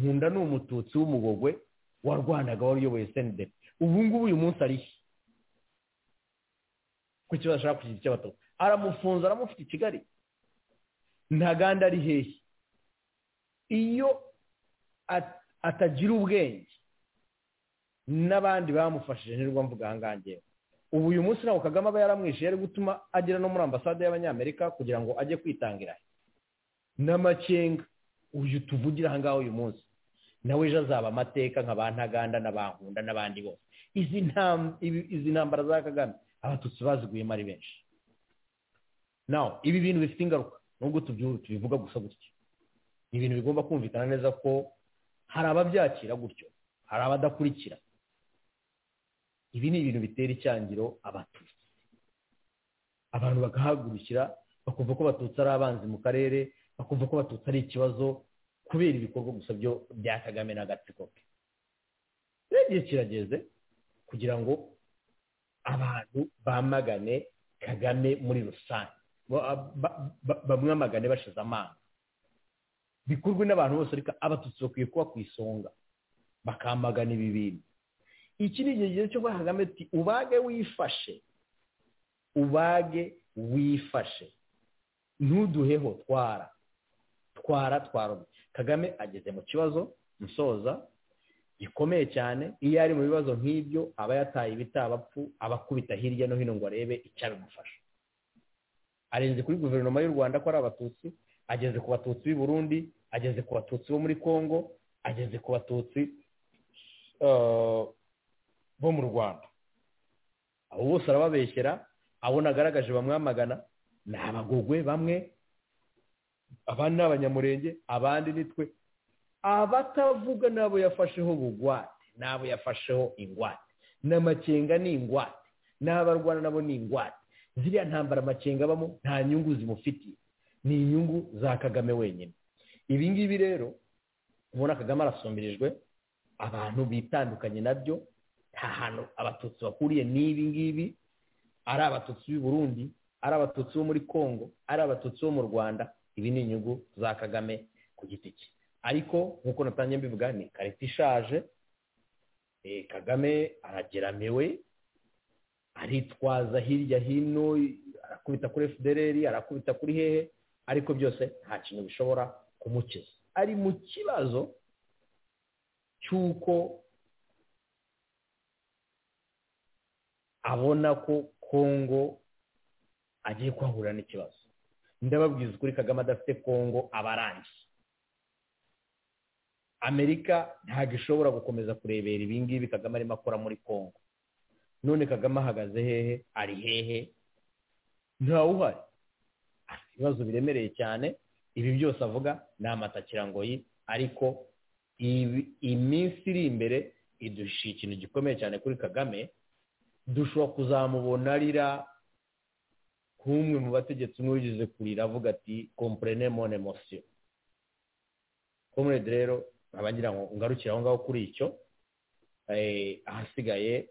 nkunda ni umututsi w'umugogwe warwanaga wari uyoboye senideri ubu ngubu uyu munsi ari he ku kibazo ashaka kugira icy'abatutsi aramufunze aramufite i kigali ntaganda ari hehe iyo atagira ubwenge n'abandi bamufashije nirwo mvuga ahangaha ubu uyu munsi ntabwo kagame aba yaramwishe yari gutuma agera no muri ambasade y'abanyamerika kugira ngo ajye kwitangira n'amakenga uyu tuvugira ahangaha uyu munsi nawe ejo azaba amateka nka ba ntaganda n'abankunda n'abandi bose izi ntambara za kagame abatutsi baziguyemo ari benshi nawe ibi bintu bifite ingaruka nubwo tubivuga gusa gutya ni ibintu bigomba kumvikana neza ko hari ababyakira gutyo hari abadakurikira ibi ni ibintu bitera icyangiro abatutsi abantu bagahagurukira bakumva ko abatutsi ari abanzi mu karere bakumva ko abatutsi ari ikibazo kubera ibikorwa gusa byo bya kagame n'agatsiko ke n'igihe kirageze kugira ngo abantu bamagane kagame muri rusange bamwamagane bashize amanga bikorwe n'abantu bose ariko abatutsi bakwiye kuba ku isonga bakamagana ibi bintu iki ni igihe cyo kuba kagame ati ubage wifashe ubage wifashe ntuduheho twara twara twara kagame ageze mu kibazo musoza gikomeye cyane iyo ari mu bibazo nk'ibyo aba yataye ibitabapfu aba akubita hirya no hino ngo arebe icyabimufasha arenze kuri guverinoma y'u rwanda ko ari abatutsi ageze ku batutsi b'i burundi ageze ku batutsi bo muri congo ageze ku batutsi bo mu rwanda abo bose arababeshyera abo nagaragaje bamwamagana ni abagogwe bamwe abandi ni abanyamurenge abandi ni twe abatavuga nabo yafasheho bugwate nabo yafasheho ingwate n'amakenga ni ingwate n'abarwana nabo ni ingwate ziriya ntambara amakenga abamo nta nyungu zimufitiye ni inyungu za kagame wenyine ibi ngibi rero ubona kagame arasumbirijwe abantu bitandukanye nabyo nta hantu abatutsi bakuriye n'ibi ngibi ari abatutsi b'i burundi ari abatutsi bo muri congo ari abatutsi bo mu rwanda ibi ni inyungu za kagame ku giti cye ariko nk'uko natangiye mbivuga ni ikarita ishaje kagame arageramiwe aritwaza hirya hino arakubita kuri fdr arakubita kuri hehe ariko byose nta kintu bishobora kumukiza ari mu kibazo cy'uko abona ko kongo agiye kuhahurira n'ikibazo ndababwiza ukuri kagame adafite kongo aba arangiye amerika ntabwo ishobora gukomeza kurebera ibi ngibi kagame arimo akora muri kongo none kagame ahagaze hehe ari hehe ntawuhari afite ibibazo biremereye cyane ibi byose avuga ni amatakirangoyi ariko iminsi iri imbere idushyira ikintu gikomeye cyane kuri kagame dushobora kuzamubona arira nk'umwe mu bategetsi umwe wigeze kurira avuga ati kompurene mone mosiyo komurede rero nkaba ngira ngo ngarukire aho ngaho kuri icyo ahasigaye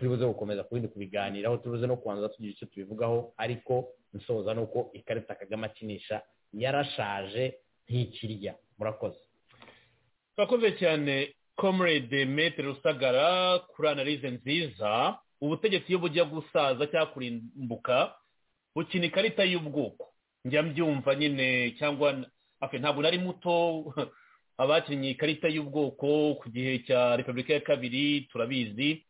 turibuze gukomeza ku bindi kubiganiraho turibuze no kubanza tugira icyo tubivugaho ariko nsoza ni uko ikarita kagame akinisha yarashaje ntikirya murakoze turakoze cyane comrade metere rusagara kuri analize nziza ubutegetsi iyo bujya gusaza cyangwa kurimbuka bukina ikarita y'ubwoko njya mbyumva nyine cyangwa ntabwo nari muto abakinnye ikarita y'ubwoko ku gihe cya repubulika ya kabiri turabizi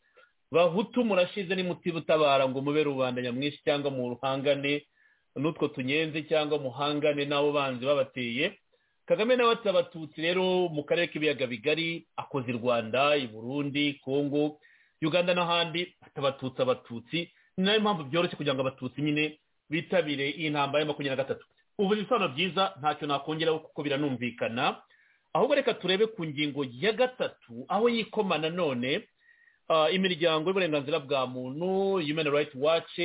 bahutu murashize n'imuti butabara ngo mube rubanda nyamwinshi cyangwa mu ruhangane n'utwo tunyenzi cyangwa muhangane n'abo banzi babateye kagame nawe ati abatutsi rero mu karere k'ibiyaga bigari akoze i rwanda i burundi kongo uganda n'ahandi ati abatutsi abatutsi ni nayo mpamvu byoroshye kugira ngo abatutsi nyine bitabire iyi ntambara ya makumyabiri na gatatu ubu bisobanuro byiza ntacyo nakongeraho kuko biranumvikana ahubwo reka turebe ku ngingo ya gatatu aho yikoma nanone imiryango y'uburenganzira bwa muntu human rights watch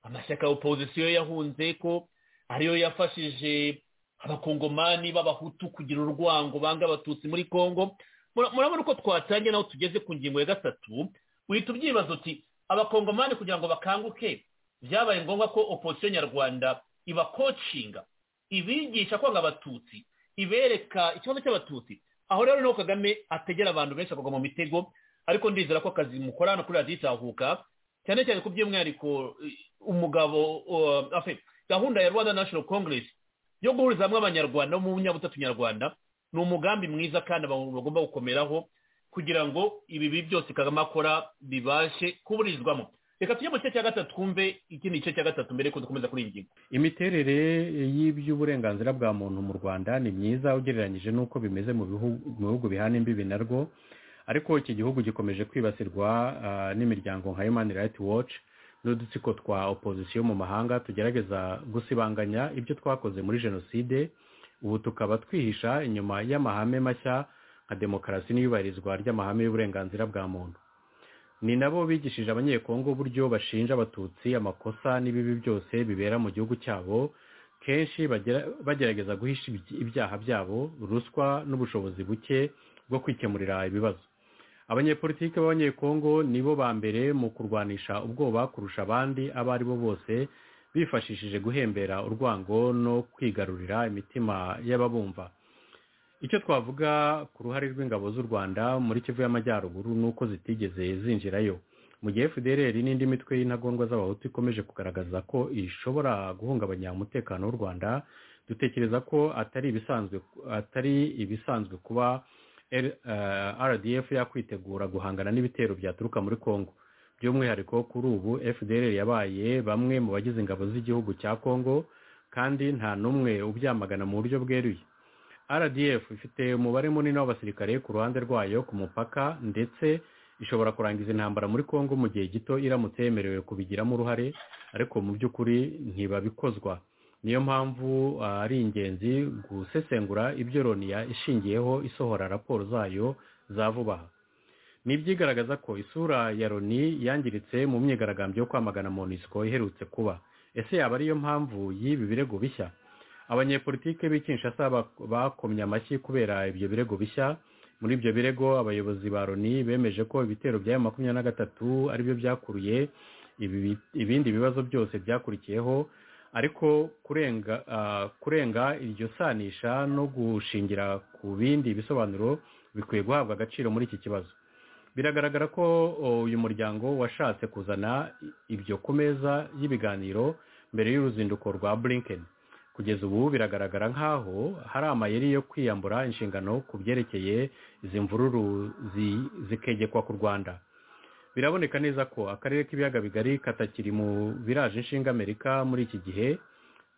amashyaka ya opozisiyo yahunze ko ariyo yafashije abakongomani b'abahutu kugira urwango banga abatutsi muri congo murabona uko twatangiye naho tugeze ku ngingo ya gatatu uhita ubyibaza uti abakongomani kugira ngo bakanguke byabaye ngombwa ko opozisiyo nyarwanda ibakocinga ibigisha kwanga abatutsi ibereka ikibazo cy'abatutsi aho rero niho kagame ategera abantu benshi akagwa mu mitego ariko ndizera ko akazi mukorana kuri radiyo itahuka cyane cyane ku by'umwihariko umugabo gahunda ya rwanda national congress yo guhuriza hamwe abanyarwanda bo mu nyabutatu nyarwanda ni umugambi mwiza kandi bagomba gukomeraho kugira ngo ibibi byose kagame akora bibashe kuburizwamo reka tujye mu gice cya gatatu twumve ikindi gice cya gatatu mbere yuko dukomeza kuri iyi ngingo imiterere y'iby'uburenganzira bwa muntu mu rwanda ni myiza ugereranyije n'uko bimeze mu bihugu bihana imbibi narwo ariko iki gihugu gikomeje kwibasirwa n'imiryango nka human rights watch n'udutsiko twa opozisiyo mu mahanga tugerageza gusibanganya ibyo twakoze muri jenoside ubu tukaba twihisha inyuma y'amahame mashya nka demokarasi n'iyubahirizwa ry'amahame y'uburenganzira bwa muntu ni nabo bigishije abanyekongo uburyo bashinja abatutsi amakosa n'ibibi byose bibera mu gihugu cyabo kenshi bagerageza guhisha ibyaha byabo ruswa n'ubushobozi buke bwo kwikemurira ibibazo abanyepolitiki b'abanyekongo nibo ba mbere mu kurwanisha ubwoba kurusha abandi abo ari bo bose bifashishije guhembera urwango no kwigarurira imitima y'ababumva icyo twavuga ku ruhare rw'ingabo z'u rwanda muri kivu y'amajyaruguru ni uko zitigeze zinjirayo mu gihe fdr n'indi mitwe y'intagondwa z'abahutu ikomeje kugaragaza ko ishobora guhungabanya umutekano w'u rwanda dutekereza ko atari ibisanzwe atari ibisanzwe kuba rdf yakwitegura guhangana n'ibitero byaturuka muri congo by'umwihariko kuri ubu fdr yabaye bamwe mu bagize ingabo z'igihugu cya congo kandi nta n'umwe ubyamagana mu buryo bweruye rdf ifite umubare munini w'abasirikare ku ruhande rwayo ku mupaka ndetse ishobora kurangiza intambara muri congo mu gihe gito iramutse yemerewe kubigiramo uruhare ariko mu by'ukuri ntibabikozwa niyo mpamvu ari ingenzi gusesengura ibyo loniya ishingiyeho isohora raporo zayo za vuba aha ni ibyigaragaza ko isura ya loni yangiritse mu myigaragambyo yo kwamagana monisco iherutse kuba ese yaba ariyo mpamvu y'ibi birego bishya abanyepolitike b'ikinshasa bakomye amashyi kubera ibyo birego bishya muri ibyo birego abayobozi ba loni bemeje ko ibitero bya makumyabiri na gatatu aribyo byakuruye ibindi bibazo byose byakurikiyeho ariko kurenga kurenga iryo sanisha no gushingira ku bindi bisobanuro bikwiye guhabwa agaciro muri iki kibazo biragaragara ko uyu muryango washatse kuzana ibyo ku meza y'ibiganiro mbere y'uruzinduko rwa burinkeni kugeza ubu biragaragara nk'aho hari amayeri yo kwiyambura inshingano ku byerekeye izi mvururu zikegekwa ku rwanda biraboneka neza ko akarere k'ibiyaga bigari katakiri mu biraje inshinga amerika muri iki gihe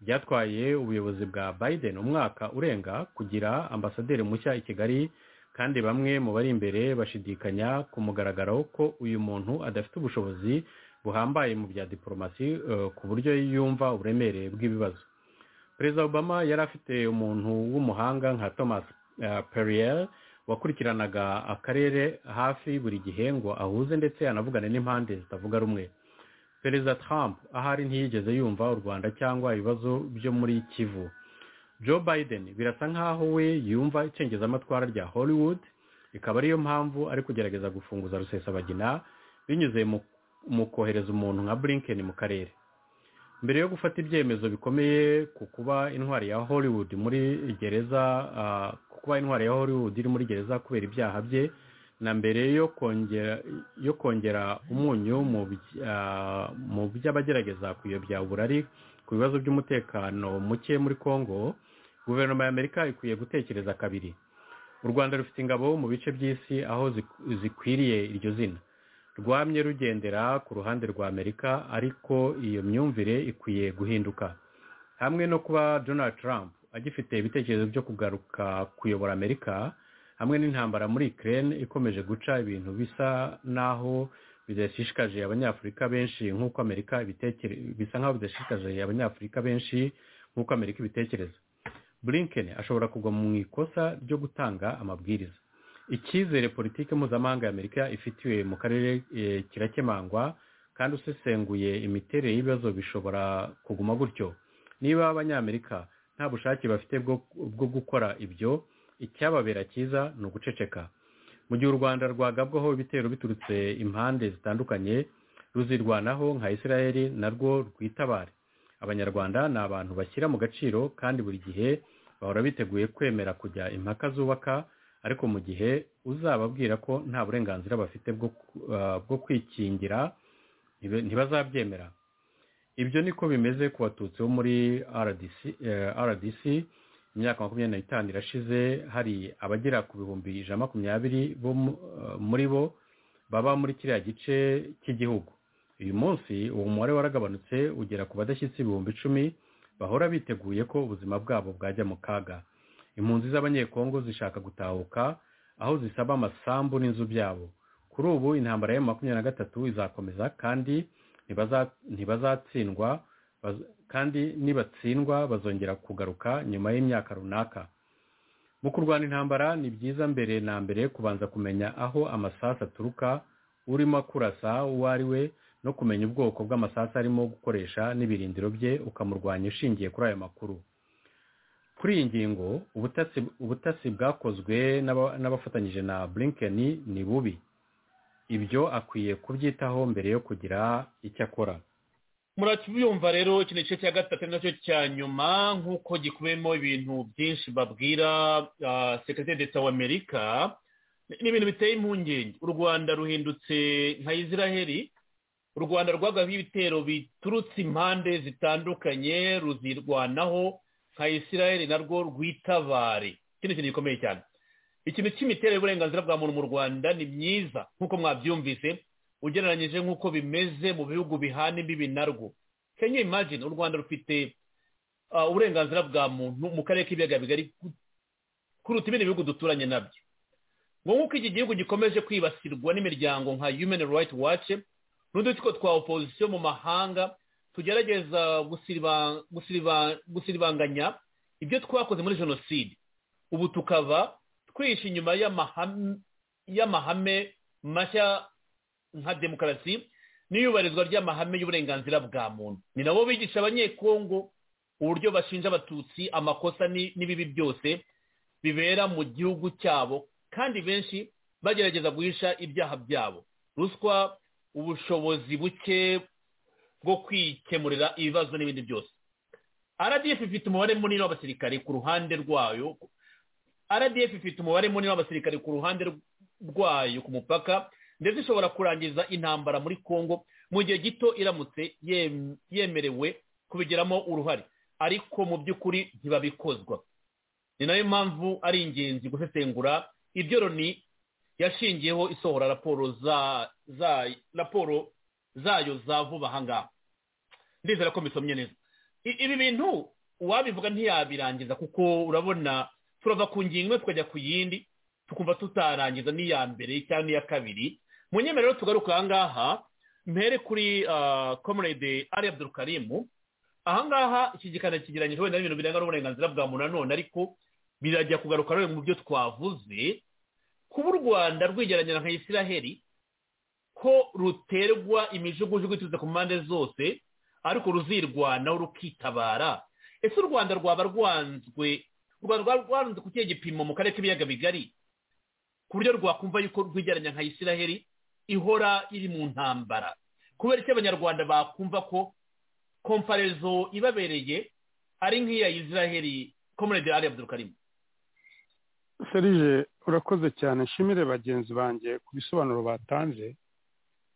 byatwaye ubuyobozi bwa biden umwaka urenga kugira ambasaderi mushya i kigali kandi bamwe mu bari imbere bashidikanya ku mugaragaro ko uyu muntu adafite ubushobozi buhambaye mu bya diporomasi ku buryo yumva uburemere bw'ibibazo perezida obama yari afite umuntu w'umuhanga nka thomas perrier wakurikiranaga akarere hafi buri gihe ngo ahuze ndetse anavugane n'impande zitavuga rumwe perezida trump ahari ntiyigeze yumva u rwanda cyangwa ibibazo byo muri kivu joe biden birasa nkaho we yumva icengezamatwara rya hollywood ikaba ariyo mpamvu ari kugerageza gufunguza rusesabagina binyuze mu kohereza umuntu nka blinken mu karere mbere yo gufata ibyemezo bikomeye ku kuba intwari ya hollywood muri gereza ku kuba intwari ya hollywood iri muri gereza kubera ibyaha bye na mbere yo kongera yo kongera umunyu mu by'abagerageza kuyobya uburari ku bibazo by'umutekano muke muri congo guverinoma y'amerika ikwiye gutekereza kabiri u rwanda rufite ingabo mu bice by'isi aho zikwiriye iryo zina rwamye rugendera ku ruhande rwa amerika ariko iyo myumvire ikwiye guhinduka hamwe no kuba donald trump agifite ibitekerezo byo kugaruka kuyobora amerika hamwe n'intambara muri ukraine ikomeje guca ibintu bisa n'aho bidashishikaje abanyafurika benshi nk'uko amerika ibitekere bisa nk'aho bidashishikaje abanyafurika benshi nk'uko amerika ibitekereza blinken ashobora kugwa mu ikosa ryo gutanga amabwiriza icyizere politiki mpuzamahanga ya amerika ifitiwe mu karere eh, kirakemangwa kandi usesenguye imiterere y'ibibazo bishobora kuguma gutyo niba abanyamerika nta bushake bafite bwo- bwo gukora ibyo icyababera cyiza ni uguceceka mu gihe u rwanda rwagabwaho ibitero biturutse impande zitandukanye ruzirwanaho nka israel narwo rwitabare abanyarwanda ni abantu bashyira mu gaciro kandi buri gihe bahora biteguye kwemera kujya impaka zubaka ariko mu gihe uzababwira ko nta burenganzira bafite bwo ku- ah, bwo kwikingira ntibe- ntibazabyemera ibyo niko bimeze ku batutsi bo muri rdc eh, rdc imyaka makumyabiri n'itanu irashize hari abagera ku bihumbi ijana na makumyabiri bo mu- eh, muri bo baba muri kiriya gice cy'igihugu uyu munsi uwo mubare waragabanutse ugera ku badashyitsi ibihumbi icumi bahora biteguye ko ubuzima bwabo bwajya mu kaga impunzi z'abanyekongo zishaka gutahuka aho zisaba amasambu n'inzu byabo kuri ubu intambara ya makumyabiri na gatatu izakomeza kandi ntibaza- ntibazatsindwa baz- kandi nibatsindwa bazongera kugaruka nyuma y'imyaka runaka mu kurwana intambara ni byiza mbere na mbere kubanza kumenya aho amasasu aturuka urimo kurasa uwo ari we no kumenya ubwoko bw'amasasu arimo gukoresha n'ibirindiro bye ukamurwanya ushingiye kuri ayo makuru kuri iyi ngingo ubutasi ubutasi bwakozwe n'aba- n'abafatanyije na blinken ni bubi ibyo akwiye kubyitaho mbere yo kugira icyo akora murakibyumva rero iki ni igice cya gatatu ari nacyo cya nyuma nk'uko gikubiyemo ibintu byinshi babwira sekirite leta w'amerika ni ibintu biteye impungenge u rwanda ruhindutse nka israheli u rwanda rwagabiye ibitero biturutse impande zitandukanye ruzirwanaho nka israheli narwo rwitabare iki ni ikintu gikomeye cyane ikintu cy'imiterere y'uburenganzira bwa muntu mu rwanda ni myiza nk'uko mwabyumvise ugereranyije nk'uko bimeze mu bihugu bihana imbibi narwo kenya imagine u rwanda rufite ah, uburenganzira bwa muntu mu karere k'ibiyaga bigari ku- kuruta ibindi bihugu duturanye nabyo ngo nk'uko iki gihugu gikomeje kwibasirwa n'imiryango nka human rights watch n'udutsiko twa opozisiyo mu mahanga tugerageza gusiriba- gusiriba- gusiribanganya ibyo twakoze muri jenoside ubu tukaba twihishe inyuma y'amahame- y'amahame mashya nka demokarasi n'iyubahirizwa ry'amahame y'uburenganzira bwa muntu ni nabo bigisha abanyekongo uburyo bashinja abatutsi amakosa ni- n'ibibi byose bibera mu gihugu cyabo kandi benshi bagerageza guhisha ibyaha byabo ruswa ubushobozi buke bwo kwikemurira ibibazo n'ibindi byose rdf ifite umubare munini w'abasirikare ku ruhande rwayo rdf ifite umubare munini w'abasirikare ku ruhande rwayo ku mupaka ndetse ishobora kurangiza intambara muri congo mu gihe gito iramutse yem- yemerewe kubigiramo uruhare ariko mu by'ukuri ntibabikozwa ni nayo mpamvu ari ingenzi gusesengura ibyo loni yashingiyeho isohora raporo za za raporo zayo za vuba aha ngaha ndizera ko misomye neza I- ibi bintu uwabivuga ntiyabirangiza kuko urabona turava ku ngingo imwe tukajya ku yindi tukumva tutarangiza n'iya mbere cyangwa n'iya kabiri mu nyemerero tugaruka aha ngaha mpere kuri ah, comrade ari abdurukarimu aha ngaha iki gikanda kigeranyije wenda n'ibintu birenga n'uburenganzira bwa muntu nanone ariko birajya kugaruka rero mu byo twavuze kuba u rwanda rwigeranyira nka israheli ko ruterwa imijugujugu iturutse ku mpande zose ariko ruzirwanaho rukitabara ese u rwanda rwaba rwanzwe u rwanda rwaba rwanzwe ku kihe gipimo mu karere k'ibiyaga bigari ku buryo rwakumva yuko rwigeranya nka israheli ihora iri mu ntambara kubera icyo abanyarwanda bakumva ko komparezo ibabereye ari nk'iya israheli komerede ari abdurukarimu serije urakoze cyane nshimire bagenzi banjye ku bisobanuro batanze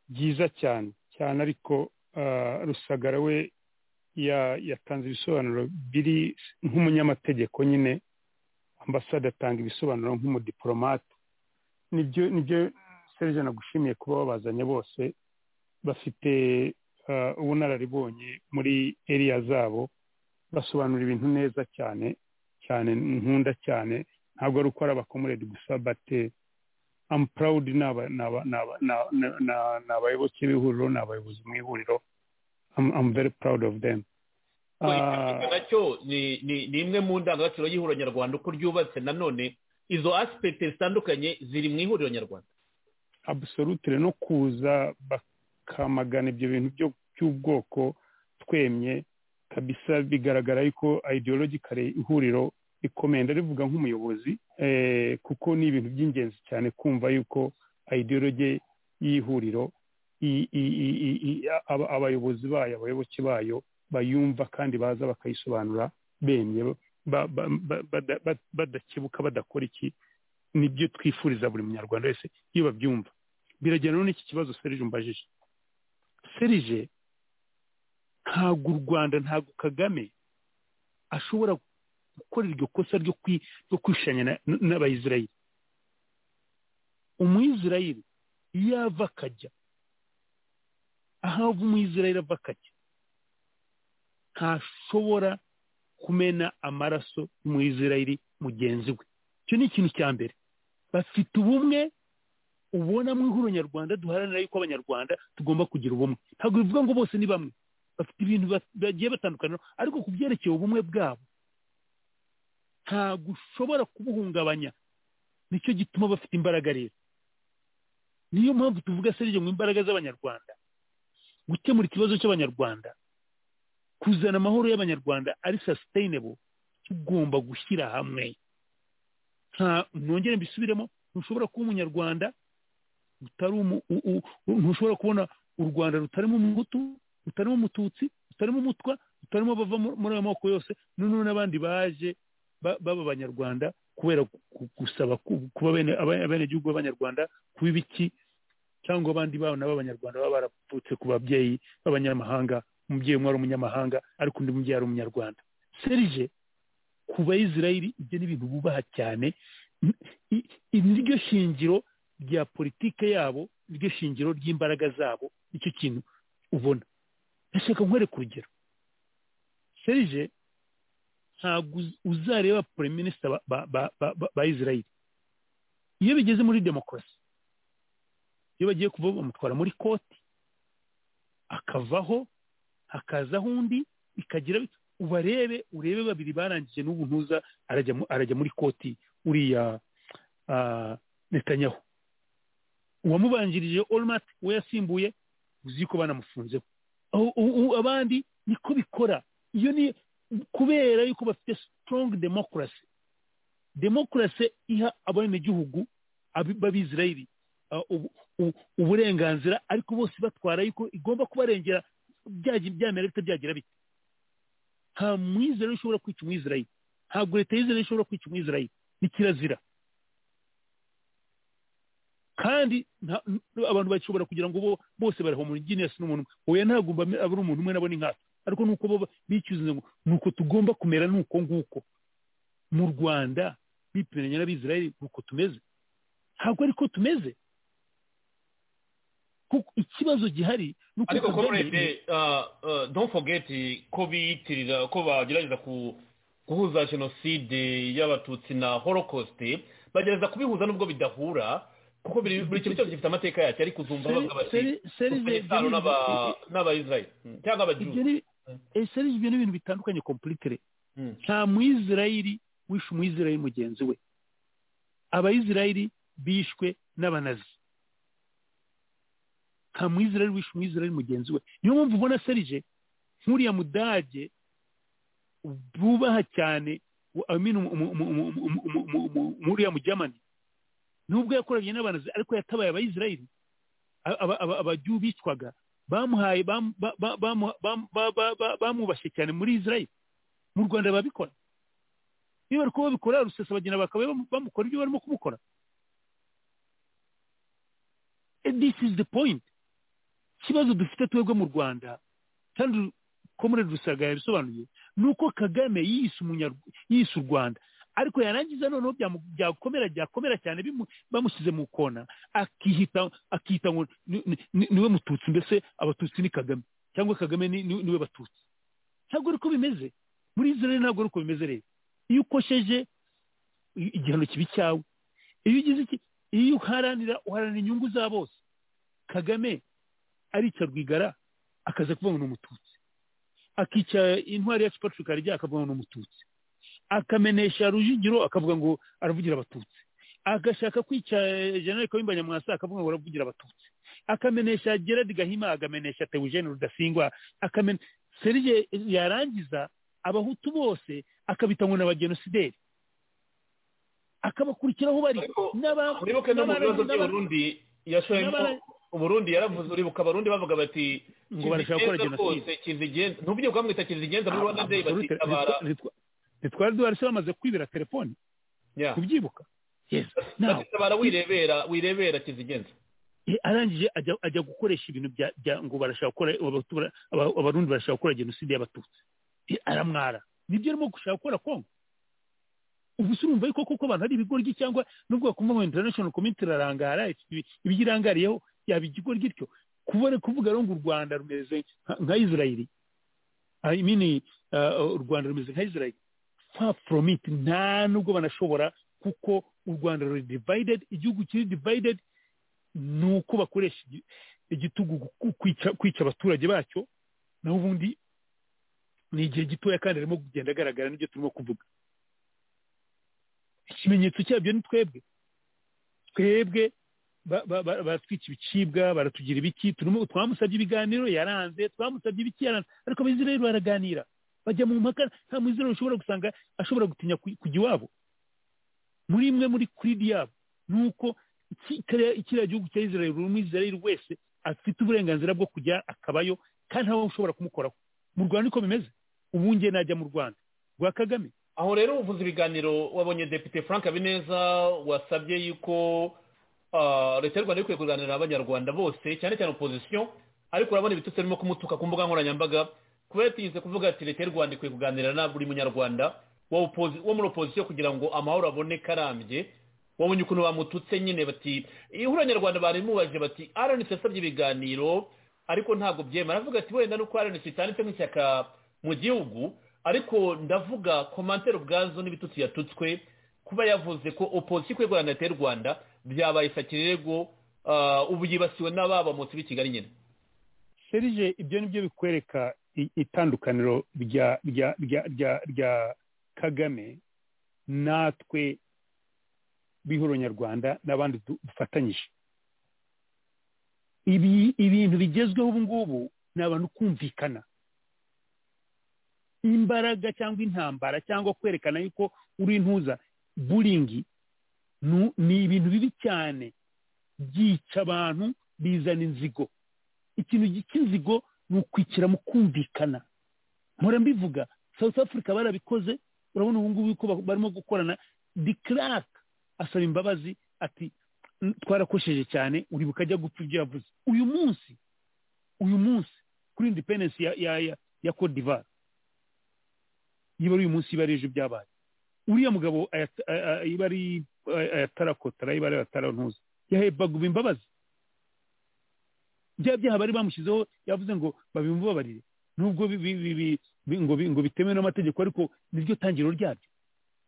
byiza cyane cyane ariko ah, rusagara we ya- yatanze ibisobanuro biri nk'umunyamategeko nyine ambasade atanga ibisobanuro nk'umudipolomate nibyo nibyo serge nagushimiye kuba babazanye bose bafite ah, ubunararibonye muri eriya zabo basobanura ibintu neza cyane cyane nkunda cyane ntabwo ari uko ari abakomuredi gusa bate amu purawudi ni aba- ni aba- ni aba- ni aba- ni- ni- ni abayoboke b'ihuriro ni abayobozi mu ihuriro amu veri purawudi ofu demu nacyo ni ni ni imwe mu ndangagaciro y'ihuriro nyarwanda uko ryubatse nanone izo asipegiti zitandukanye ziri mu ihuriro nyarwanda abusolutire no kuza bakamagana ibyo bintu byo by'ubwoko twemye kabisa bigaragara yuko ideologically ihuriro rikomeye ndabivuga nk'umuyobozi eh, kuko ni ibintu by'ingenzi cyane kumva yuko ideology y'ihuriro i- i- i- i- i- aba- abayobozi bayo abayoboke bayo bayumva kandi baza bakayisobanura bemye ba- ba- ba- bada- ba- badakebuka badakora iki nibyo twifuriza buri munyarwanda wese iyo babyumva biragera rero n'iki kibazo serije umbajije serije ntabwo u rwanda ntabwo kagame ashobora gukora iryo kosa ryo kwi- ryo kwishanya na- n'abayisirayeli umuyisirayeli iyo ava akajya aho ava umuyisirayeli ava akajya ntashobora kumena amaraso y'umuyisirayeli mugenzi we icyo ni ikintu cya mbere bafite ubumwe ubona mu ihuriro nyarwanda duharanira yuko abanyarwanda tugomba kugira ubumwe ntabwo bivuga ngo bose ni bamwe bafite ibintu ba- bagiye batandukana ariko ku byerekeye ubumwe bwabo ntabwo ushobora kubuhungabanya nicyo gituma bafite imbaraga rero niyo mpamvu tuvuga serije mu imbaraga z'abanyarwanda gukemura ikibazo cy'abanyarwanda kuzana amahoro y'abanyarwanda ari sustainable tugomba gushyira hamwe nta nongere mbisubiremo ntushobora kuba umunyarwanda utari umu- u- u- u- ntushobora kubona u rwanda rutarimo umuhutu rutarimo umututsi rutarimo umutwa rutarimo abava mu- muri ayo moko yose noneho n'abandi baje ba- baba abanyarwanda kubera gu- gu- gusaba ku- kuba bene aba- abenegihugu b'abanyarwanda kuba ibiki cyangwa abandi bana b'abanyarwanda baba baravutse ku babyeyi b'abanyamahanga umubyeyi umwe ari umunyamahanga ariko undi mubyeyi ari umunyarwanda serije ku bayisirayeli ibyo ni ibintu bubaha cyane N- i- iri ni ryo shingiro rya politike yabo ryo shingiro ry'imbaraga zabo nicyo kintu ubona ndashaka nkwereka urugero serije ntabwo uz- uzareba prime minister ba- ba- ba- ba- ba- ba israel iyo bigeze muri demokarasi iyo bagiye kuva bamutwara muri koti akavaho hakazaho undi bikagira bit- ubarebe urebe babiri barangije n'ubu ntuza arajya mu- arajya muri koti uriya ah, netanyahu uwamubanjirije olumati we yasimbuye uzi ko banamufunzeho Aho- u- u- abandi niko bikora iyo ni kubera yuko bafite strong democracy democracy iha abenegihugu abi- b'abisirayeli ah, ubu- u- uburenganzira ariko bose batwara yuko igomba kubarengera byagi- byamera bite byagira bite nta mwizerayeli ushobora kwica umwizerayeli ntabwo leta y'izerayeli ishobora kwica umwizerayeli ni kirazira kandi nta- n- abantu bashobora kugira ngo bo- bose bariho mu genius n'umuntu umwe. oya ntabwo mba me- abura umuntu umwe nabo ni nkatwe ariko nuko bo bicyuze ngo nuko tugomba kumera nuko nguko mu rwanda bipimiranya n'abisirayeli nuko tumeze ntabwo ariko tumeze kuko ikibazo gihari ni uko ariko Kagame- komurede don't forget ko biyitirira ko bagerageza ku- guhuza jenoside y'abatutsi na holokosite bagerageza kubihuza nubwo bidahura kuko biri- buri kintu cyose gifite amateka yacyo ariko uzumva bavuga bati Seri- seri- seri- abayisiramu n'abayisirayeli cyangwa ibyo abajuzi ni- eh, seri- ibyo ni ibintu bitandukanye completely Mm. nta muyisirayeli wishe umuyisirayeli mugenzi we abayisirayeli bishwe n'abanazi nta muyisirayeli wishe umuyisirayeli mugenzi we niyo mpamvu ubona serije nk'uriya mudage bubaha cyane u- I mean, umu- umu- umu- umu- umu- umu- umu- umu- umu- uriya mugermani nubwo yakoranye n'abanazi ariko yatabaye abayisirayeli A- aba- aba- abajyu bicwaga bamuhaye bam- ba- ba- bamu- bam- ba- ba- ba- bamubashye cyane muri isirayeli mu rwanda babikora iyo bari kuba babikora rusesabagina bakaba bamu- bamukora ibyo barimo kumukora And this is the point ikibazo dufite twebwe mu rwanda kandi komurere rusaga yabisobanuye ni uko kagame yiyise umunyarw- yiyise u rwanda ariko yarangiza noneho byakomera byakomera cyane bamushyize mu kona akihita akihita ngo ni- ni- ni- niwe mututsi mbese abatutsi ni kagame cyangwa kagame ni- ni- niwe batutsi ntabwo ari ko bimeze muri israel ntabwo ari uko bimeze rero iyo ukosheje i- igihano kibi cyawe iyo ugize iki iyo uharanira uharanira inyungu za bose kagame arica rwigara akaza kuvuga ngo ni umututsi akica intwari yacu patrick harya akavuga ngo ni umututsi akamenesha rujugiro akavuga ngo aravugira abatutsi agashaka kwica eh, general kayumba nyamwasa akavuga ngo aravugira abatutsi akamenesha gerard gahima agamenesha teugene rudasingwa akamen serije yarangiza abahutu bose akabita ngo ni abagenosideri akabakurikiraho bari Ariko n'aba- uribuke no mu n'abara- bibazo n'abara- by'uburundi yashoyemo n'abara- uburundi yaravuze uribuka abarundi bavuga bati Ngo barashaka gukora jenoside." kinzigenza ntubyo bwamwita kinzigenza muri rwanda day Absolute. bakitabara Ntitwa- ntitwari duhari se bamaze kwibira telefoni Yeah. kubyibuka yes now bakitabara wirebera wirebera kinzigenza eh, arangije ajya ajya gukoresha ibintu bya bya- ngo barashaka gukora Abahutu bara- Aba- abarundi barashaka gukora jenoside y'abatutsi Eh, aramwara nibyo arimo gushaka gukora kongo ubu se urumva yuko koko abantu hari ibigoryi cyangwa nubwo bakumva ngo international community irarangara ifite ibi- ibyo irangariyeho yaba igigoryi ityo kubona kuvuga rero ngo u rwanda rumeze nka- nka israeli I mean, uh, u rwanda rumeze nka israeli far from it nta nubwo banashobora kuko u rwanda ruri divided igihugu kiri divided ni uko bakoresha igi- igitugu gu- kwica kwica abaturage bacyo naho ubundi ni igihe gitoya kandi arimo kugenda agaragara n'ibyo turimo kuvuga ikimenyetso cyabyo ni twebwe twebwe ba- ba- ba- baratwica ibicibwa baratugira ibiki turimo twamusabye ibiganiro yaranze twamusabye ibiki yaranze ariko abizirayeli baraganira bajya mu mpaka nta muzirayeli ushobora gusanga ashobora gutinya ku- kujya iwabo muri imwe muri kuridi yabo ni uko iki- kariya- kiriya gihugu cya israel buri umwizerayeli wese afite uburenganzira bwo kujya akabayo kandi ntawe ushobora kumukoraho mu rwanda niko bimeze ubu njye najya mu rwanda rwa kagame aho rero uvuze ibiganiro wabonye depite frank habineza wasabye yuko ah, leta y'u rwanda ikwiye kuganira abanyarwanda bose cyane cyane opozisiyo ariko urabona ibitutsi birimo kumutuka ku mbuga nkoranyambaga kubera tugize kuvuga ati leta y'u rwanda ikwiye kuganira na buri munyarwanda wa opozi- wo muri opozisiyo kugira ngo amahoro aboneke arambye wabonye ukuntu bamututse nyine bati ihura abanyarwanda bari mubaje bati aranitse yasabye ibiganiro ariko ntabwo byema aravuga ati wenda nuko rnc itanditse nk'ishyaka mu gihugu ariko ndavuga komantere ubwazo n'ibitutsi yatutswe kuba yavuze ko opozisiyo ikwiye guharanira leta y'u rwanda byabaye isakirego ubu yibasiwe n'ababamutse b'i kigali nyine serije ibyo ni byo bikwereka i- itandukaniro rya rya rya rya rya kagame natwe bihuro nyarwanda n'abandi du- dufatanyije ibi ibintu bigezweho ubu ngubu ni abantu kumvikana imbaraga cyangwa intambara cyangwa kwerekana yuko uri intuza buringi nu- ni ibintu bibi cyane byica abantu bizana inzigo ikintu gi- cy'inzigo ni ukwikira mu kumvikana mpora mbivuga south africa barabikoze urabona ubu ngubu yuko ba- barimo gukorana de clark asaba imbabazi ati "N- twarakosheje cyane uribuka ajya gupfa ibyo yavuze uyu munsi uyu munsi kuri independence ya ya ya, ya cote d'ivoire niba ari uyu munsi iba ari ejo byabaye uriya mugabo ayat- a- a- iba ari ay- ayatarakotara iba ari ayatarantuza yahaye baguba imbabazi bya byaha bari bamushyizeho yavuze ngo babimubabarire nubwo bi- bi- bi- bi- bi- ngo bi- ngo bitemewe n'amategeko ariko niryo tangiriro ryabyo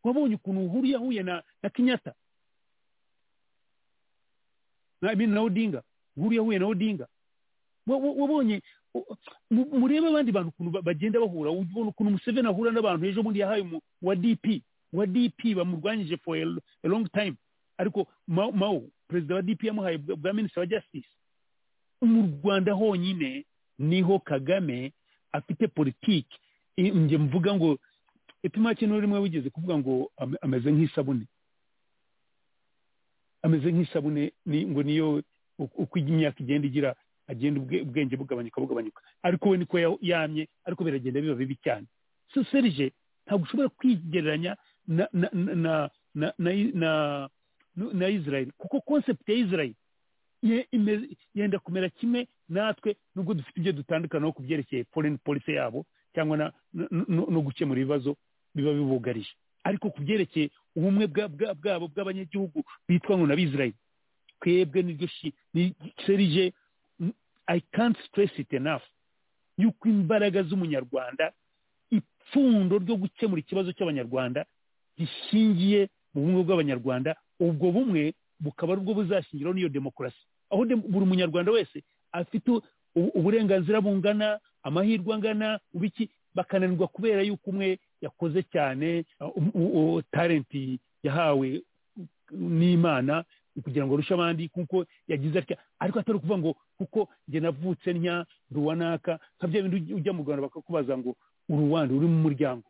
wabonye ukuntu uhuru yahuye na na kenyatta na I mean na odinga uhuru yahuye na odinga Wa- wa- wabonye u- mu- murebe abandi bantu ukuntu ba- bagenda bahura ubona ukuntu museveni ahura n'abantu ejo bundi yahaye umu- wa dp wa dp bamurwanyije for a l- a long time ariko Ma- mao perezida wa dp yamuhaye bwa bwa minisita wa justice mu rwanda honyine niho kagame afite politiki i- njye mvuga ngo ipima kintu rimwe wigeze kuvuga ngo ame- ameze nk'isabune ameze nk'isabune ni- ngo niyo uko uko imyaka igenda igira agenda ubwe- ubwenge bugabanyuka bugabanyuka ariko we niko ya- yamye ariko biragenda biba bibi cyane so serije ntabwo ushobora kwigereranya na na na na na, na, na, na israel kuko concept ya israel ye- imeze- yenda kumera kimwe natwe nubwo dufite ibyo dutandukanaho ku byerekeye foreign policy yabo cyangwa na- no- no no gukemura ibibazo biba bibugarije ariko ku byerekeye ubumwe bwa- bwa- bwabo bw'abanyagihugu bitwa ngo n'abisirayeli twebwe niryo shi- ni- serije mm, i can't stress it enough yuko imbaraga z'umunyarwanda ipfundo ryo gukemura ikibazo cy'abanyarwanda gishingiye mu bumwe bw'abanyarwanda ubwo bumwe bukaba ari bwo buzashingiraho n'iyo demokarasi aho dem- buri munyarwanda wese afite u- u- uburenganzira bungana amahirwe angana ubiki bakananirwa kubera yuko umwe yakoze cyane uh, um- u- u- talenti yahawe n'imana kugira ngo arushe abandi kuko yagize atya ariko atari ukuvuga ngo kuko njye navutse ntya ruwanaka nka bya bindi ujya- ujya mu rwanda bakakubaza ngo uruwanda uri mu muryango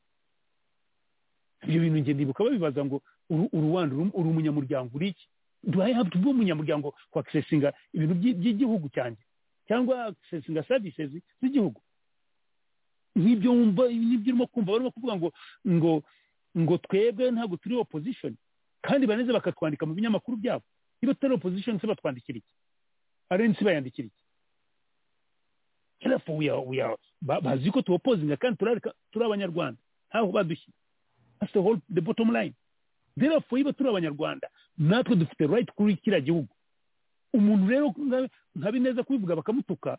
ibyo bintu njye ndibuka babibaza ngo uru- uruwanda uri uri umunyamuryango uri iki do i have to be umunyamuryango kwa akisesinga ibintu by'i- by'igihugu cyanjye cyangwa akisesinga services z'igihugu nk'ibyo wumva n'ibyo urimo kumva barimo kuvuga ngo ngo ngo twebwe ntabwo turi opposition kandi baneze bakatwandika mu binyamakuru byabo niba tutari opposition se batwandikira iki arensi bayandikira iki therefore we are, we are, ba- bazi ko tuopozinga kandi turarika- turi abanyarwanda ntaho badushyize that's the whole the bottom line therefore iba turi abanyarwanda natwe dufite right kuri kiriya gihugu umuntu rero nka- nka bineza kubivuga bakamutuka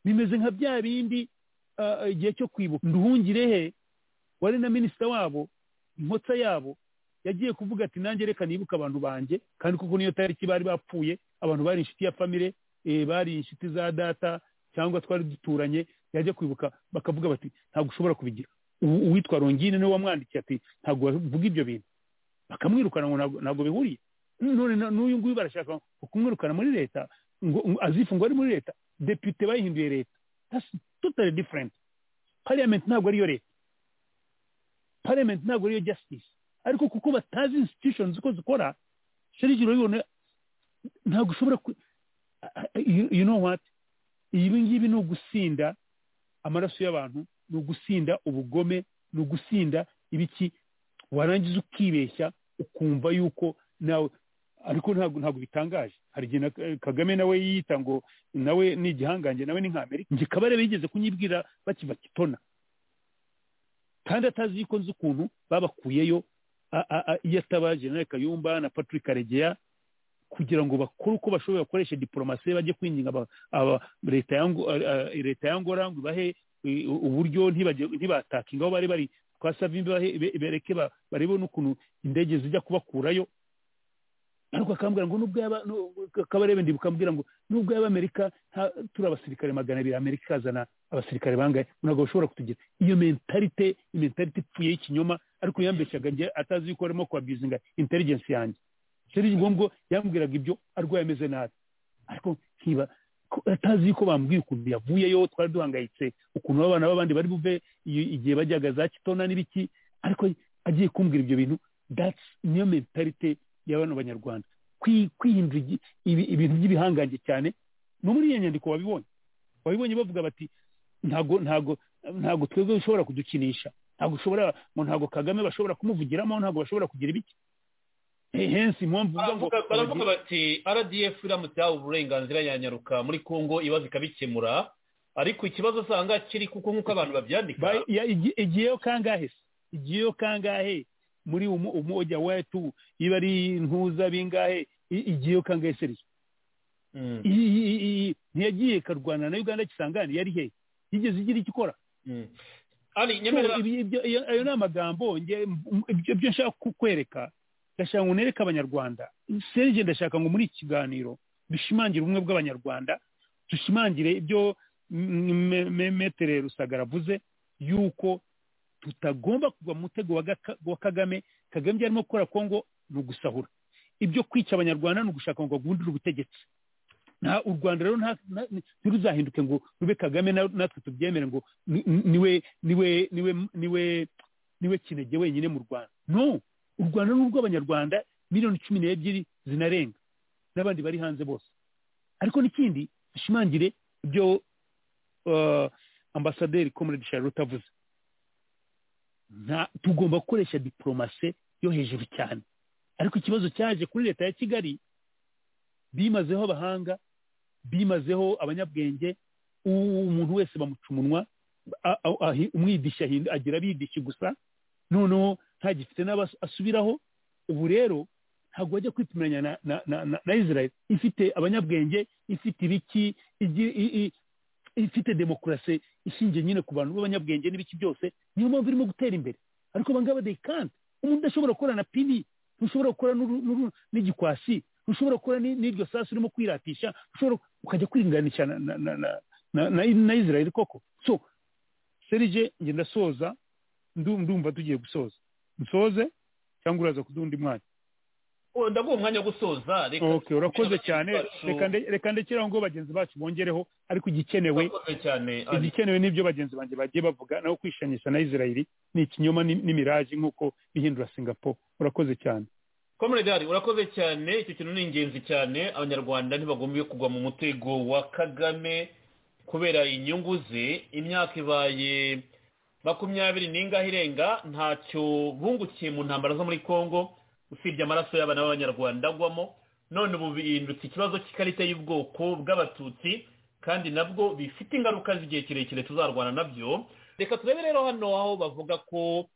bimeze nka bya bindi ah, igihe cyo kwibuka nduhungirehe wari na minisita wabo inkotsa yabo yagiye kuvuga ati nanjye reka nibuka abantu banjye kandi kuko niyo tariki bari bapfuye abantu bari inshuti ya famire eh, bari inshuti za data cyangwa twari duturanye yajya kwibuka bakavuga bati ntabwo ushobora kubigira U- uwitwa rongine niwe wamwandikiye ati ntabwo bavuga ibyo bintu bakamwirukana ngo ntabwo- ntabwo bihuriye none na- n'uyu nguyu barashaka kumwirukana muri leta ngo ngo azifu ngo ari muri leta depite bayihinduye leta that's totally different parliament ntabwo ariyo leta parliament ntabwo ariyo justice ariko kuko batazi institutions uko zikora sherigi urabibona ntabwo ushobora ku- you, you know what ibi ngibi ni ugusinda amaraso y'abantu ni ugusinda ubugome ni ugusinda ibiki warangiza ukibeshya ukumva yuko nawe ariko ntabwo ntabwo bitangaje hari igihe na- kagame nawe yiyita ngo nawe ni igihangange nawe ni nk'amerika njye kabare bigeze kunyibwira bakiva kitona kandi atazi yuko nzi ukuntu babakuyeyo a- a- a- iyo ataba generale kayumba na patrick karegeya kugira ngo bakore uko bashoboye bakoreshe diporomasi bajye kwinginga aba- aba- leta ya Ngo- a- a- leta ya ngora ngo ibahe i- u- uburyo ntibajye- ntibatakinga aho bari bari kwa savimbi bahe- be- bereke ba- barebe n'ukuntu indege zijya kubakurayo ariko akambwira ngo nubwo yaba nu- kabarebe ndibuka ambwira ngo nubwo yaba amerika nta- turi abasirikare magana abiri amerika ikazana abasirikare bangahe ntabwo bashobora kutugira iyo mentalite mentalite ipfuye y'ikinyoma ariko yambeshyaga njye atazi yuko arimo kwabizinga intelligence yanjye serije ngombwa yambwiraga ibyo arwaye ameze nabi ariko nkiba ko- atazi yuko bambwiye ukuntu yavuyeyo twari duhangayitse ukuntu abana b'abandi bari buve iyo- igihe bajyaga za kitona n'ibiki ariko agiye kumbwira ibyo bintu that's niyo mentalite ya bano banyarwanda Kwi- kwihindura igi- ibi- ibintu by'ibihangange cyane no muri iyo nyandiko wabibonye wabibonye bavuga bati ntago ntago ntago twebwe ushobora kudukinisha ntago ushobora ngo ntago kagame bashobora kumuvugiramo ntago bashobora kugira ibiki He- hensi impamvu uvuga ngo Baravuga- baravuga bati rdf iramutse yahawe uburenganzira yanyaruka muri congo ibibazo ikabikemura ariko ikibazo usanga kiri kuko nk'uko abantu babyandika Ba- ya- igi- igiyeyo kangahe se igiyeyo kangahe muri umu- umoja wetu iba ari ntuza bingahe I- igiyeyo kangahe se riyo Mm, I- i- i- i- ntiyagiye ikarwana na uganda kisangane yari hehe yigeze igira icyo ikora mm. ari So, nyemerera ibi- ibyo- iyo- ayo ni amagambo nge- m- ibyo ibyo nshaka kukwereka ndashaka ngo nereke abanyarwanda serije ndashaka ngo muri iki kiganiro dushimangire ubumwe bw'abanyarwanda dushimangire ibyo m- me- me- metere rusagara avuze yuko tutagomba kugwa mu mutego wa Gaka- wa kagame kagame ibyo arimo gukora kongo ni ugusahura ibyo kwica abanyarwanda ni ugushaka ngo bagundire ubutegetsi nta u rwanda rero nta- nta- ntiruzahinduke ngo rube kagame na- natwe tubyemere ngo ni- ni- niwe niwe niwe niwe niwe kinege wenyine mu rwanda no u rwanda ni urw'abanyarwanda miliyoni cumi n'ebyiri zinarenga n'abandi bari hanze bose ariko n'ikindi dushimangire ibyo uh, ambasaderi comrade charlotte avuze nta tugomba gukoresha diporomase yo hejuru cyane ariko ikibazo cyaje kuri leta ya kigali bimazeho abahanga bimazeho abanyabwenge u- umuntu wese bamuca umunwa a- a- ahi- umwidishyi ahinda- agira abidishyi gusa noneho ntagifite n'abo asubiraho ubu rero ntabwo wajya kwitiranya na na na na na israel ifite abanyabwenge ifite ibiki igi- i- i- ifite demokarasi ishingiye nyine ku bantu b'abanyabwenge n'ibiki byose niyo mpamvu irimo gutera imbere ariko abangaba they can't umuntu udashobora gukora na pini ntushobora gukora n'uru- n'uru- n'igikwasi ntushobora gukora ni- n'iryo sasu urimo kwiratisha ntushobora ukajya kwiringanisha na na na na- na na na israel koko so serije njye ndasoza ndu- ndumva tugiye gusoza nsoze cyangwa uraza kuduha undi mwanya Oh, ndaguha umwanya wo gusoza reka okay urakoze cyane bacu- reka nde- reka ndekeraho ngo bagenzi bacu bongereho ariko igikenewe urakoze cyane ari igikenewe n'ibyo bagenzi banjye bagiye bavuga naho kwishanisha na israel ni ikinyoma ni- n'imiraji nk'uko bihindura singapore urakoze cyane komeredari urakoze cyane icyo kintu ni ingenzi cyane abanyarwanda ntibagombiye kugwa mu mutego wa kagame kubera inyungu ze imyaka ibaye makumyabiri n'ingahe irenga ntacyo bungukiye mu ntambara zo muri congo usibye amaraso y'abana b'abanyarwanda agwamo none ubu bihindutse ikibazo cy'ikarita y'ubwoko bw'abatutsi kandi nabwo bifite ingaruka z'igihe kirekire tuzarwana nabyo reka turebe rero hano aho bavuga ko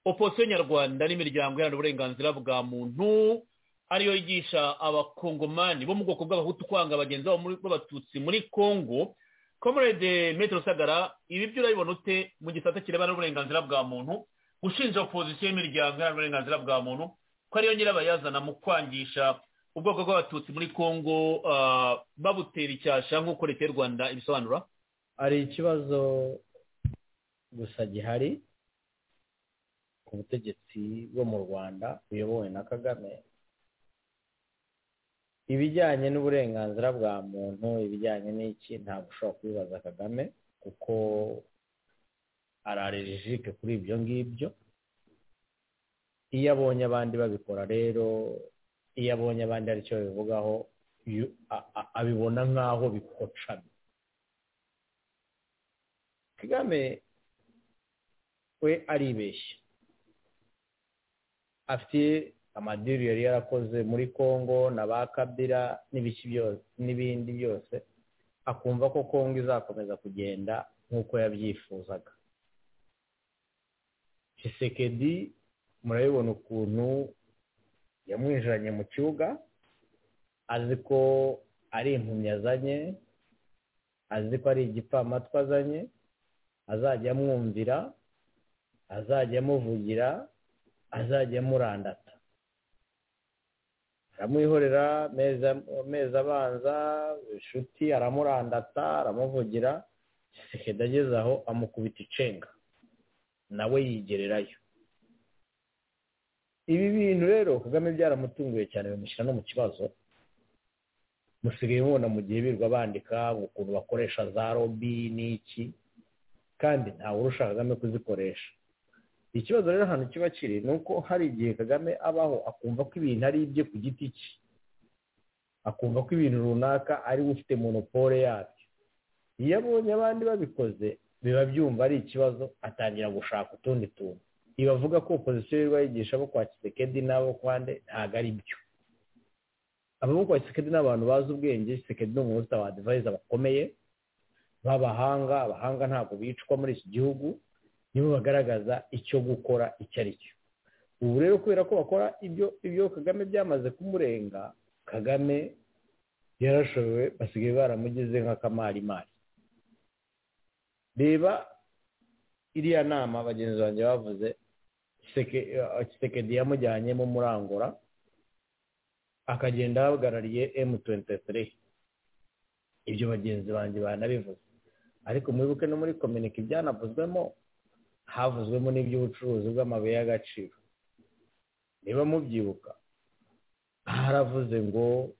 opposition nyarwanda n'imiryango iharanira uburenganzira bwa muntu ariyo yigisha abakongomani bo mu bwoko bw'abahutu kwanga bagenzi babo muri- b'abatutsi muri congo comrade metero sagara ibi byo urabibona ute mu gisata kirebana n'uburenganzira bwa muntu gushinja opposition y'imiryango iharanira uburenganzira bwa muntu ko ariyo nyirabayazana mu kwangisha ubwoko bw'abatutsi muri congo ah, babutera icyasha nk'uko leta y'u rwanda ibisobanura hari ikibazo gusa gihari ku butegetsi bwo mu rwanda buyobowe na kagame ibijyanye n'uburenganzira bwa muntu ibijyanye n'iki ntabwo ushobora kubibaza kagame kuko ararirejike kuri ibyo ngibyo iyo abonye abandi babikora rero iyo abonye abandi hari icyo babivugaho yu- a- a- abibona nk'aho bikocamye kagame we aribeshya afite amadiri yari yarakoze muri congo na ba kabira n'ibiki byose n'ibindi byose akumva ko congo izakomeza kugenda nk'uko yabyifuzaga Tshisekedi murabibona ukuntu yamwijanye mu kibuga azi ko ari impumyi azanye azi ko ari igipfamatwi azanye azajya amwumvira azajya amuvugira azajya amurandata aramwihorera amezi- amezi abanza inshuti aramurandata aramuvugira sekeda ageze aho amukubita icenga nawe yigererayo ibi bintu rero kagame byaramutunguye cyane bimushyira no mu kibazo musigaye mubona mu gihe birirwa bandika ukuntu bakoresha za robi n'iki kandi ntawe urusha kagame kuzikoresha ikibazo rero ahantu kiba kiri ni uko hari igihe kagame abaho akumva ko ibintu ari ibye ku giti cye akumva ko ibintu runaka ari we ufite monopole yabyo iyo abonye abandi babikoze biba byumva ari ikibazo atangira gushaka utundi tuntu iba avuga ko opozisiyo yirirwa yigisha abo kwa kisekedi n'abo kwande ntabwo ari byo abo kwa kisekedi ni abantu bazi ubwenge kisekedi ni umuntu ufite abadivayiza bakomeye b'abahanga abahanga ntabwo bicwa muri iki gihugu nibo bagaragaza icyo gukora icyo ari cyo ubu rero kubera ko bakora ibyo ibyo kagame byamaze kumurenga kagame yarashobewe basigaye baramugize nk'akamarimari reba iriya nama bagenzi banjye bavuze Kiseke- eh, kisekedi yamujyanyemo murangura akagenda ahagarariye M23 ibyo bagenzi banjye banabivuze ariko mwibuke no muri kominike ibyanavuzwemo havuzwemo n'iby'ubucuruzi bw'amabuye y'agaciro niba mubyibuka haravuze ngo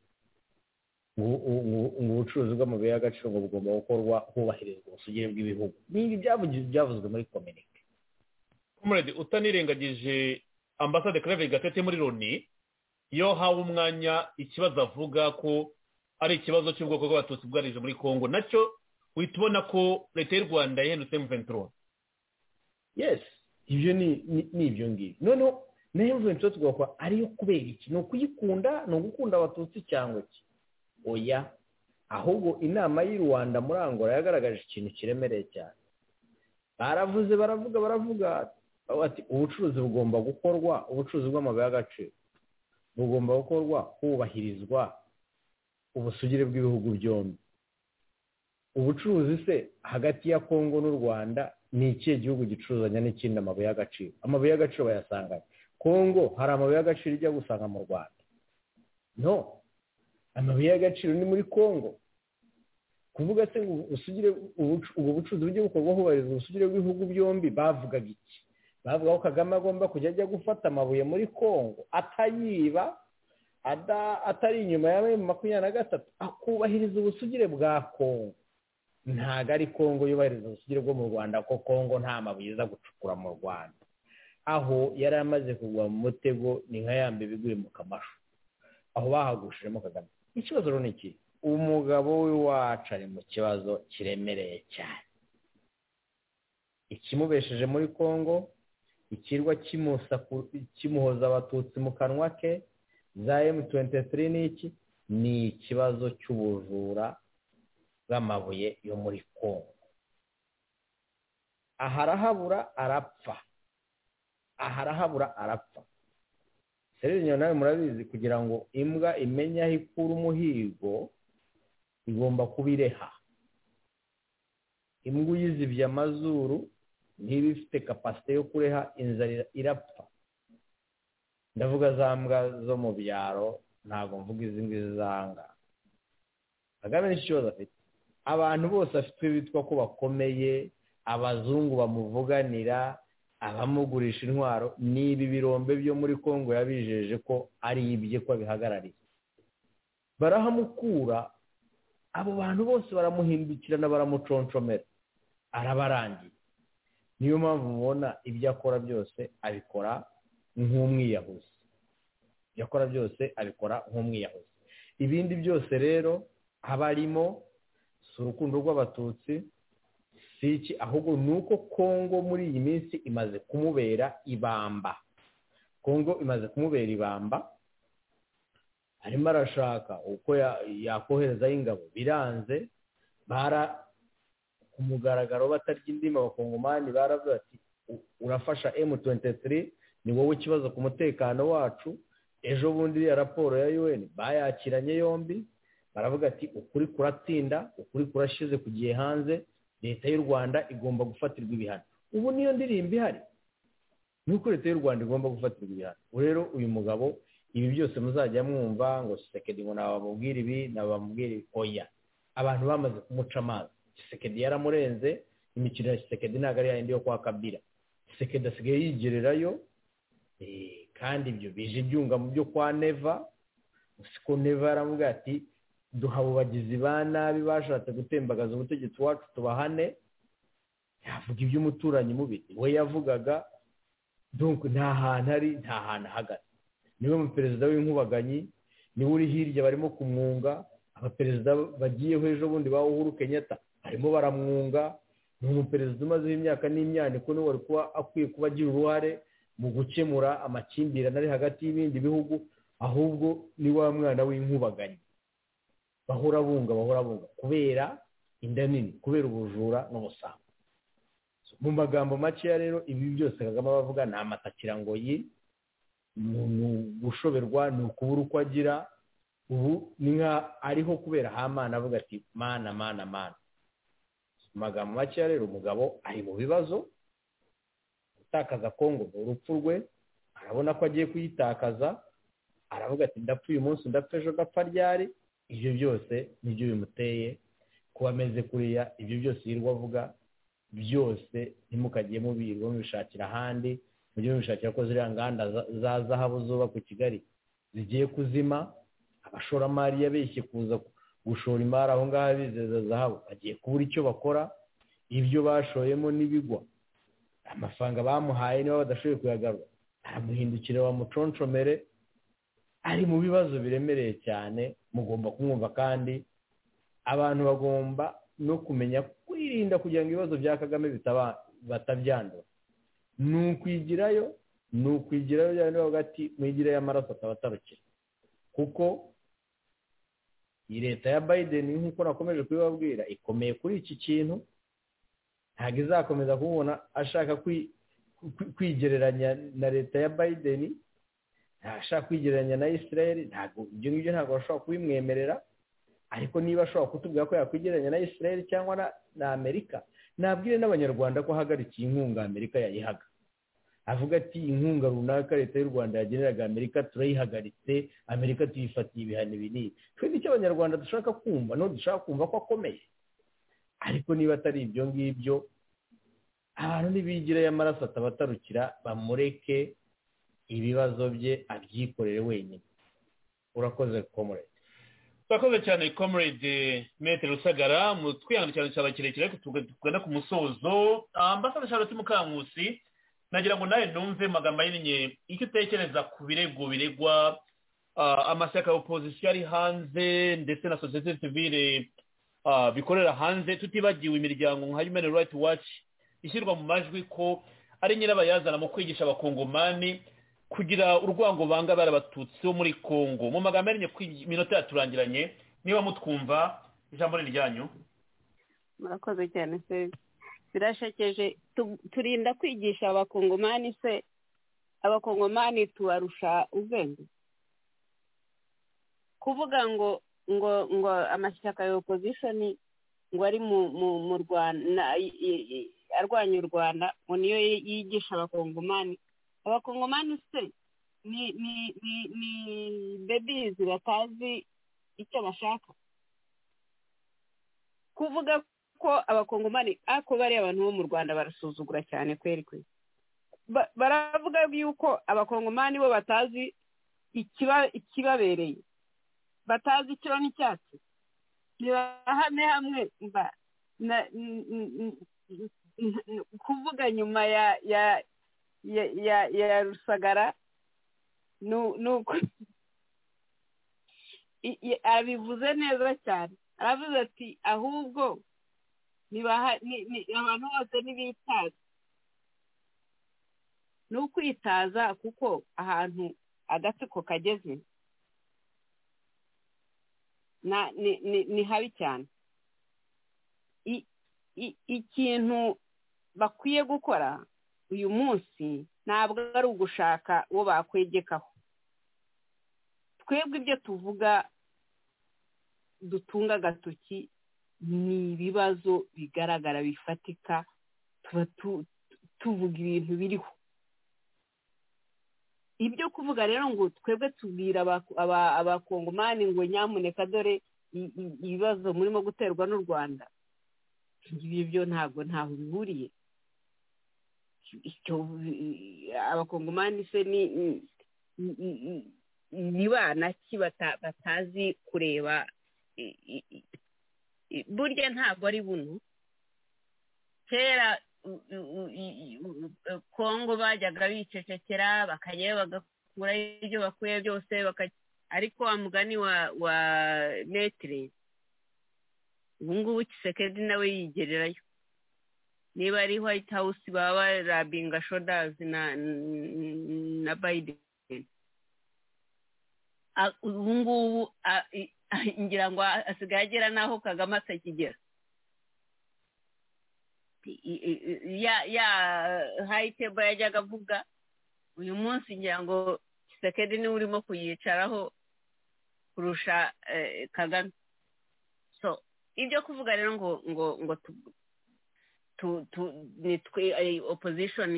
ngo- ngo- ngo ubucuruzi bw'amabuye y'agaciro ngo bugomba gukorwa hubahirizwa ubusugire bw'ibihugu n'ibi byavugi- byavuzwe muri kominike comrade utanirengagije ambasade claver gatete muri loni iyo hawe umwanya ikibazo avuga ko ari ikibazo cy'ubwoko bw'abatutsi bwarije muri congo nacyo uhita ubona ko leta y'u rwanda yahindutse mventura yes ibyo ni ni- ni ibyo ngibyo noneho nayo mvuye tugakora ariyo kubera iki ni ukuyikunda ni ugukunda abatutsi cyangwa iki oya ahubwo inama y'i rwanda muri angola yagaragaje ikintu kiremereye cyane baravuze baravuga baravuga ati ubucuruzi bugomba gukorwa ubucuruzi bw'amabuye y'agaciro bugomba gukorwa hubahirizwa ubusugire bw'ibihugu byombi ubucuruzi se hagati ya kongo n'u rwanda ni ikihe gihugu gicuruzanya n'ikindi amabuye y'agaciro amabuye y'agaciro bayasanganye kongo hari amabuye y'agaciro ijya gusanga mu rwanda no amabuye y'agaciro ni muri kongo kuvuga se ngo usugire ubwo bucuruzi bujye bukorwa hubahirizwa ubusugire bw'ibihugu byombi bavugaga iki bavuga ko kagame agomba kujya ajya gufata amabuye muri kongo atayiba atari inyuma ya makumyabiri na gatatu akubahiriza ubusugire bwa kongo ntabwo ari kongo yubahiriza ubusugire bwo mu rwanda ko kongo nta mabuye iza gucukura mu rwanda aho yari amaze kugwa mu mutego ni nka yambi biguye mu kamashu aho bahagushijemo kagame ikibazo rero ni iki umugabo we wacu ari mu kibazo kiremereye cyane ikimubesheje muri congo ikirwa kimuhoza abatutsi mu kanwa ke za emutuwentitiri n'iki ni ikibazo cy'ubujura bw'amabuye yo muri congo aha arahabura arapfa aha arahabura arapfa serire nawe murabizi kugira ngo imbwa imenye aho ikura umuhigo igomba kuba ireha imbwa uyizibye amazuru niba ifite kapasite yo kureha inzara irapfa ndavuga za mbwa zo mu byaro ntabwo mvuga izi ngizi zanga kagame nicyo kibazo afite abantu bose afite bitwa ko bakomeye abazungu bamuvuganira abamugurisha intwaro ni ibi birombe byo muri congo yabijeje ko ari ibye ko abihagarariye barahamukura abo bantu bose baramuhindukirana baramuconshomera arabarangiye niyo mpamvu mubona ibyo akora byose abikora nk'umwiyahuzi ibyo akora byose abikora nk'umwiyahuzi ibindi byose rero haba harimo si urukundo rw'abatutsi si iki ahubwo ni uko kongo muri iyi minsi imaze kumubera ibamba kongo imaze kumubera ibamba arimo arashaka uko yakoherezaho ingabo biranze bara ku mugaragaro batarya indimi abakongomani baravuga ati urafasha emu tuwenti ni wowe ikibazo ku mutekano wacu ejo bundi iriya raporo ya UN bayakiranye yombi baravuga ati ukuri kuratsinda ukuri kurashize ku gihe hanze leta y'u rwanda igomba gufatirwa ibihano ubu niyo ndirimbo ihari ni uko leta y'u rwanda igomba gufatirwa ibihano rero uyu mugabo ibi byose muzajya mwumva ngo gisekedi ngo ntabwo bamubwira ibi ntabwo bamubwira oya abantu bamaze kumuca amazi gisekedi yaramurenze imikino ya gisekedi ntabwo ari yayindi yo kwa kabira gisekedi asigaye yigererayo kandi ibyo bije ibyunga mu byo kwa neva ko neva yaramubwira ati duha abo bagizi ba nabi bashatse gutembagaza ubutegetsi wacu tubahane yavuga iby'umuturanyi mubi we yavugaga nta hantu ari nta hantu ahagaze niwe muperezida w'inkubaganyi niwe uri hirya barimo kumwunga abaperezida bagiyeho ejo bundi ba uhuru kenyatta barimo baramwunga ni umuperezida umazeho imyaka n'imyaniko niwe wari kuba akwiye kuba agira uruhare mu gukemura amakimbirane ari hagati y'ibindi bihugu ahubwo ni wa mwana w'inkubaganyi bahora bunga bahora bunga kubera inda nini kubera ubujura n'ubusambo mu magambo makeya rero ibi byose kagame abavuga ni amatakirangoyi gushoberwa ni ukubura uko agira ubu ni nka ariho kubera hamana avuga ati mana mana mana amagambo makeya rero umugabo ari mu bibazo gutakaza kongo ni urupfu rwe arabona ko agiye kuyitakaza aravuga ati ndapfa uyu munsi ndapfa ejo gapfa ryari ibyo byose nibyo bimuteye kuba ameze kuriya ibyo byose yirirwa avuga byose ntimukajye mubirirwa mubishakira ahandi mujye mubishakira ko ziriya nganda za zahabu zubakwa i kigali zigiye kuzima abashoramari yabeshye kuza gushora imari aho ngaho bizeza zahabu bagiye kubura icyo bakora ibyo bashoyemo n'ibigwa amafaranga bamuhaye niba badashoboye kuyagarura aramuhindukira bamuconshomere ari mu bibazo biremereye cyane mugomba kumwumva kandi abantu bagomba no kumenya kwirinda kugira ngo ibibazo bya kagame batabyandura ni ukwigirayo ni ukwigirayo bya niba hagati mwigirayo amaraso ataba atarukira kuko iyi leta ya Biden nk'uko nakomeje kubibabwira ikomeye kuri iki kintu ntabwo izakomeza kubona ashaka kwigereranya na leta ya biden ntashaka kwigereranya na israel ntabwo ibyo ngibyo ntabwo bashobora kubimwemerera ariko niba ashobora kutubwira ko yakwigereranya na israel cyangwa na amerika nabwire n'abanyarwanda ko ahagarikiye inkunga amerika yayihaga avuga ati inkunga runaka leta y'u rwanda yageneraga amerika turayihagaritse amerika tuyifatiye ibihano binini twe nicyo abanyarwanda dushaka kumva no dushaka kumva ko akomeye ariko niba atari ibyo ngibyo abantu ntibigirayo amaraso atabatarukira bamureke ibibazo bye abyikorere wenyine urakoze komorete turakoze cyane komerede metero rusagara mu twihangira cyane cyane kirekire ariko tugana ku musozo ambasade charlotte mukankusi nagira ngo nawe numve magambo ahinnye icyo utekereza ku birego biregwa amashyaka ya opozisiyo ari hanze ndetse na sosiyete sivire bikorera hanze tutibagiwe imiryango nka human right watch ishyirwa mu majwi ko ari nyirabayazana mu kwigisha abakongomani kugira urwango banga bari abatutsi bo muri congo mu magambo arinye minota yaturangiranye niba mutwumva ijambo ni ryanyu murakoze cyane se birashekeje turinda kwigisha abakongomani se abakongomani tubarusha ubwenge kuvuga ngo ngo ngo amashyaka ya opozishoni ngo ari mu rwanda arwanya u rwanda ngo niyo yigisha abakongomani abakongomani se ni ni ni ni bebizi batazi icyo bashaka kuvuga ko abakongomani ako bari abantu bo mu rwanda barasuzugura cyane kweri kweri baravuga yuko abakongomani bo batazi ikibabereye batazi icyo n'icyatsi ntibahame hamwe kuvuga nyuma ya ya ya ya rusagara ni uko abivuze neza cyane aravuze ati ahubwo abantu bose ntibitaza ni ukwitaza kuko ahantu agatsiko kageze ni habi cyane ikintu bakwiye gukora uyu munsi ntabwo ari ugushaka uwo bakwegekaho twebwe ibyo tuvuga dutunga agatoki ni ibibazo bigaragara bifatika tuba tuvuga ibintu biriho ibyo kuvuga rero ngo twebwe tubwira abakongomani ngo nyamuneka dore ibibazo murimo guterwa n'u rwanda ibi byo ntabwo ntaho bihuriye abakongomani se ni bana ki batazi kureba burya ntabwo ari buno kera kongo bajyaga bicecekera bakajyayo bagakurayo ibyo bakuye byose ariko wa mugani wa metire ubu ngubu kisekedi nawe yigererayo niba ari white house baba barabinga shodazi na biden ubu ngubu ngira ngo asigaye agera n'aho kagame atakigera ya hayitebo yajyaga avuga uyu munsi ngira ngo kisekedi niwe urimo kuyicaraho kurusha kagame so ibyo kuvuga rero ngo ngo ngo nitwe opposition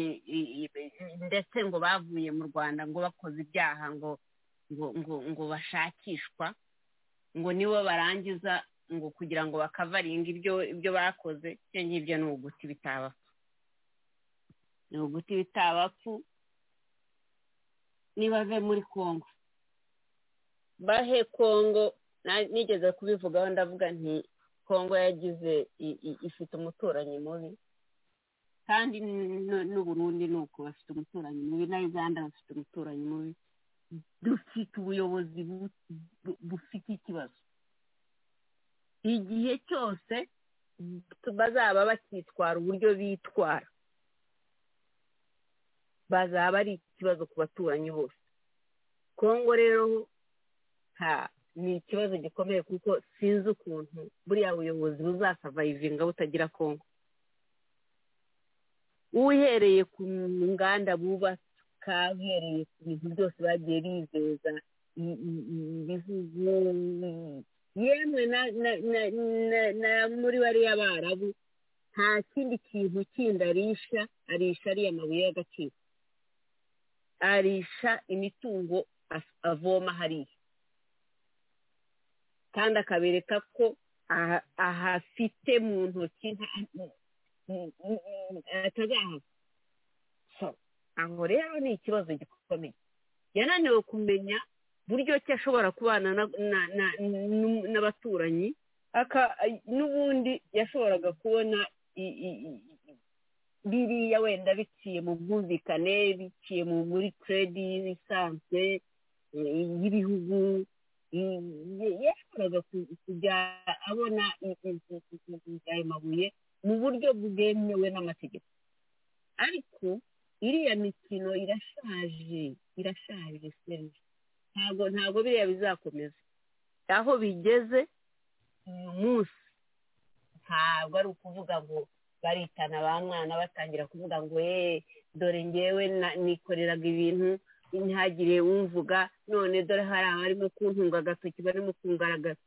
ndetse ngo bavuye mu rwanda ngo bakoze ibyaha ngo ngo ngo ngo bashakishwa ngo nibo barangiza ngo kugira ngo bakavaringa ibyo ibyo bakoze ibyo ngibyo ni uguti bitabapfu ni uguti bitabapfu nibave muri congo bahe congo nigeze kubivugaho ndavuga nti kongo yagize ifite umuturanyi mubi kandi n'uburundi ni uko bafite umuturanyi mubi na uganda bafite umuturanyi mubi dufite ubuyobozi bufite ikibazo igihe cyose bazaba bakitwara uburyo bitwara bazaba ari ikibazo ku baturanyi bose kongo rero nta ni ikibazo gikomeye kuko sinzi ukuntu buriya buyobozi buzasavayivinga butagira kongo uhereye ku nganda bubaka uhereye ku bintu byose bagiye bizeza ibihugu yemwe na muri bariya barabu nta kindi kintu kindi arisha arisha ariya mabuye y'agaciro arisha imitungo avoma hariya kandi akabereka ko ahafite mu ntoki atazahava aho rero ni ikibazo gikomeye yananiwe kumenya buryo ki ashobora kubana n'abaturanyi n'ubundi yashoboraga kubona biriya wenda biciye mu bwumvikane biciye muri keredi y'ibisanzwe y'ibihugu yashoboraga kujya abona ayo mabuye mu buryo bwemewe n'amategeko ariko iriya mikino irashaje irashaje serivisi ntabwo ntabwo biriya bizakomeza aho bigeze uyu munsi ntabwo ari ukuvuga ngo baritana ba mwana batangira kuvuga ngo eee dore ngewe nikoreraga ibintu ntihagire wumvuga none dore hari abarimo kuntunga agatoki barimo kungaragaza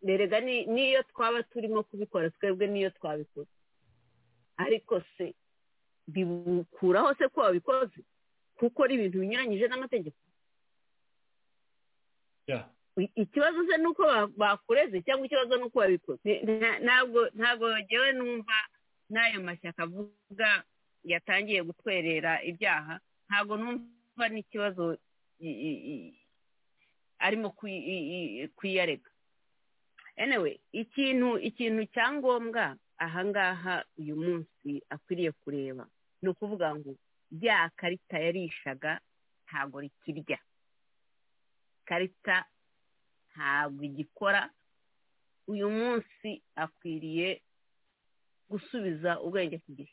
berega n'iyo twaba turimo kubikora twebwe n'iyo twabikora ariko se bibukuraho se ko wabikoze kuko ari ibintu binyuranyije n'amategeko ikibazo se ni uko bakureze cyangwa ikibazo ni uko babikoze ntabwo ntabwo ngewe numva n'ayo mashyaka avuga yatangiye gutwerera ibyaha ntabwo numva n'ikibazo arimo kwiyarega anyway ikintu ikintu cya ngombwa ahangaha uyu munsi akwiriye kureba ni ukuvuga ngo rya karita yarishaga ntabwo rikirya karita ntabwo igikora uyu munsi akwiriye gusubiza ubwenge ku gihe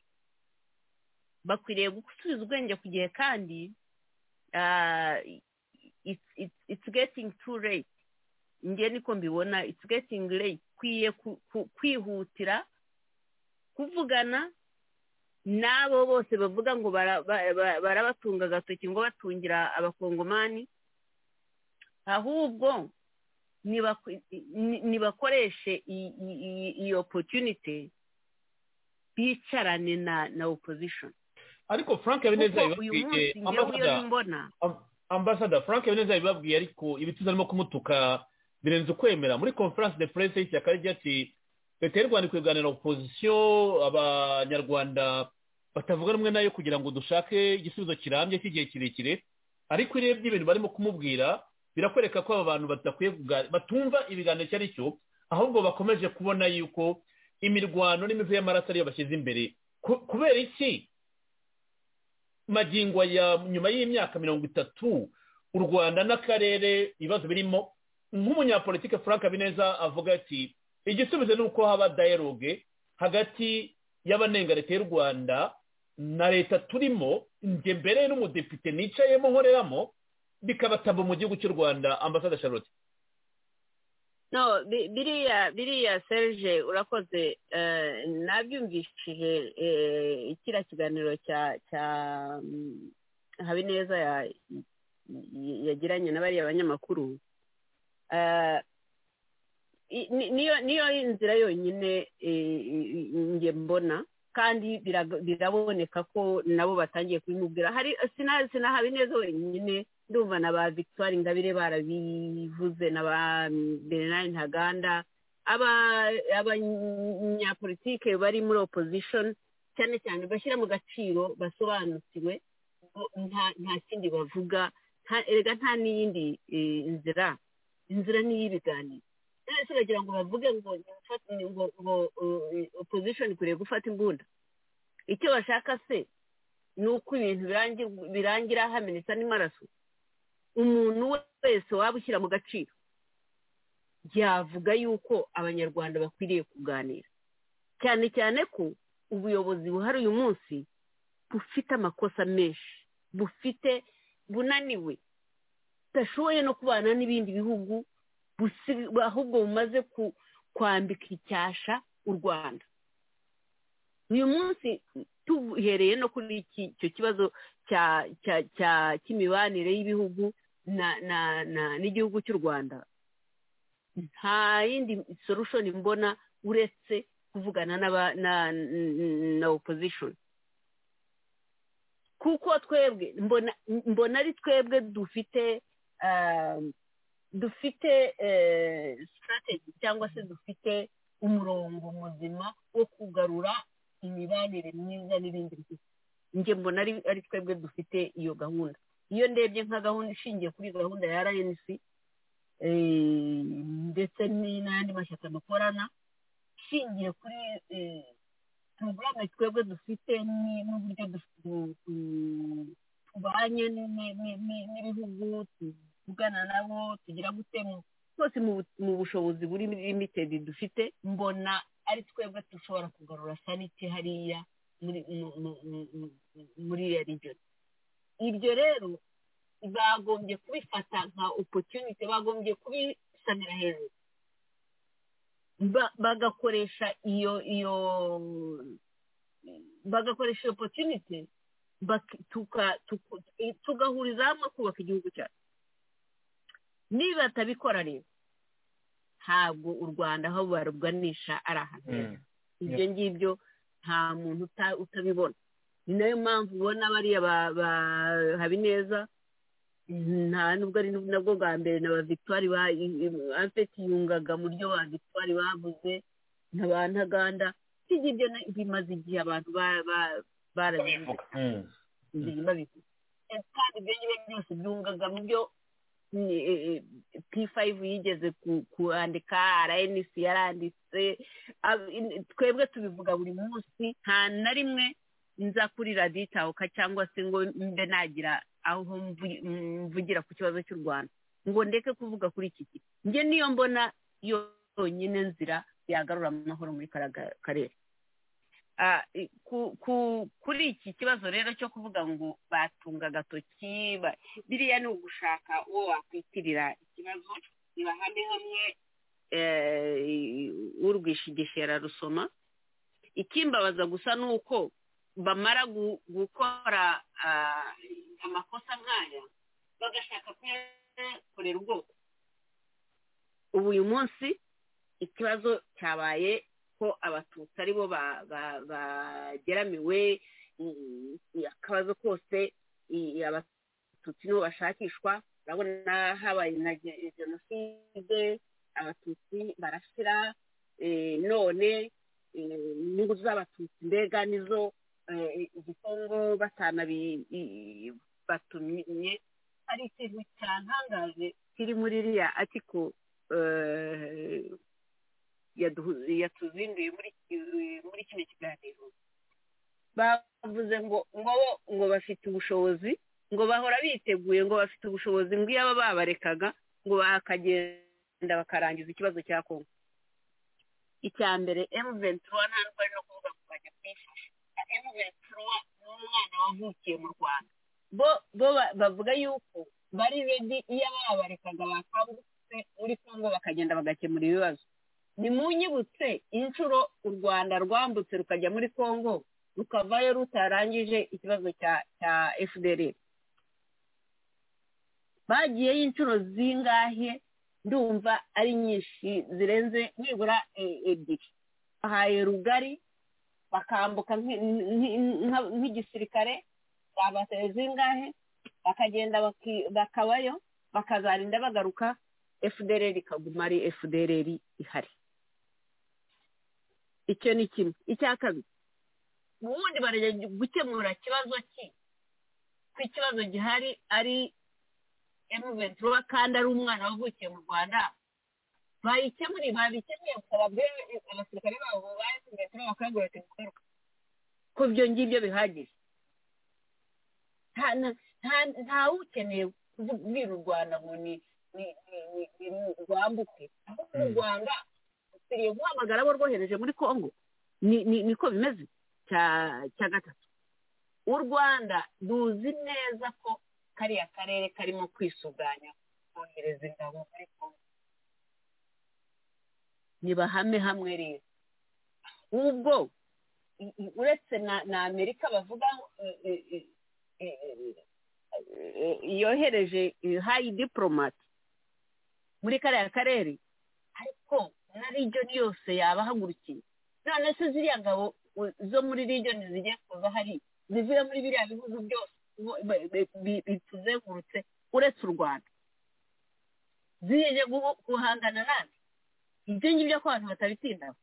bakwiriye gusubiza ubwenge ku gihe kandi it's getting too late nge niko mbibona it's getting late ukwiye kwihutira kuvugana n'abo bose bavuga ngo barabatunga agatoki ngo batungira abakongomani ahubwo nibakoreshe iyi opotunite bicarane na opozishoni ariko frank habineza bibabwiye ambasada frank habineza bibabwiye ariko ibituza arimo kumutuka birenze ukwemera muri conference de presse y'ishyaka rigira ati leta y'u rwanda ikwiye kuganira opozisiyo abanyarwanda batavuga rumwe nayo kugira ngo dushake igisubizo kirambye cy'igihe kirekire ariko urebye ibintu barimo kumubwira birakwereka ko aba bantu badakwiye batumva ibiganiro icyo ari cyo ahubwo bakomeje kubona yuko imirwano n'imivu y'amaraso ariyo bashyize imbere kubera iki magingo ya nyuma y'imyaka mirongo itatu u rwanda n'akarere ibibazo birimo nk'umunyapolitike frank habineza avuga ati igisubizo ni uko haba dayiroge hagati y'abanenga leta y'u rwanda na leta turimo njye mbere n'umudepite nicayemo nkoreramo bikabataba mu gihugu cy'u rwanda ambasada charlotte no biriya biriya serge urakoze nabyumvishije kiriya kiganiro cya cya habineza yagiranye na bariya banyamakuru niyo nzira yonyine njye mbona kandi biraboneka ko nabo batangiye kubimubwira hari sinahabi neza wenyine ndumva na ba victoire ingabire barabivuze na ba bernard ntaganda abanyapolitike bari muri opposition cyane cyane bashyira mu gaciro basobanukiwe nta kindi bavuga erega nta n'iyindi nzira inzira ni iy'ibiganiro ndetse uragira ngo bavuge ngo ngo opozishoni ikwiriye gufata imbunda icyo bashaka se ni uko ibintu birangira hamenetse n'amaraso umuntu wese waba ushyira mu gaciro yavuga yuko abanyarwanda bakwiriye kuganira cyane cyane ko ubuyobozi buhari uyu munsi bufite amakosa menshi bufite bunaniwe budashoboye no kubana n'ibindi bihugu ahubwo bumaze kwambika icyasha u rwanda uyu munsi tuhereye no kuri iki icyo kibazo cya cya cya cy'imibanire y'ibihugu na na na n'igihugu cy'u rwanda nta yindi solution mbona uretse kuvugana n'aba na na opposition kuko twebwe mbona mbona ari twebwe dufite dufite strategy cyangwa se dufite umurongo muzima wo kugarura imibanire myiza n'ibindi njye mbona ari twebwe dufite iyo gahunda iyo ndebye nka gahunda ishingiye kuri gahunda ya rnc ndetse n'andi mashyaka dukorana ishingiye kuri porogaramu twebwe dufite n'uburyo tubanye n'ibihugu tuvugana nabo tugira gutema twose mu bushobozi buri limitedi dufite mbona ari twebwe dushobora kugarura sanite hariya muri iyo rigeni ibyo rero bagombye kubifata nka opotunite bagombye kubisamira hejuru bagakoresha iyo iyo bagakoresha iyo opotunite tugahuriza hamwe kubaka igihugu cyacu niba batabikora rero ntabwo u rwanda aho baruganisha ari ahantu heza ibyo ngibyo nta muntu utabibona ni nayo mpamvu ubona bariya ba habineza nta nubwo ari nabwo bwa mbere na ba victoire afite yungaga mu ryo ba victoire babuze na ba ntaganda ibyo bimaze igihe abantu barabivuga kandi ibyo ngibyo byose byungaga mu byo p5 yigeze kuandika rnc yaranditse twebwe tubivuga buri munsi nta na rimwe nza kuri raditahuka cyangwa se ngo mbe nagira aho mvugira ku kibazo cy'u rwanda ngo ndeke kuvuga kuri iki gihe njye niyo mbona yonyine nzira yagarura amahoro muri karere kuri iki kibazo rero cyo kuvuga ngo batunga agatoki biriya ni ugushaka uwo wakwitirira ikibazo ntibahane hamwe urwishigisha rusoma ikimbabaza gusa ni uko bamara gukora amakosa nk'aya bagashaka kuyakorera ubwoko ubu uyu munsi ikibazo cyabaye ko abatutsi ari bo bageramiwe akabazo kose abatutsi nibo bashakishwa urabona habaye na jenoside abatutsi barasira none inyungu z'abatutsi mbega nizo igikongo batanabibatumye ari ikintu cyatangaje kiri muri iriya ariko yatuzinduye muri kino kiganiro bavuze ngo ngo ngo bafite ubushobozi ngo bahora biteguye ngo bafite ubushobozi ngo iyo aba babarekaga ngo bakagenda bakarangiza ikibazo cya kongo icya mbere emuventura ntabwo ari no kuvuga ngo bajya kuyifasha emuventura ni umwana wavukiye mu rwanda bo bavuga yuko bari redi iyo aba babarekaga bakangutse muri kongo bakagenda bagakemura ibibazo ni mu nyibutse inshuro u rwanda rwambutse rukajya muri congo rukavayo rutarangije ikibazo cya fdr bagiyeyo inshuro zingahe ndumva ari nyinshi zirenze nibura ebyiri bahaye rugari bakambuka nk'igisirikare babateye zingahe bakagenda bakabayo bakazarinda bagaruka fdr ikaguma ari fdr ihari icyo ni kimwe icya kabiri ubundi barajya gukemura ikibazo ki ku kibazo gihari ari emuventura kandi ari umwana wavukiye mu rwanda bayikemuriye babikemuye gusa babwire abasirikare babo ba emuventura bakangurira ati mugaruka ko ibyo ngibyo bihagije ntawukeneye kubwira u rwanda ngo ni rwambuke ahubwo u rwanda dukwiriye guhamagara abo rwohereje muri congo niko bimeze cya gatatu u rwanda duzi neza ko kariya karere karimo kwisuganya kohereza ingabo muri congo ntibahame hamwe rero ubwo i- i- uretse na na amerika bavuga eh, eh, eh, eh, eh, yohereje eh, hayi diporomati muri kariya karere ariko na region yose yaba ahagurukiye none se ziriya ngabo u- zo muri region zigiye kuza hari zivuye muri biriya bihugu byose bo- be- be- bi- bituzengurutse uretse u rwanda ziyeje guhu- guhangana nande ibyo ngibyo ko abantu batabitindaho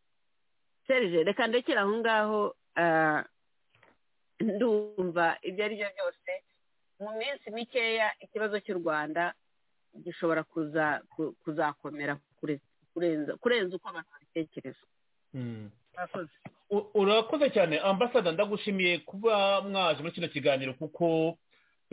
serije reka ndekera aho ngaho ah, ndumva ibyo ari byo byose mu minsi mikeya ikibazo cy'u rwanda gishobora kuza ku- kuzakomera kure- kurenza kurenza uko abantu babitekereza murakoze U- urakoze cyane ambasada ndagushimiye kuba mwaje muri kino kiganiro kuko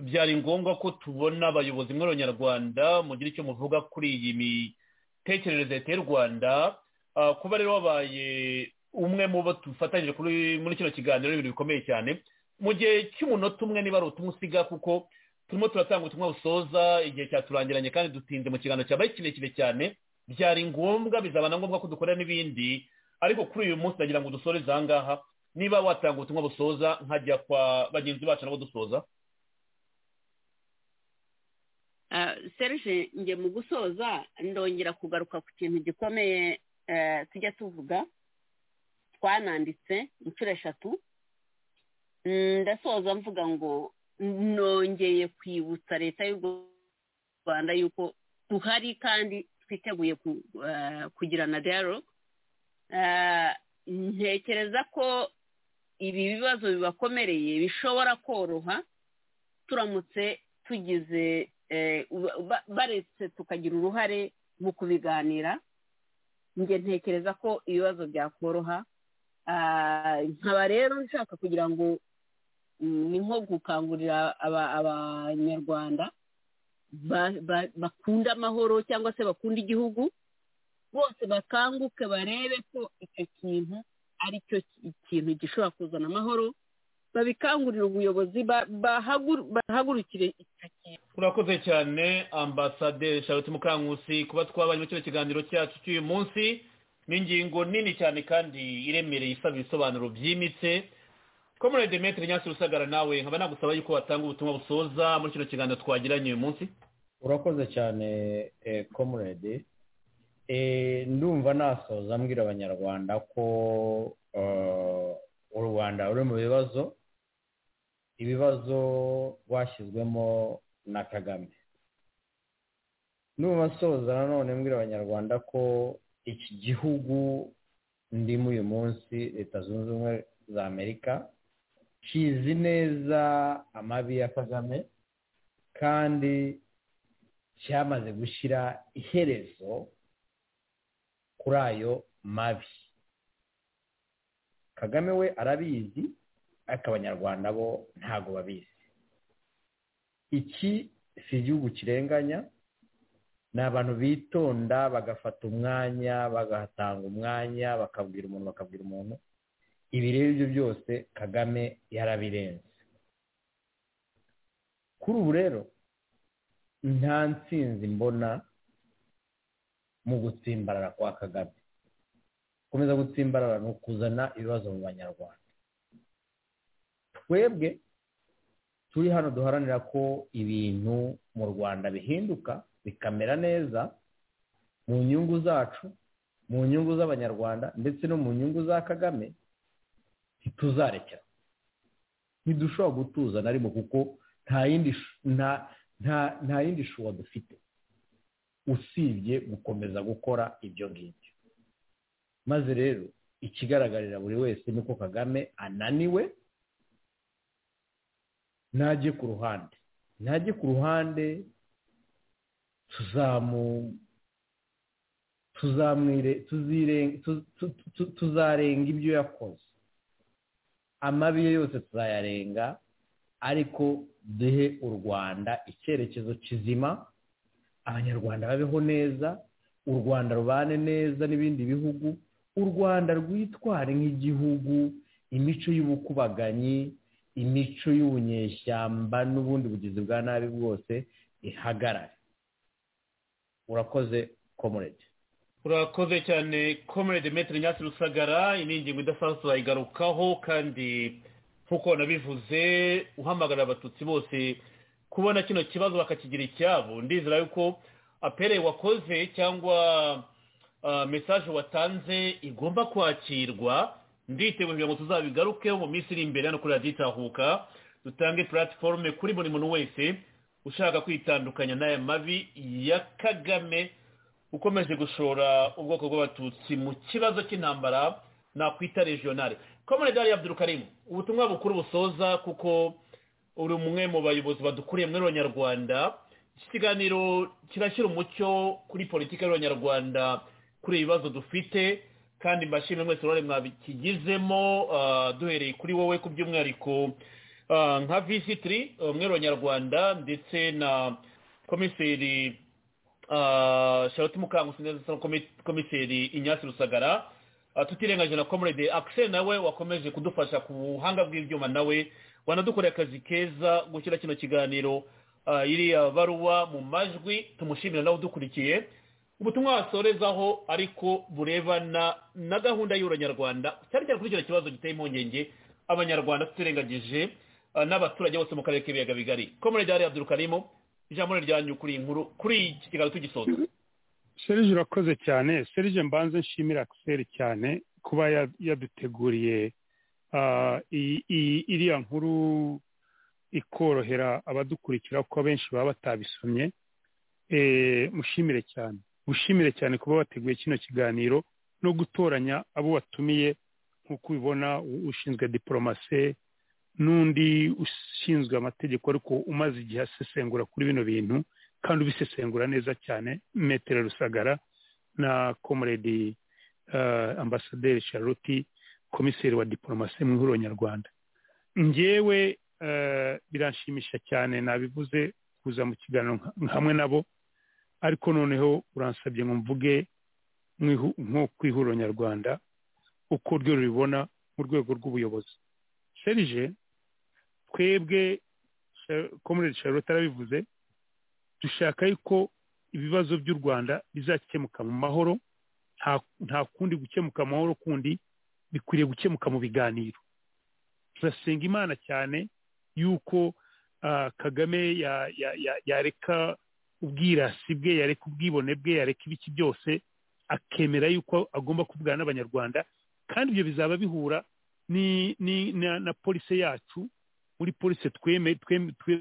byari ngombwa ko tubona abayobozi mw'abanyarwanda mugira icyo muvuga kuri iyi mitekerereze ya leta y'u rwanda Ah, kuba rero wabaye umwe mu bo dufatanyije kuri- muri kino kiganiro ni ibintu bikomeye cyane mu gihe cy'umunota umwe niba ari utumwe usiga kuko turimo turatanga ubutumwa busoza igihe cyaturangiranye kandi dutinze mu kiganiro cyabaye kirekire cyane byari ngombwa bizaba na ngombwa ko dukora n'ibindi ariko kuri uyu munsi ndagira ngo dusoreze aha ngaha niba watanga ubutumwa busoza nkajya kwa bagenzi bacu nabo dusoza Ah, serge njye mu gusoza ndongera kugaruka ku kintu gikomeye eh, tujya tuvuga twananditse inshuro eshatu Mm, ndasoza mvuga ngo nongeye kwibutsa leta y'u rwanda yuko duhari kandi twiteguye ku- eh, kugirana dialogue Eh, ntekereza ko ibi bibazo bibakomereye bishobora koroha turamutse tugize eh, uba- ba- baretse tukagira uruhare mu kubiganira njye ntekereza ko ibibazo byakoroha Ah, nkaba rero nshaka kugira ngo mm, ni nko gukangurira aba- abanyarwanda ba- ba- bakunda amahoro cyangwa se bakunda igihugu bose bakanguke barebe ko icyo kintu ari cyo ki- kintu gishobora kuzana amahoro babikangurire ubuyobozi ba- bahagur- bahagurukire icyo kintu urakoze cyane ambasaderi charlotte mukankusi kuba twabaye muri kino kiganiro cyacu cy'uyu munsi ni ingingo nini cyane kandi iremereye isaba ibisobanuro byimbitse komore demetri nyasi rusagara nawe nkaba nagusaba yuko watanga ubutumwa busoza muri kino kiganiro twagiranye uyu munsi urakoze cyane komurede ndumva nasoza mbwira abanyarwanda ko eh, u rwanda ruri mu bibazo ibibazo rwashyizwemo na kagame ndumva nsoza nanone mbwira abanyarwanda ko iki gihugu ndimo uyu munsi leta zunze ubumwe za amerika kizi neza amabi ya kagame kandi cyamaze gushyira iherezo kuri ayo mabi kagame we arabizi ariko abanyarwanda bo ntabwo babizi iki si igihugu kirenganya ni abantu bitonda bagafata umwanya bagatanga umwanya bakabwira umuntu bakabwira umuntu ibi rero ibyo byose kagame yarabirenze kuri ubu rero nta nsinzi mbona mu gutsimbarara kwa kagame gukomeza gutsimbarara ni ukuzana ibibazo mu banyarwanda twebwe turi hano duharanira ko ibintu mu rwanda bihinduka bikamera neza mu nyungu zacu mu nyungu z'abanyarwanda ndetse no mu nyungu za kagame ntituzarekera ntidushobora gutuza na rimwe kuko nta yindi sh- nta- nta- nta yindi shuwa dufite usibye gukomeza gukora ibyo ngibyo maze rero ikigaragarira buri wese ni uko kagame ananiwe najye ku ruhande najye ku ruhande tuzamu tuzamwire tuzire- tu- tu- tu- tuzarenga ibyo yakoze amabi ye yose tuzayarenga ariko duhe u rwanda icyerekezo kizima abanyarwanda babeho neza u rwanda rubane neza n'ibindi bihugu u rwanda rwitware nk'igihugu imico y'ubukubaganyi imico y'ubunyeshyamba n'ubundi bugizi bwa nabi bwose ihagarare urakoze komurege urakoze cyane komerede metero nyasi rusagara iyi ni ingingo idasanzwe turayigarukaho kandi nk'uko wanabivuze uhamagarira abatutsi bose kubona kino kibazo bakakigira icyabo ndizera yuko apere wakoze cyangwa mesaje watanze igomba kwakirwa nditeguye kugira ngo tuzabigarukeho mu minsi iri imbere hano kuri radiyo itahuka dutange platiforume kuri buri muntu wese ushaka kwitandukanya n'aya mabi ya kagame ukomeje gushora ubwoko bw'abatutsi mu kibazo cy'intambara nakwita regionale komune dariya abdurukarimu ubutumwa bukuru busoza kuko uri umwe mu bayobozi badukuriye muri abanyarwanda iki kiganiro kirashyira umucyo kuri politiki y'abanyarwanda kuri ibi bibazo dufite kandi mbashimire mwese uruhare mwabikigizemo duhereye kuri wowe ku by'umwihariko nka visitiri umwe abanyarwanda ndetse na komiseri shawuti mukangusi neza komiseri inyasi rusagara tutirengaje na komurede akiseri nawe wakomeje kudufasha ku buhanga bw'ibyuma nawe wanadukorera akazi keza gushyira kino kiganiro iriya baruwa mu majwi tumushimira nawe udukurikiye ubutumwa wasorezaho ariko burebana na gahunda y'uranyarwanda cyane cyane kuri icyo kibazo giteye impungenge abanyarwanda tutirengagije n'abaturage bose mu karere k'ibiyaga bigari komurede hariya durukarimo ijambo ryanyu kuri iyi nkuru kuri iki kiganiro tugisoza serije urakoze cyane serije mbanze nshimira akiseri cyane kuba yaduteguriye iriya nkuru ikorohera abadukurikira kuko abenshi baba batabisomye mushimire cyane mushimire cyane kuba wateguye kino kiganiro no gutoranya abo watumiye nk'uko ubibona ushinzwe diporomase n'undi ushinzwe amategeko ariko umaze igihe asesengura kuri bino bintu kandi ubisesengura neza cyane metero rusagara na komuredi ambasaderi charlotte komiseri wa diporomasi mu ihuriro nyarwanda ngewe biranshimisha cyane nabivuze kuza mu kiganiro hamwe nabo ariko noneho uransabye ngo mvuge nko ku ihuriro nyarwanda uko ryo rubibona mu rwego rw'ubuyobozi serije twebwe komurere charlotte arabivuze dushaka yuko ibibazo by'u rwanda bizakemuka mu mahoro nta kundi gukemuka mu mahoro kundi bikwiriye gukemuka mu biganiro turasenga imana cyane yuko kagame yareka ubwirasi bwe yareka ubwibone bwe yareka ibiki byose akemera yuko agomba kuvugana n'abanyarwanda kandi ibyo bizaba bihura ni ni na polisi yacu muri polisi tweme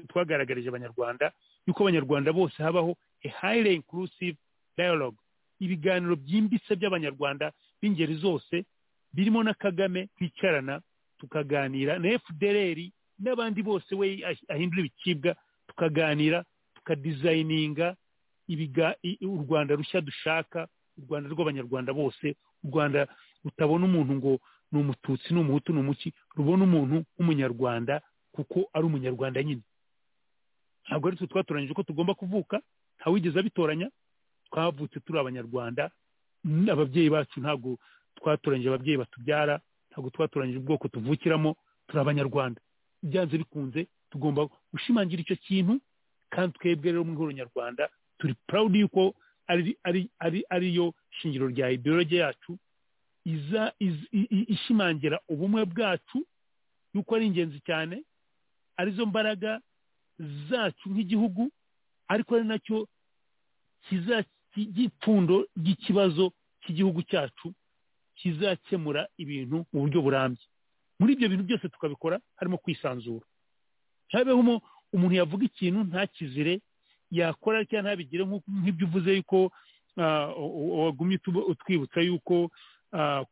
twagaragarije abanyarwanda yuko abanyarwanda bose habaho a highly inclusive dialogue ibiganiro byimbitse by'abanyarwanda b'ingeri zose birimo na kagame twicarana tukaganira na fdr n'abandi bose we ahindura ibicibwa tukaganira tukadizayininga u rwanda rushya dushaka u rwanda rw'abanyarwanda bose u rwanda rutabona umuntu ngo ni umututsi ni umuhutu ni umuki rubona umuntu w'umunyarwanda kuko ari umunyarwanda nyine ntabwo ari twe twatoranyije ko tugomba kuvuka ntawigeze abitoranya twavutse turi abanyarwanda ababyeyi bacu ntabwo twatoranyije ababyeyi batubyara ntabwo twatoranyije ubwoko tuvukiramo turi abanyarwanda byanze bikunze tugomba gushimangira icyo kintu kandi twebwe rero mu ihuriro nyarwanda turi purawudi yuko ariyo shingiro rya ideologi yacu iza ishimangira ubumwe bwacu yuko ari ingenzi cyane arizo mbaraga zacu nk'igihugu ariko ari nacyo gipfundo ry'ikibazo cy'igihugu cyacu kizakemura ibintu mu buryo burambye muri ibyo bintu byose tukabikora harimo kwisanzura habeho umuntu yavuga ikintu ntakizire yakora cyangwa ntabigire nk'ibyo uvuze yuko wagumye utwibutsa yuko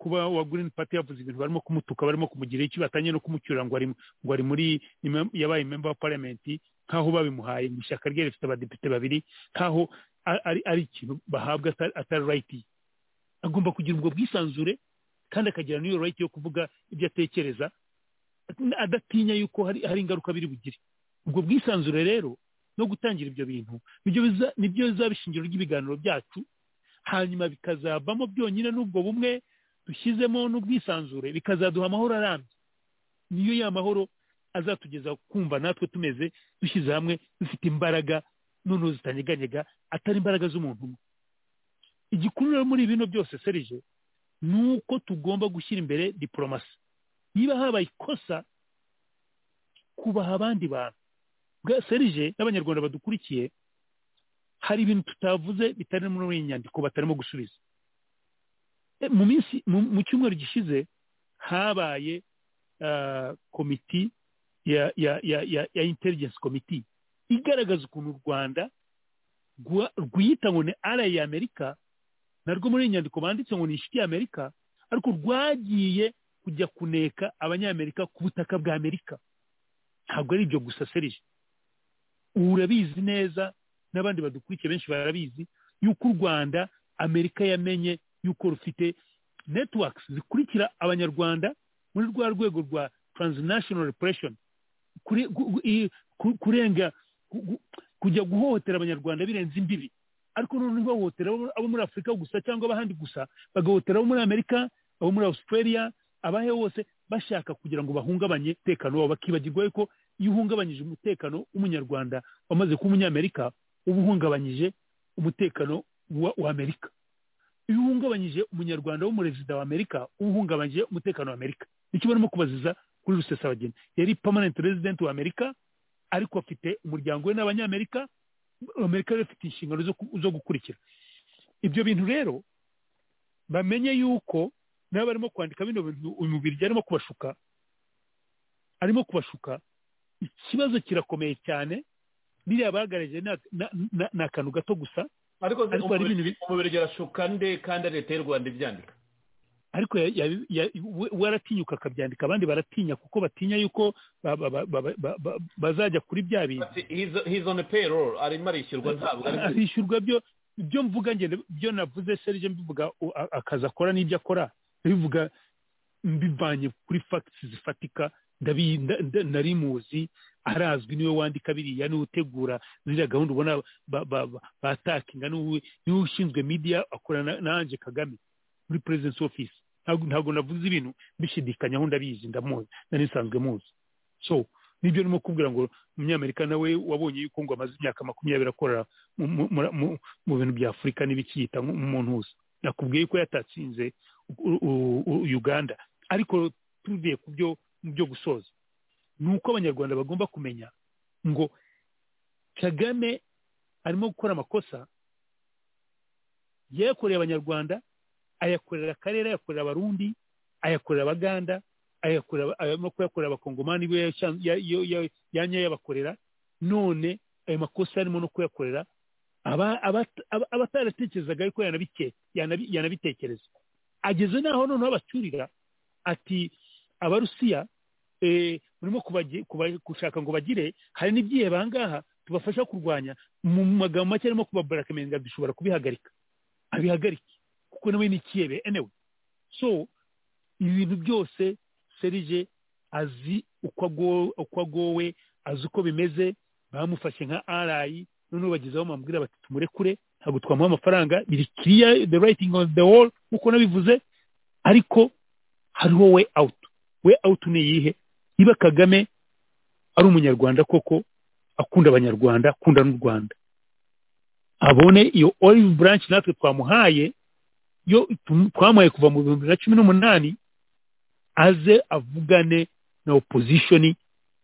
kuba wa green party yavuze ibintu barimo kumutuka barimo kumugira iki batanye no kumucyura ngo ari muri yabaye member wa parliament nk'aho babimuhaye mu ishyaka rye rifite abadepite babiri nk'aho ari ikintu bahabwa atari rayiti agomba kugira ubwo bwisanzure kandi akagira n'iyo rayiti yo kuvuga ibyo atekereza adatinya yuko hari ingaruka biri bugire ubwo bwisanzure rero no gutangira ibyo bintu nibyo bizaba ishingiro ry'ibiganiro byacu hanyuma bikazavamo byonyine n'ubwo bumwe dushyizemo n'ubwisanzure bikazaduha amahoro arambye niyo ya mahoro azatugeza kumva natwe tumeze dushyize hamwe dufite imbaraga noneho zitanyeganyega atari imbaraga z'umuntu umwe igikurura muri bino byose serije ni uko tugomba gushyira imbere diporomasi niba habaye ikosa kubaha abandi bantu bwa serije n'abanyarwanda badukurikiye hari ibintu tutavuze bitari muri iyi nyandiko batarimo gusubiza E, mu minsi mu- mu cyumweru gishize habaye ah, komiti ya ya ya ya, ya intelligence komiti igaragaza ukuntu u rwanda rwa- rwiyita ngo ni ara ya amerika narwo muri iyi nyandiko banditse ngo ni inshuti ya amerika ariko rwagiye kujya kuneka abanyamerika ku butaka bwa amerika ntabwo ari ibyo gusa serije ubu urabizi neza n'abandi badukurikiye benshi barabizi yuko u rwanda amerika yamenye yuko rufite networks zikurikira abanyarwanda muri rwa rwego rwa transnational repression Kure- gu- gu- i- ku- kurenga gu- gu- kujya guhohotera abanyarwanda birenze imbibi ariko noneho ntibahohotera abo- abo muri afurika gusa cyangwa abahandi gusa bagahohotera abo muri amerika abo muri australia abahe hose bashaka kugira ngo bahungabanye umutekano wabo bakibagirwa yuko iyo uhungabanyije umutekano w'umunyarwanda wamaze kuba umunyamerika uba uhungabanyije umutekano wa- wa amerika iyo uhungabanyije umunyarwanda w'umurezida wa amerika uba uhungabanyije umutekano wa amerika nicyo barimo kubaziza kuri rusesabagina yari permanent resident wa amerika ariko afite umuryango we n'abanyamerika amerika rero ifite inshingano zo ku- zo gukurikira ibyo bintu rero bamenye yuko nabo barimo kwandika bino bintu uyu mubiri arimo kubashuka arimo kubashuka ikibazo kirakomeye cyane biriya bagaragaje ni- na- na- ni akantu gato gusa ariko Ariko hari ibintu bi- umubiri arashuka nde kandi ari leta y'u rwanda ibyandika ariko ya- ya- ya- we- we aratinyuka akabyandika abandi baratinya kuko batinya yuko ba- ba- ba- ba- ba- ba- bazajya kuri bya bintu Ati, he's- he's on a payroll arimo arishyurwa ntabwo ari kuri- arishyurwa byo byo mvuga ngende byo navuze serije mbivuga u- a- akazi akora n'ibyo akora bivuga mbivanye kuri fagitisi zifatika ndabi- nda- nda- nari muzi arazwi niwe wandika biriya niwe utegura ziriya gahunda ubona ba- ba- ba- batakinga niwe niwe ushinzwe media akorana na anje kagame muri perezidensi ofisi ntabwo ntabwo navuze ibintu bishidikanyaho ndabizi ndamuzi nari nsanzwe muzi so nibyo ndimo kubwira ngo umunyamerika nawe wabonye yuko ngo amaze imyaka makumyabiri akorera mu- mu- mu- mu- mu bintu bya afurika n'ibikiyita nk'umuntu wose nakubwiye ko yatatsinze u- u- u- uganda ariko tuvuye ku byo mu byo gusoza ni uko abanyarwanda bagomba kumenya ngo kagame arimo gukora amakosa yayakoreye abanyarwanda ayakorera akarere ayakorera abarundi ayakorera abaganda ayakorera aba- arimo kuyakorera abakongomani bo yasha- ya- yo- ya- yanya yabakorera none ayo makosa arimo no kuyakorera aba- abata- aba- abataratekerezaga ariko yanabike- yanabi- yanabitekereza ageze n'aho noneho abacyurira ati abarusiya eh, murimo kubagi- kuba- gushaka ngo bagire hari n'ibyihebe ahangaha tubafasha kurwanya mu magambo make arimo kubabarakaminga dushobora kubihagarika abihagarike kuko nawe ni ikiyebe enewe so ibi bintu byose serije azi uko ago- uko agowe azi uko bimeze bamufashe nka arayi noneho bagezeho bamubwira bati tumurekure ntabwo twamuha amafaranga biri kiriya the writing on the wall nk'uko nabivuze ariko hariho we out we out ni iyihe niba kagame ari umunyarwanda koko akunda abanyarwanda akunda n'u rwanda abone iyo olive branch natwe twamuhaye yo tum- twamuhaye kuva mu bihumbi bibiri na cumi n'umunani aze avugane na opozishoni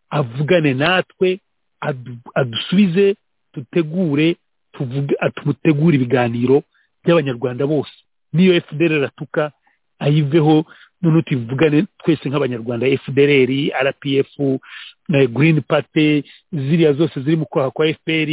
avugane natwe adu- adusubize dutegure tuvuge tumutegure ibiganiro by'abanyarwanda bose n'iyo fdr atuka ayiveho noneho tuvugane twese nk'abanyarwanda fdr rpf na green party ziriya zose ziri mu kwaha kwa fpr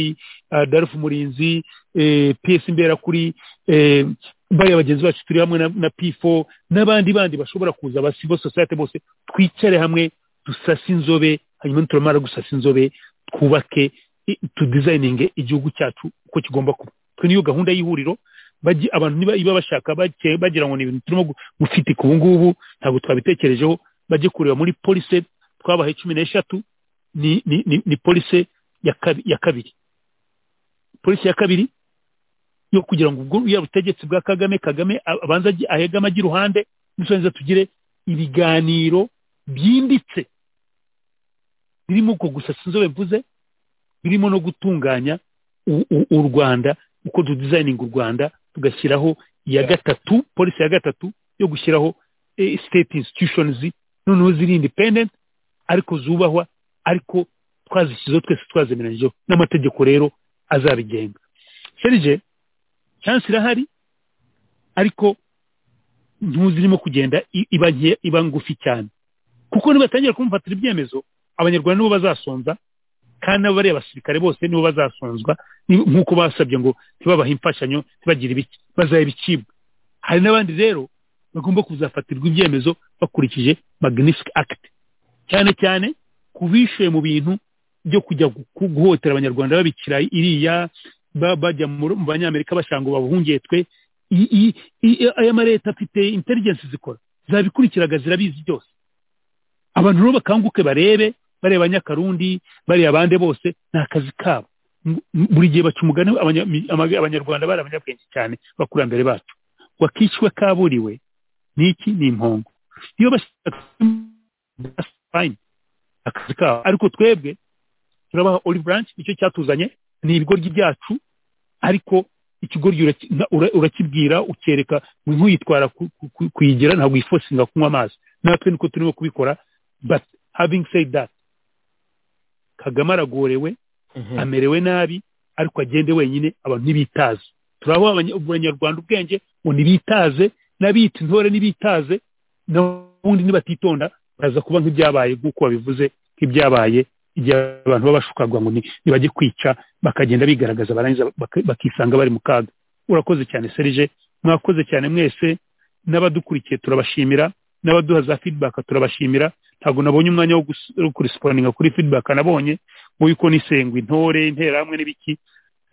uh, darufu murinzi eh, ps imberakuri eh, bariya bagenzi bacu turi hamwe na, na pifo n'abandi bandi bashobora kuza ba civil society bose twicare hamwe dusase inzobe hanyuma nituramara gusasa inzobe twubake i- tudizayininge igihugu cyacu uko kigomba kuba twe niyo gahunda y'ihuriro bajye- abantu niba iba bashaka bake- bagira ngo ni ibintu turimo gu- gufitika ubu ngubu ntabwo twabitekerejeho bajye kureba muri polise twabahaye cumi n'eshatu ni ni ni, ni polise ya, kabi, ya kabiri polisi ya kabiri yo kugira ngo ubwo ya butegetsi bwa kagame kagame a- abanza agi- ahegame ajye iruhande nisobanza tugire ibiganiro byimbitse birimo ubwo gusa sinzobe mvuze birimo no gutunganya u, u, u rwanda uko dudizayininga u rwanda tugashyiraho iya gatatu polisi ya gatatu yo gushyiraho eh, state institutions noneho ziri independent ariko zubahwa ariko twazishyizeho twese twazemeranyije n'amategeko rero azabigenga serije chance irahari ariko ntuzirimo kugenda i- iba nke- iba ngufi cyane kuko nibatangira kumfatira ibyemezo abanyarwanda nibo bazasonza kandi na bariya basirikare bose nibo bazasonzwa ni- nk'uko basabye ngo ntibabahe imfashanyo ntibagire ibiki bazaha ibicibwa hari n'abandi rero bagomba kuzafatirwa ibyemezo bakurikije magnific act cyane cyane ku bishuye mu bintu byo kujya gu- guhotera abanyarwanda babikira iriya ba- bajya mu mu banyamerika bashaka ngo babahungiye twe I- i- i- aya mareta afite intelligence zikora zabikurikiraga zirabizi byose abantu rero bakanguke barebe bareba abanyakarundi bareba abandi bose ni akazi kabo M- m- buri gihe baca umugani abanya- mi- ama- abanyarwanda bari abanyabwenge cyane bakurambere bacu wakishywe kaburiwe ni iki ni impongo iyo bashaka fine akazi kabo ariko twebwe turabaha oli branch nicyo cyatuzanye ni ibigoryi byacu ariko ikigoryi uraki- na- ura- urakibwira ukereka ntuyitwara ku- ku- ku- kuyigira ntabwo wifosinga kunywa amazi natwe niko turimo kubikora but having said that kagame aragorewe amerewe nabi ariko agende wenyine abantu ntibitaze turaho abanya- abanyarwanda ubwenge ngo ntibitaze n'abita intore ntibitaze n'ubundi nibatitonda baraza kuba nk'ibyabaye nk'uko babivuze nk'ibyabaye igihe abantu baba bashukarwa ngo ni- nibajye kwica bakagenda bigaragaza barangiza baka- bakisanga bari mu kaga urakoze cyane serije mwakoze cyane mwese n'abadukurikiye turabashimira n'abaduha za feedback turabashimira ntabwo nabonye umwanya wo gus- wo kurisipondinga kuri feedback nabonye ngo yuko nisengwa intore interahamwe n'ibiki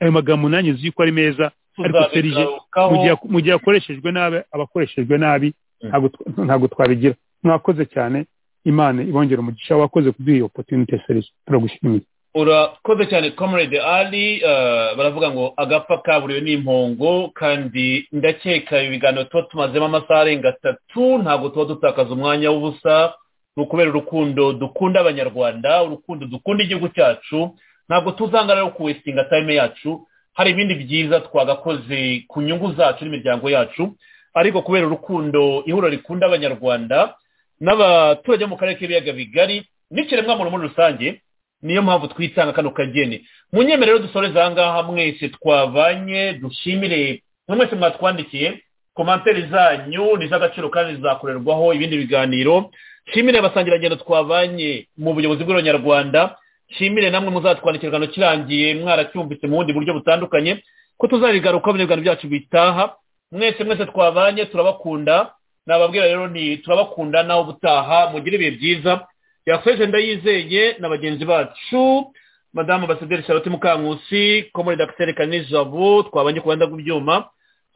ayo magambo nanjye nzi yuko ari meza ariko serije mu gihe mu gihe yakoreshejwe nabi abakoreshejwe nabi ntabwo tw- ntabwo twabigira mwakoze cyane imana ibongera umugisha wakoze kuduha iyo opportunity serije turagushimiye urakoze cyane comrade ali eh, baravuga ngo agapfa kaburiwe n'impongo kandi ndakeka ibi biganiro tuba tumazemo amasaha arenga atatu ntabwo tuba dutakaza umwanya w'ubusa ni ukubera urukundo dukunda abanyarwanda urukundo dukunda igihugu cyacu ntabwo tuzangarira ku wesitinga time yacu hari ibindi byiza twagakoze ku nyungu zacu n'imiryango yacu ariko kubera urukundo ihuriro rikunda abanyarwanda n'abaturage bo mu karere k'ibiyaga bigari n'ikiremwamuntu muri rusange niyo mpamvu twitanga kano kageni munyeme rero dusoreza ahangaha mwese twavanye dushimire buri mwese mwatwandikiye komantere zanyu ni iz'agaciro kandi zizakorerwaho ibindi biganiro nshimire abasangirangendo twavanye mu buyobozi bw'abanyarwanda nshimire namwe muzatwandikira igihano kirangiye mwaracyumvise mu bundi buryo butandukanye ko tuzarigarukaho ibiganiro byacu bitaha mwese mwese twavanye turabakunda nababwira rero ni turabakunda nawe ubutaha mugire ibihe byiza yakoze ndayizeye na bagenzi bacu madamu basaderi charlotte mukankusi komorede akiteri kanijabu twabanye ku banda bw'ibyuma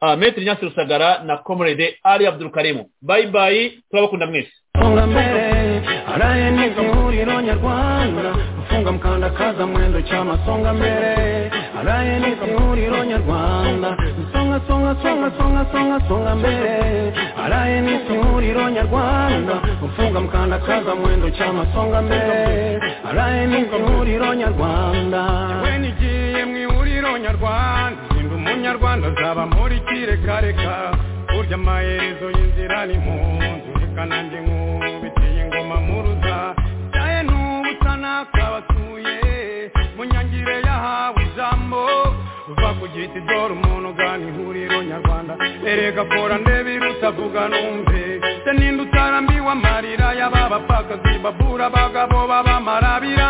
ah, metero nyasi rusagara na komorede ali abdurukarimu bayibayi turabakunda mwese songa mbele araye ni kamuriro nyarwanda mfunga mkandakaza mwendo chama songa mbele araye ni kamuriro nyarwanda songa songa songa songa songa songa mbele araye ni kamuriro nyarwanda mfunga mkandakaza mwendo chama songa mbele araye ni kamuriro nyarwanda we nigiye mu ihuriro nyarwanda ndi umunyarwanda zaba muri kirekareka burya amaherezo y'inzira ni mpunzi reka nanjye nkubiteye ingoma muruza cyaye n'ubusa nakabatuye mu nyangire yahawe ijambo uva ku giti dore umuntu ugana ihuriro nyarwanda erega kora ndebe irutavuga numve se ninde utarambiwe amarira y'aba bapfakazi babura abagabo b'abamarabira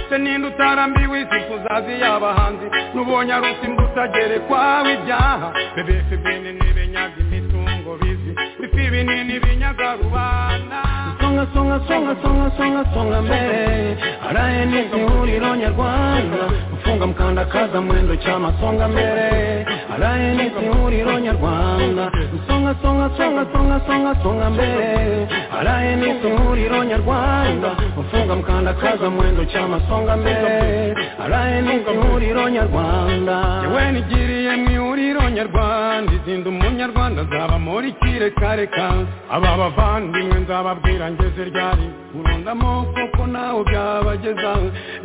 se ninde utarambiwe isi kuzazi y'abahanzi n'ubonye aruta imbuto agerekwaho ibyaha bebefe bene ntibenyaga imitungo bizi bifi binini binyaga rubanda songa songa songa songa songa songa mbere araye ni ihuriro nyarwanda mfunga mkandakaza mwendo chama songa mbere araye ni ihuriro nyarwanda songa songa songa songa songa songa mbere araye ni ihuriro nyarwanda mfunga mkandakaza mwendo chama songa mbere araye ni ihuriro nyarwanda yewe nigiriye mu ihuriro nyarwanda izindi umunyarwanda azaba muri kirekareka aba bavandimwe nzababwira ngeze ryari urundamo kuko nawe byabageza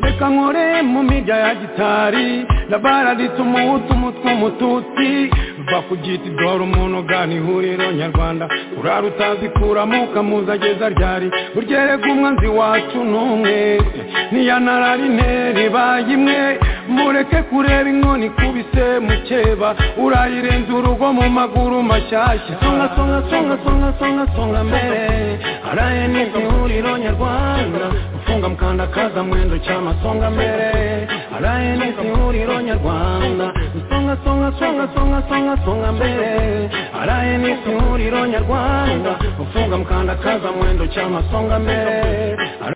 reka nkore mu mirya ya gitari rabaraditse umuhutu umutwe umututsi bakugita idoro umuntu ugana ihuriro nyarwanda urara utazi kuramo ukamuza ageza ryari uryerega umwanzi wacu n'umwe niya nararineri baye imwe mureke kureba inkoni ikubise mukeba urayirenza urugo mu maguru mashyashya songa songa songa songa songa songa mbere araye nibwo ihuriro nyarwanda gufunga mukandakaza mwendo cy'amasonga mbere araye nibwo ihuriro nyarwanda songa songa songa songa songa songa mbere araye nibwo ihuriro nyarwanda gufunga mukandakaza mwendo cy'amasonga mbere